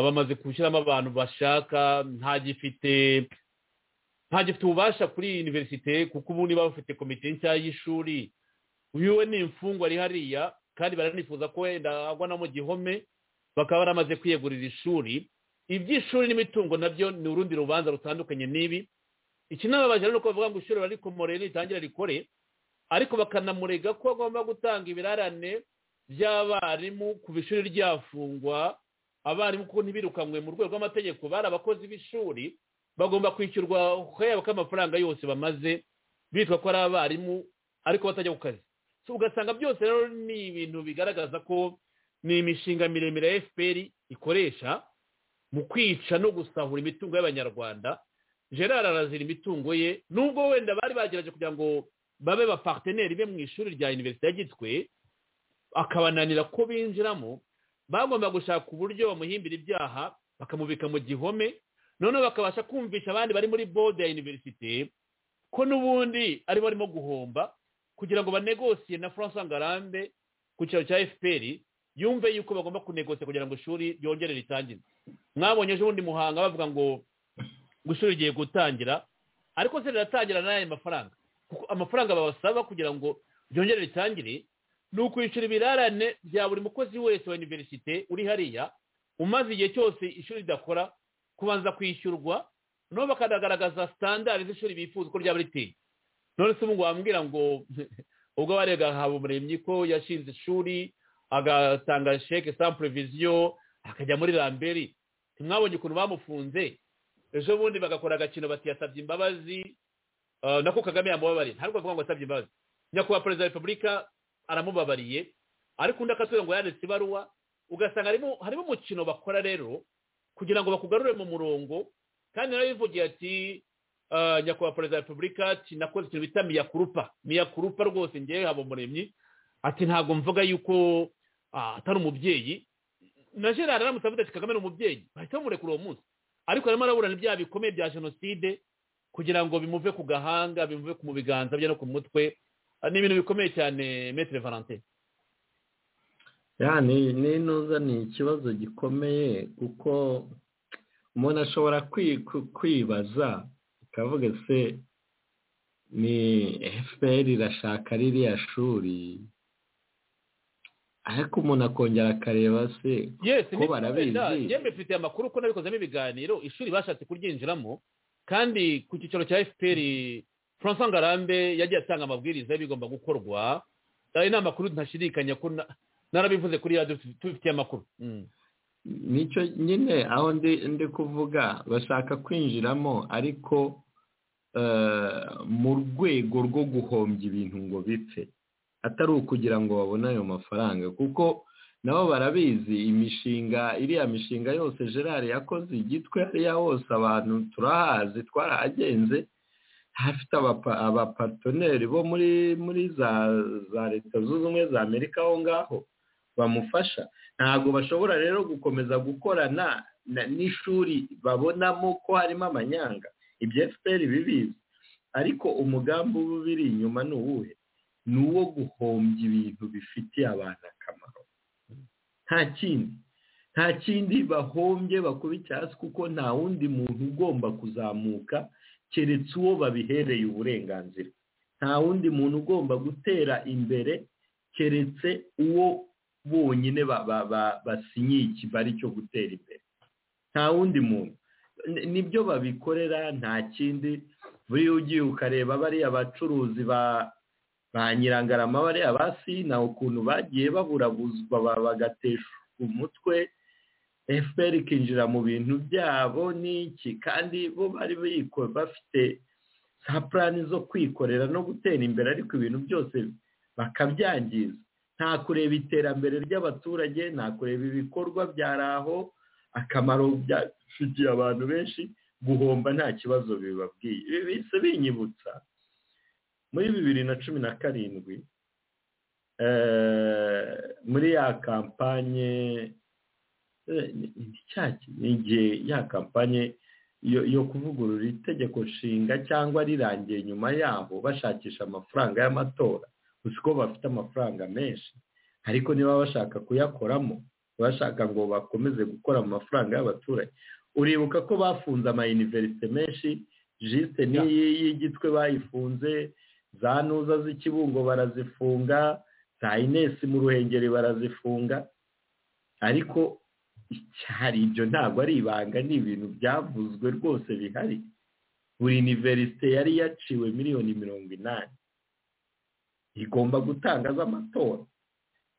bamaze gushyiramo abantu bashaka ntagifite ntagifite ububasha kuri iyi univerisite kuko ubu niba bafite komite nshya y'ishuri wiwe ni imfungwa ari hariya kandi baranifuza ko wenda agwa no mu gihome bakaba baramaze kwiyegurira ishuri iby'ishuri n'imitungo nabyo ni urundi rubanza rutandukanye n'ibi ikinababaje ni uko bavuga ngo ishuri barikomoreye ritangira rikore ariko bakanamurega ko agomba gutanga ibirarane by'abarimu ku ishuri ryafungwa abarimu kuko ntibirukanywe mu rwego rw'amategeko bari abakozi b'ishuri bagomba kwishyurwa yabo ko amafaranga yose bamaze bitwa ko ari abarimu ariko batajya ku kazi ugasanga byose rero ni ibintu bigaragaza ko ni imishinga miremire ya fpr ikoresha mu kwica no gusahura imitungo y'abanyarwanda gerard arazira imitungo ye nubwo wenda bari bagerageje kugira ngo babe bapateneri be mu ishuri rya univerisite ya gitwe akabananira ko binjiramo bagomba gushaka uburyo bamuhimbira ibyaha bakamubika mu gihome noneho bakabasha kumvisha abandi bari muri bode ya univerisite ko n'ubundi ari barimo guhomba kugira ngo banegosiye na francois ngarambe ku cyaro cya fpr yumve yuko bagomba kunegosiye kugira ngo ishuri ryongere ritangire mwabonye ejo ubundi muhanga bavuga ngo ngo ishuri rigiye gutangira ariko se riratangira n'aya mafaranga kuko amafaranga babasaba kugira ngo ryongere ritangire ni ukwishyura ibirarane bya buri mukozi wese wa univerisite uri hariya umaze igihe cyose ishuri ridakora kubanza kwishyurwa noneho bakanagaragaza sitandari z'ishuri bifuza uko ryaba riteye none se ubu wambwira ngo ubwo warega habumuremyi ko yashinze ishuri agatanga sheke sans prevision akajya muri ramberi ntimwabonye ukuntu bamufunze ejo bundi bagakora agakino bati yasabye imbabazi nako kagame yamubabariye ntabwo bavuga ngo yasabye imbabazi nyakubahwa perezida wa repubulika aramubabariye ariko undi akatubwira ngo yanditse ibaruwa ugasanga harimo umukino bakora rero kugira ngo bakugarure mu murongo kandi nawe yivugiye ati nyakubahwa perezida wa repubulika nakoze ikintu bita miyakurupa miyakurupa rwose ngewe haba umuremyi ati ntabwo mvuga yuko atari umubyeyi na gerard aramutse avuga ati kagame ni umubyeyi bahita bamurekura uwo munsi ariko arimo araburana ibyaha bikomeye bya jenoside kugira ngo bimuve ku gahanga bimuve mu biganza bye no ku mutwe ni ibintu bikomeye cyane metere valentin ya ni ni ntuza ni ikibazo gikomeye kuko umuntu ashobora kwi- ku- kwibaza akavuga se ni efuperi irashaka ririya shuri ariko umuntu akongera akareba se yes ko barabizi. yemwe mfite amakuru ko nabikozemo ibiganiro ishuri bashatse kuryinjiramo kandi ku cyicaro cya fpr francois ngarambe yagiye atanga amabwiriza y'ibigomba gukorwa ayo ni amakuru ntashidikanya ko na- narabivuze kuri radiyo tubi- tubifitiye amakuru Mm. nicyo nyine aho ndi ndi kuvuga bashaka kwinjiramo ariko eh, mu rwego rwo guhombya ibintu ngo bipfe atari ukugira ngo babone ayo mafaranga kuko nabo barabizi imishinga iriya mishinga yose gerard yakoze igitwe ariya hose abantu turahazi twarahagenze hafite abapa- abapatoneri bo muri muri za za leta zunze ubumwe za amerika aho ngaho bamufasha ntabwo bashobora rero gukomeza gukorana na- n'ishuri babonamo ko harimo amanyanga ibyo fpr bibizi ariko umugambi uba ubiri inyuma ni uwuhe ni uwo guhombya ibintu bifitiye abantu akamaro nta kindi nta kindi bahombye bakubita hasi kuko nta wundi muntu ugomba kuzamuka keretse uwo babihereye uburenganzira nta wundi muntu ugomba gutera imbere keretse uwo bonyine ba- ba- ba- basinyiye ikibari cyo gutera imbere nta wundi muntu Ni- nibyo babikorera nta kindi buriya ugiye ukareba bariya bacuruzi ba ba nyirangarama bariya ba sina ukuntu bagiye baburabuzwa ba- bagatesha umutwe fpr ikinjira mu bintu byabo n'iki kandi bo bari biko bafite za purani zo kwikorera no gutera imbere ariko ibintu byose bakabyangiza nta kureba iterambere ry'abaturage nta kureba ibikorwa byari aho akamaro byafitiye abantu benshi guhomba nta kibazo bibabwiye ibi bise binyibutsa muri bibiri na cumi na karindwi eh, muri ya kampanye eh, ni- ni cyaki? ni igihe ya kampanye yo yo kuvugurura itegeko nshinga cyangwa rirangiye nyuma yaho bashakisha amafaranga y'amatora gusa ko bafite amafaranga menshi ariko niba bashaka kuyakoramo bashaka ngo bakomeze gukora mu mafaranga y'abaturage uribuka ko bafunze amayiniverisite menshi jisite n'iyi y'igitwe bayifunze za ntuza z'ikibungo barazifunga za inesi mu ruhengeri barazifunga ariko icyari ibyo ntabwo ari ibanga ni ibintu byavuzwe rwose bihari buri iniverisite yari yaciwe miliyoni mirongo inani igomba gutangaza amatora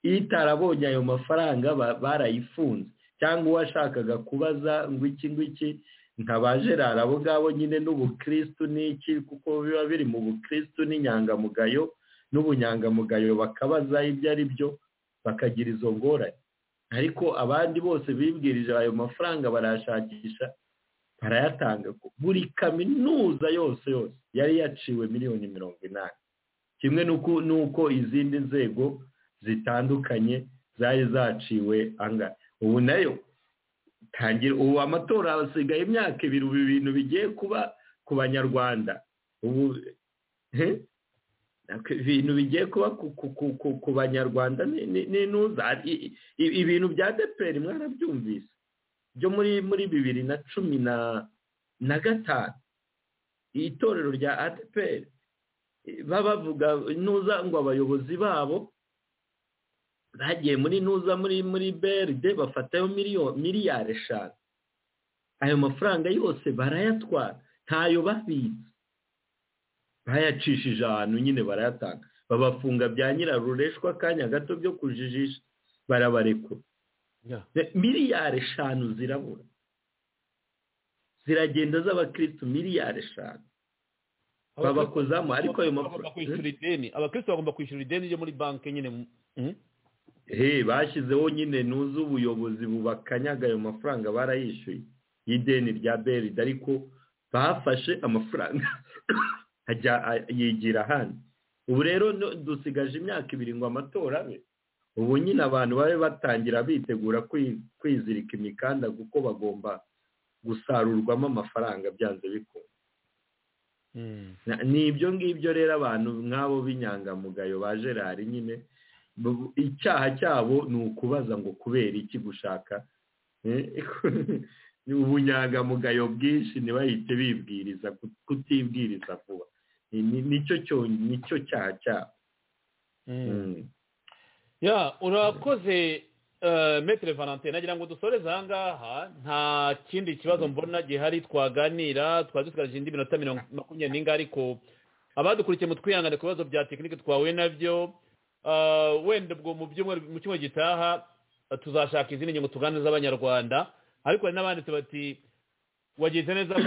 iyo itarabonye ayo mafaranga ba- barayifunze cyangwa uwashakaga kubaza ngo iki ngwiki nka ba gerard abo ngabo nyine n'ubukirisitu n'iki kuko biba biri mu bukirisitu n'inyangamugayo n'ubunyangamugayo bakabaza ibyo ari byo bakagira izo ngorane ariko abandi bose bibwirije ayo mafaranga barayashakisha barayatanga buri kaminuza yose yose yari yaciwe miliyoni mirongo inani kimwe n'uko- n'uko izindi nzego zitandukanye zari zaciwe anga ubu nayo tangira ubu amatora hasigaye imyaka ibiri ubu ibintu bigiye kuba ku banyarwanda ubu he? Nako ibintu bigiye kuba ku, ku, ku, ku, ku banyarwanda ni- ni- ni ntuza I- i- i- ibintu bya deperi mwarabyumvise byo muri muri bibiri na cumi na na gatanu itorero rya adeperi baba bavuga ntuza ngo abayobozi babo bagiye muri ntuza muri muri beride bafatayo miliyoni miliyari eshanu ayo mafaranga yose barayatwara ntayo babitse bayacishije ahantu nyine barayatanga babafunga bya nyirarureshwa akanya gato byo kujijisha barabarekura Yeah. miliyari eshanu zirabura ziragenda z'abakirisitu miliyari eshanu babakozamo ariko ayo Abakristo bagomba mafaranga kwishyura ideni abakristo bagomba kwishyura ideni ryo muri banki nyine Mm. he bashyizeho nyine ntuzi ubuyobozi bubakanyaga ayo mafaranga barayishyuye y'ideni rya beride ariko bafashe amafaranga ajya a- yigira ahandi ubu rero no- dusigaje imyaka ibiri ngo amatora abe ubu nyine abantu babe batangira bitegura kwi- kwizirika imikanda kuko bagomba gusarurwamo amafaranga byanze bikunze Mm. Na- ni ibyo ngibyo rero abantu nk'abo b'inyangamugayo ba gerard nyine bu- icyaha cyabo ni ukubaza ngo kubera iki gushaka eh, ni ubunyangamugayo bwinshi ntibahite bibwiriza ku- kutibwiriza vuba Ni- ni- nicyo cyo- nicyo cyaha cyabo Mm. ya urakoze eh, Maître valentin nagira ngo dusoreze aha ngaha nta kindi kibazo mbona gihari twaganira twari dusigaje indi minota mirongo makumyabiri n'inga ariko abadukurikiye mu twihangane ku bibazo bya tekinike twahuye nabyo eh, wenda ubwo mu byumweru mu cyumweru gitaha eh, tuzashaka izindi ngingo tuganira z'abanyarwanda ariko hari n'abanditse bati wagize neza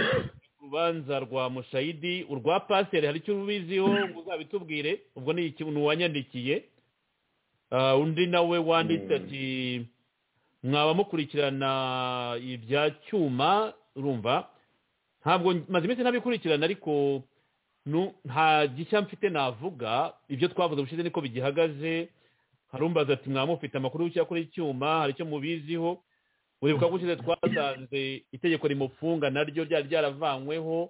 urubanza rwa mushayidi urwa pasiteri hari icyo ubiziho ngo uzabitubwire ubwo ni iki- ni uwanyandikiye Ah, undi nawe wanditse Mm. ati mwaba mukurikirana ibya cyuma urumva ntabwo maze iminsi ntabikurikirana ariko nu- nta gishya mfite navuga ibyo twavuze ubushize niko bigihagaze harumbaza ati mwaba mufite amakuru y'icyo kuri icyuma hari icyo mubiziho buribuka ko ushize twasanze itegeko rimufunga naryo ryari ryaravanyweho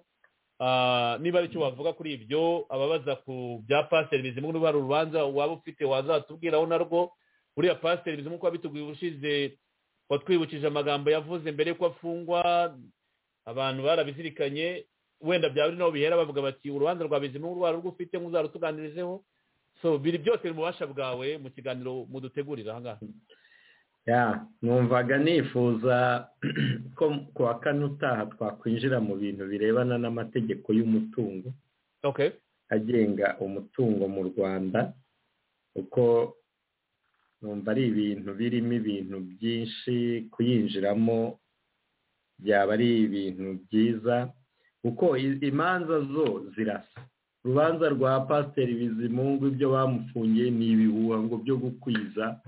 Ah, niba ari cyo wavuga kuri ibyo ababaza ku bya pasiteri bizimungu niba hari urubanza waba ufite wazatubwiraho narwo buriya pasiteri bizimungu uko wabitubwiye ubushize watwibukije amagambo yavuze mbere yuko afungwa abantu barabizirikanye wenda byaba ari naho bihera bavuga bati urubanza rwa bizimungu rwari urwo ufite nkuzarutuganirizeho so biri byose biri mu bubasha bwawe mu kiganiro mudutegurira aha ngaha ya numvaga nifuza ko ku wa kane utaha twakwinjira mu bintu birebana n'amategeko y'umutungo okay agenga umutungo mu rwanda kuko numva ari ibintu birimo ibintu byinshi kuyinjiramo byaba ari ibintu byiza kuko i- imanza zo zirasa urubanza rwa pasiteri bizimungu ibyo bamufungiye ni ibihuha ngo byo gukwiza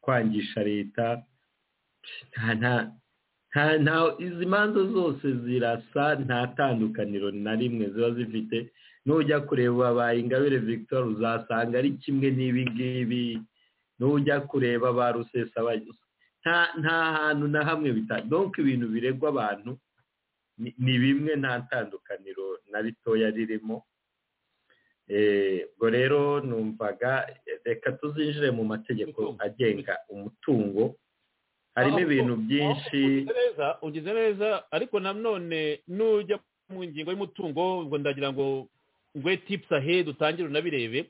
kwangisha leta nta nta nta nta izi manza zose zirasa nta tandukaniro na rimwe ziba zifite nujya kureba ba ingabire victoire uzasanga ari kimwe n'ibi ngibi nujya kureba ba rusesa nta nta hantu na hamwe bita donc ibintu biregwa abantu ni- ni bimwe nta tandukaniro na ritoya ririmo Eh, ubwo rero numvaga eh, reka tuzinjire mu mategeko Umutungo. agenga umutungo harimo Ah, ibintu oh, byinshi ugize neza ugize neza ariko nanone nujya mu ngingo y'umutungo ngo ndagira ngo ngwe tips ahead utangire unabirebe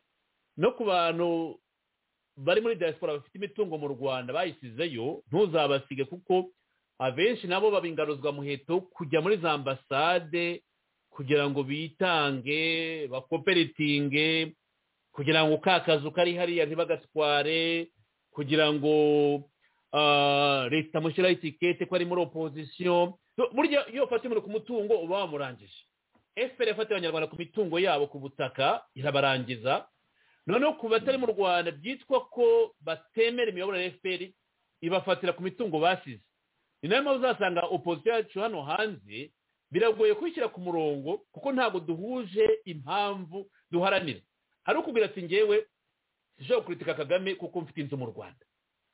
no ku bantu bari muri diaspora bafite imitungo mu rwanda bayisizeyo ntuzabasige kuko abenshi nabo baba ingaruzwa muheto kujya muri za ambasade kugira ngo bitange bakoperitinge kugira ngo ka kazu kari hariya ntibagatware kugira ngo ah, leta mushyiraho itikete ko ari muri opozisiyo So, burya iyo ufata umuriro ku mutungo uba wamurangije efuperi yafatiye abanyarwanda ku mitungo yabo ku butaka irabarangiza noneho ku batari mu rwanda byitwa ko batemera imiyoboro ya efuperi ibafatira ku mitungo basize ni nayo mpamvu uzasanga opozisiyo yacu hano hanze biragoye kwishyira ku murongo kuko ntabwo duhuje impamvu duharanira hari ukubwira ati ngewe sinshobora kuritika kagame kuko mfite inzu mu rwanda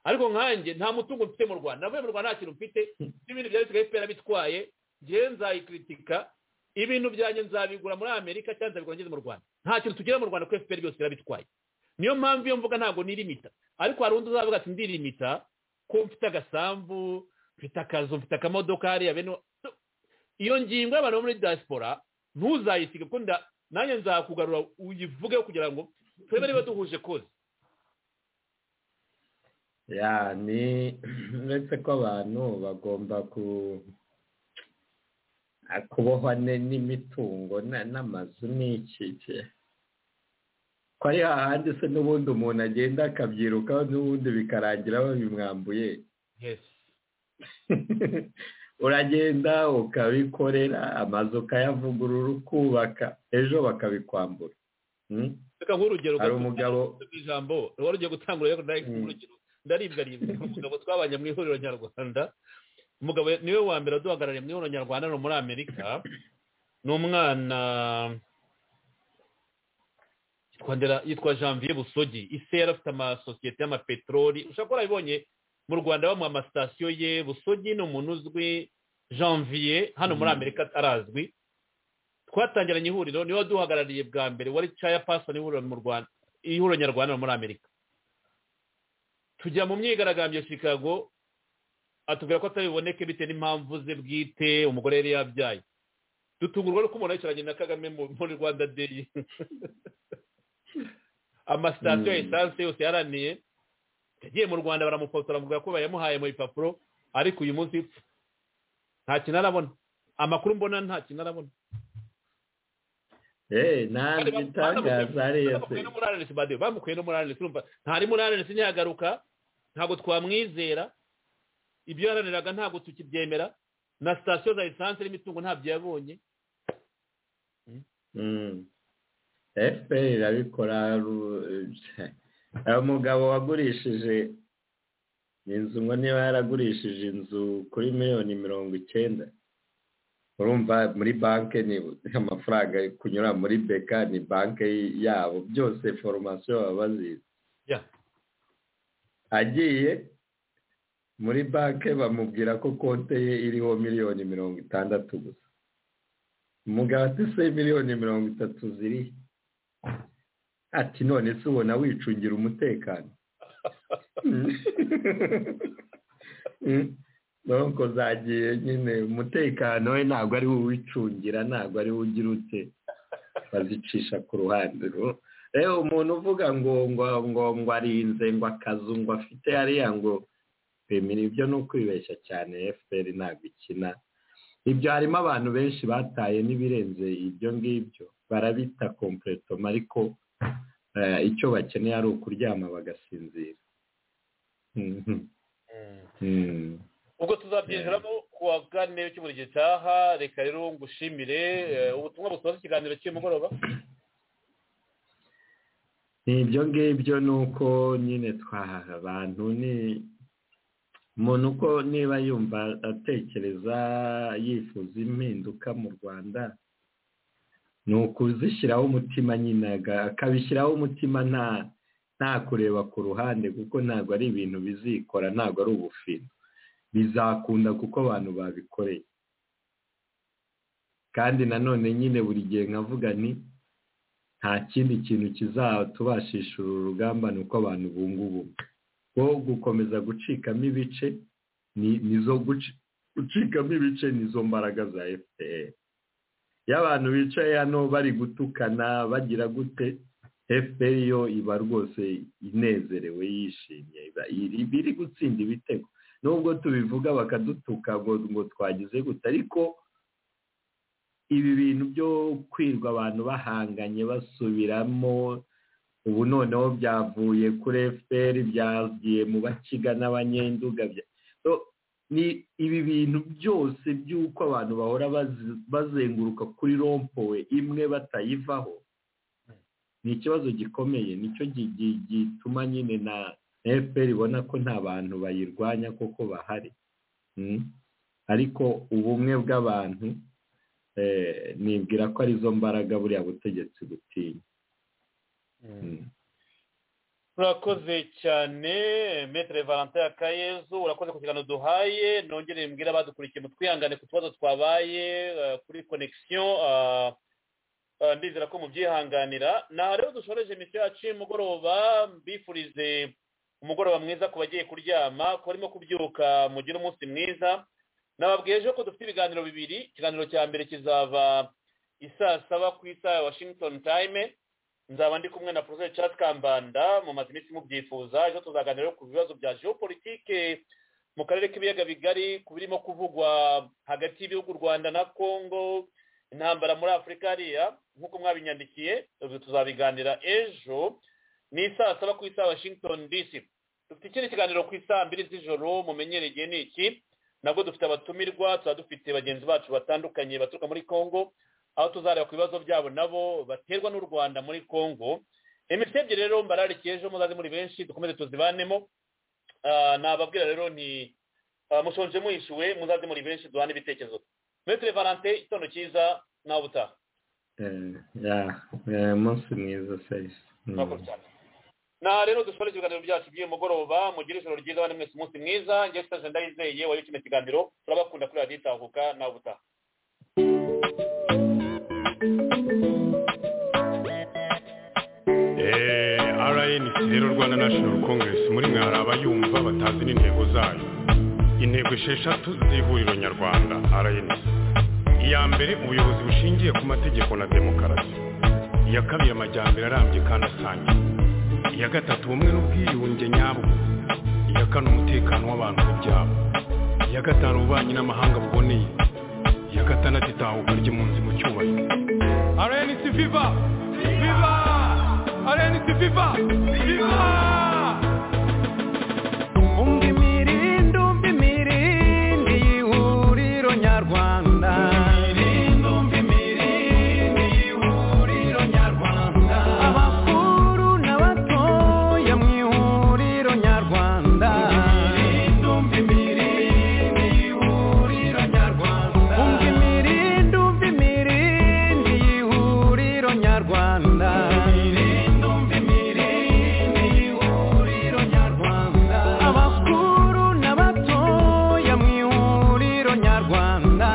ariko nkanjye nta mutungo mfite mu rwanda navuye mu rwanda nta kintu mfite n'ibintu bya bisigaye fpr bitwaye ngewe nzayikritika ibintu byanjye nzabigura muri amerika cyangwa nzabigura ngeze mu rwanda nta kintu tugira mu rwanda ko fpr byose irabitwaye niyo mpamvu iyo mvuga ntabwo nirimita ariko hari undi uzavuga ati ndirimita ko mfite agasambu mfite akazu mfite akamodoka hariya bene So, iyo ngingo y'abantu bo muri diaspora ntuzayisige kuko nda- nanjye nzakugarura uyivugeho kugira ngo turebe niba duhuje koze ya ni uretse ko abantu bagomba ku ah, kubohwa ne- n'imitungo na- n'amazu n'iki iki. ko ari hahandi se n'ubundi umuntu agenda akabyirukaho n'ubundi bikarangira babimwambuye yes uragenda ukabikorera amazu ukayavugurura ukubaka ejo bakabikwambura Mm? reka nguhe urugero hari gato. umugabo mu ijambo wari ugiye gutangura ariko ndari Mm. urugero ndaribwa ribwa umugabo twabanye mu ihuriro nyarwanda umugabo niwe wa mbere waduhagarariye mu ihuriro nyarwanda hano muri amerika ni umwana yitwa Ndera- yitwa janvier busogi ise yari afite amasosiyete y'amapeteroli ushobora kuba warabibonye mu rwanda bamuha amasitasiyo ye busogi ni umuntu uzwi janvier hano muri Mm. amerika arazwi twatangiranye ihuriro niwe waduhagarariye bwa mbere wari caya pasoni ihuriro mu rwanda ihuriro nyarwanda muri amerika tujya mu myigaragambyo ya chicago atubwira ko atabiboneke bitewe n'impamvu ze bwite umugore yari yabyaye dutungurwa no kumubona yicaranye na kagame muri rwanda deyi amasitasiyo ya esanse yose yaraniye yagiye mu rwanda baramufotora bamubwira ko bayamuhaye mu bipapuro ariko uyu munsi nta kintu arabona amakuru mbona nta kintu arabona eee ntabwo bitangaza ariyo se bamukuye no muri arenesi bade bamukuye no muri arenesi urumva ntari muri arenesi ntihagaruka ntabwo twamwizera ibyo yaraniraga ntabwo tukibyemera na sitasiyo za esanse n'imitungo ntabyo yabonye efuperi irabikora ru- uyu mugabo wagurishije inzu ngo niba yaragurishije inzu kuri miliyoni mirongo icyenda urumva muri banki ni amafaranga kunyura muri beka ni banki yabo byose foromasiyo baba bazizi Ya. agiye muri banki bamubwira ko konte ye iriho miliyoni mirongo itandatu gusa umugabo ati se miliyoni mirongo itatu ziri ati none se ubona wicungira umutekano Mm. donc zagiye nyine umutekano we ntabwo ari we uwicungira ntabwo ari we ugira ute bazicisha ku ruhande ru- rero umuntu uvuga ngo ngo ngo ngo arinze ngo akazu ngo afite hariya ngo bemera ibyo ni ukwibeshya cyane fpr ntabwo ikina ibyo harimo abantu benshi bataye n'ibirenze ibyo ngibyo barabita kompletoma ariko eh, icyo bakeneye ari ukuryama bagasinzira Mhm. Mhm. ubwo tuzabyinjiramo ku wa kane w'icyumweru gitaha reka rero ngushimire eh, ubutumwa busoza ikiganiro cy'uyu mugoroba ibyo ngibyo ni uko nyine twahaha abantu ni umuntu uko niba yumva atekereza yifuza impinduka mu rwanda ni ukuzishyiraho umutima nyine aga- akabishyiraho umutima nta nta kureba ku ruhande kuko ntabwo ari ibintu bizikora ntabwo ari ubufiro bizakunda kuko abantu babikoreye kandi nanone nyine buri gihe nkavuga nti nta kindi kintu kizatubashisha uru rugamba ni uko abantu bunga ubumwe wo gukomeza gucikamo ibice ni nizo guci- gucikamo ibice nizo mbaraga za fpr iyo abantu bicaye hano bari gutukana bagira gute fpr yo iba rwose inezerewe yishimye iba iri- iba iri gutsinda ibitego nubwo tubivuga bakadutuka ngo ngo twagize gute ariko ibi bintu byo kwirwa abantu bahanganye basubiramo ubu noneho byavuye kuri fpr byagiye mu bakiga n'abanyenduga bya- So, ni ibi bintu byose by'uko abantu bahora bazi- bazenguruka kuri rompowe imwe batayivaho ni ikibazo gikomeye nicyo gi- gi- gituma nyine na fpr ibona ko nta bantu bayirwanya koko bahari Mm. ariko ubumwe bw'abantu eh, nibwira ko arizo mbaraga buriya butegetsi butinya Mm. urakoze cyane metere valentin akayezu urakoze ku kiganiro duhaye nongere mbwira abadukurikiye mutwihangane ku tubazo twabaye eh, kuri connection ah, ah, ndizera ko mubyihanganira aha rero dushoreje imiti yacu y'umugoroba mbifurize umugoroba mwiza ku bagiye kuryama ku barimo kubyuka mugire umunsi mwiza nababwiye ejo ko dufite ibiganiro bibiri ikiganiro cya mbere kizaba isaa saba ku isaha ya washington time nzaba ndi kumwe na poroferi Charles kambanda mu mazi iminsi mubyifuza ejo tuzaganira rero ku bibazo bya geopolitike mu karere k'ibiyaga bigari ku birimo kuvugwa hagati y'ibihugu u rwanda na congo intambara muri afurika hariya nk'uko mwabinyandikiye ubwo tuzabiganira ejo ni saa saba ku isaha washington dc dufite ikindi kiganiro ku isaa mbiri z'ijoro mumenyereye ni iki nabwo dufite abatumirwa tuba dufite bagenzi bacu batandukanye baturuka muri congo aho tuzareba ku bibazo byabo nabo baterwa n'u rwanda muri congo imitsi ebyiri rero mbararikiye ejo muzaze muri benshi dukomeze tuzibanemo Ah, nababwira rero ni ah, mushonje muhishuwe muzaze muri benshi duhane ibitekerezo metere valante igitondo cyiza nawe utaha Eh, ya, eh, umunsi mwiza serivisi murakoze cyane na rero dushobora ibiganiro byacu by'uyu mugoroba mugire ijoro ryiza abandi mwese umunsi mwiza njye sitaje ndayizeye wayo kino kiganiro turabakunda kuri radiyo itahuka nawe utaha Eh, all rnc rero rwanda national congress muri mwe hari abayumva batazi n'intego zayo intego esheshatu z'ihuriro nyarwanda rnc iya mbere ubuyobozi bushingiye ku mategeko na demokarasi iya kabiri amajyambere arambye kandi asangiye iya gatatu ubumwe n'ubwiyunge nyabwo iya kane umutekano w'abantu n'ibyabo iya gatanu ububanyi n'amahanga buboneye iya gatandatu itahuka ry'impunzi mu cyubahiro rnc viva viva rnc viva viva Ndumva imirindi, ndumva imirindi y'ihuriro nyarwanda. Abakuru n'abatoya mu ihuriro nyarwanda. Umva imirindi, umva imirindi y'ihuriro nyarwanda. Abakuru n'abatoya mu ihuriro nyarwanda.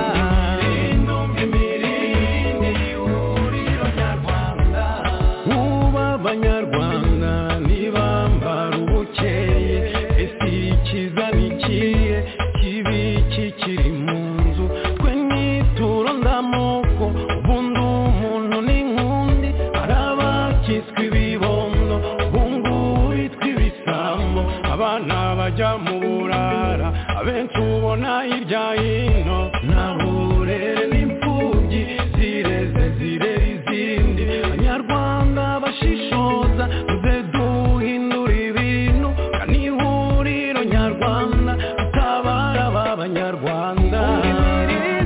Ubu abanyarwanda ntibambara ubukeye ese ikiza ni ikihe kibi kikiri mu nzu twe nituro ndamuko ubundi umuntu ni nkundi hari abakitswe ibibondo bungu bitwa ibisambo abana bajya mu burara abenshi ubona hirya hino nta burere n'imfubyi zireze zirera izindi abanyarwanda bashishoza tuze duhindura ibintu kandi ihuriro nyarwanda tutabara aba banyarwanda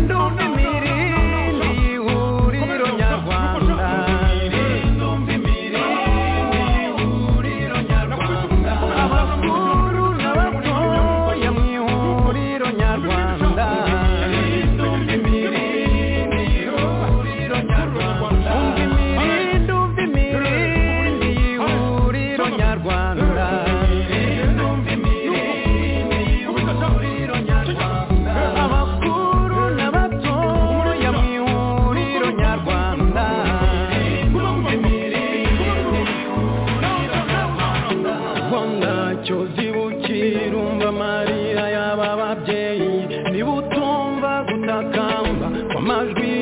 Ndumva imirindi y'ihuriro nyarwanda. Abakuru n'abatoya mu ihuriro nyarwanda. Umva imirindi, umva imirindi y'ihuriro nyarwanda. Abakuru n'abatoya mu ihuriro nyarwanda. Rwanda cyo zibukira umva amarira y'aba babyeyi niba utumva gutakamba kw'amajwi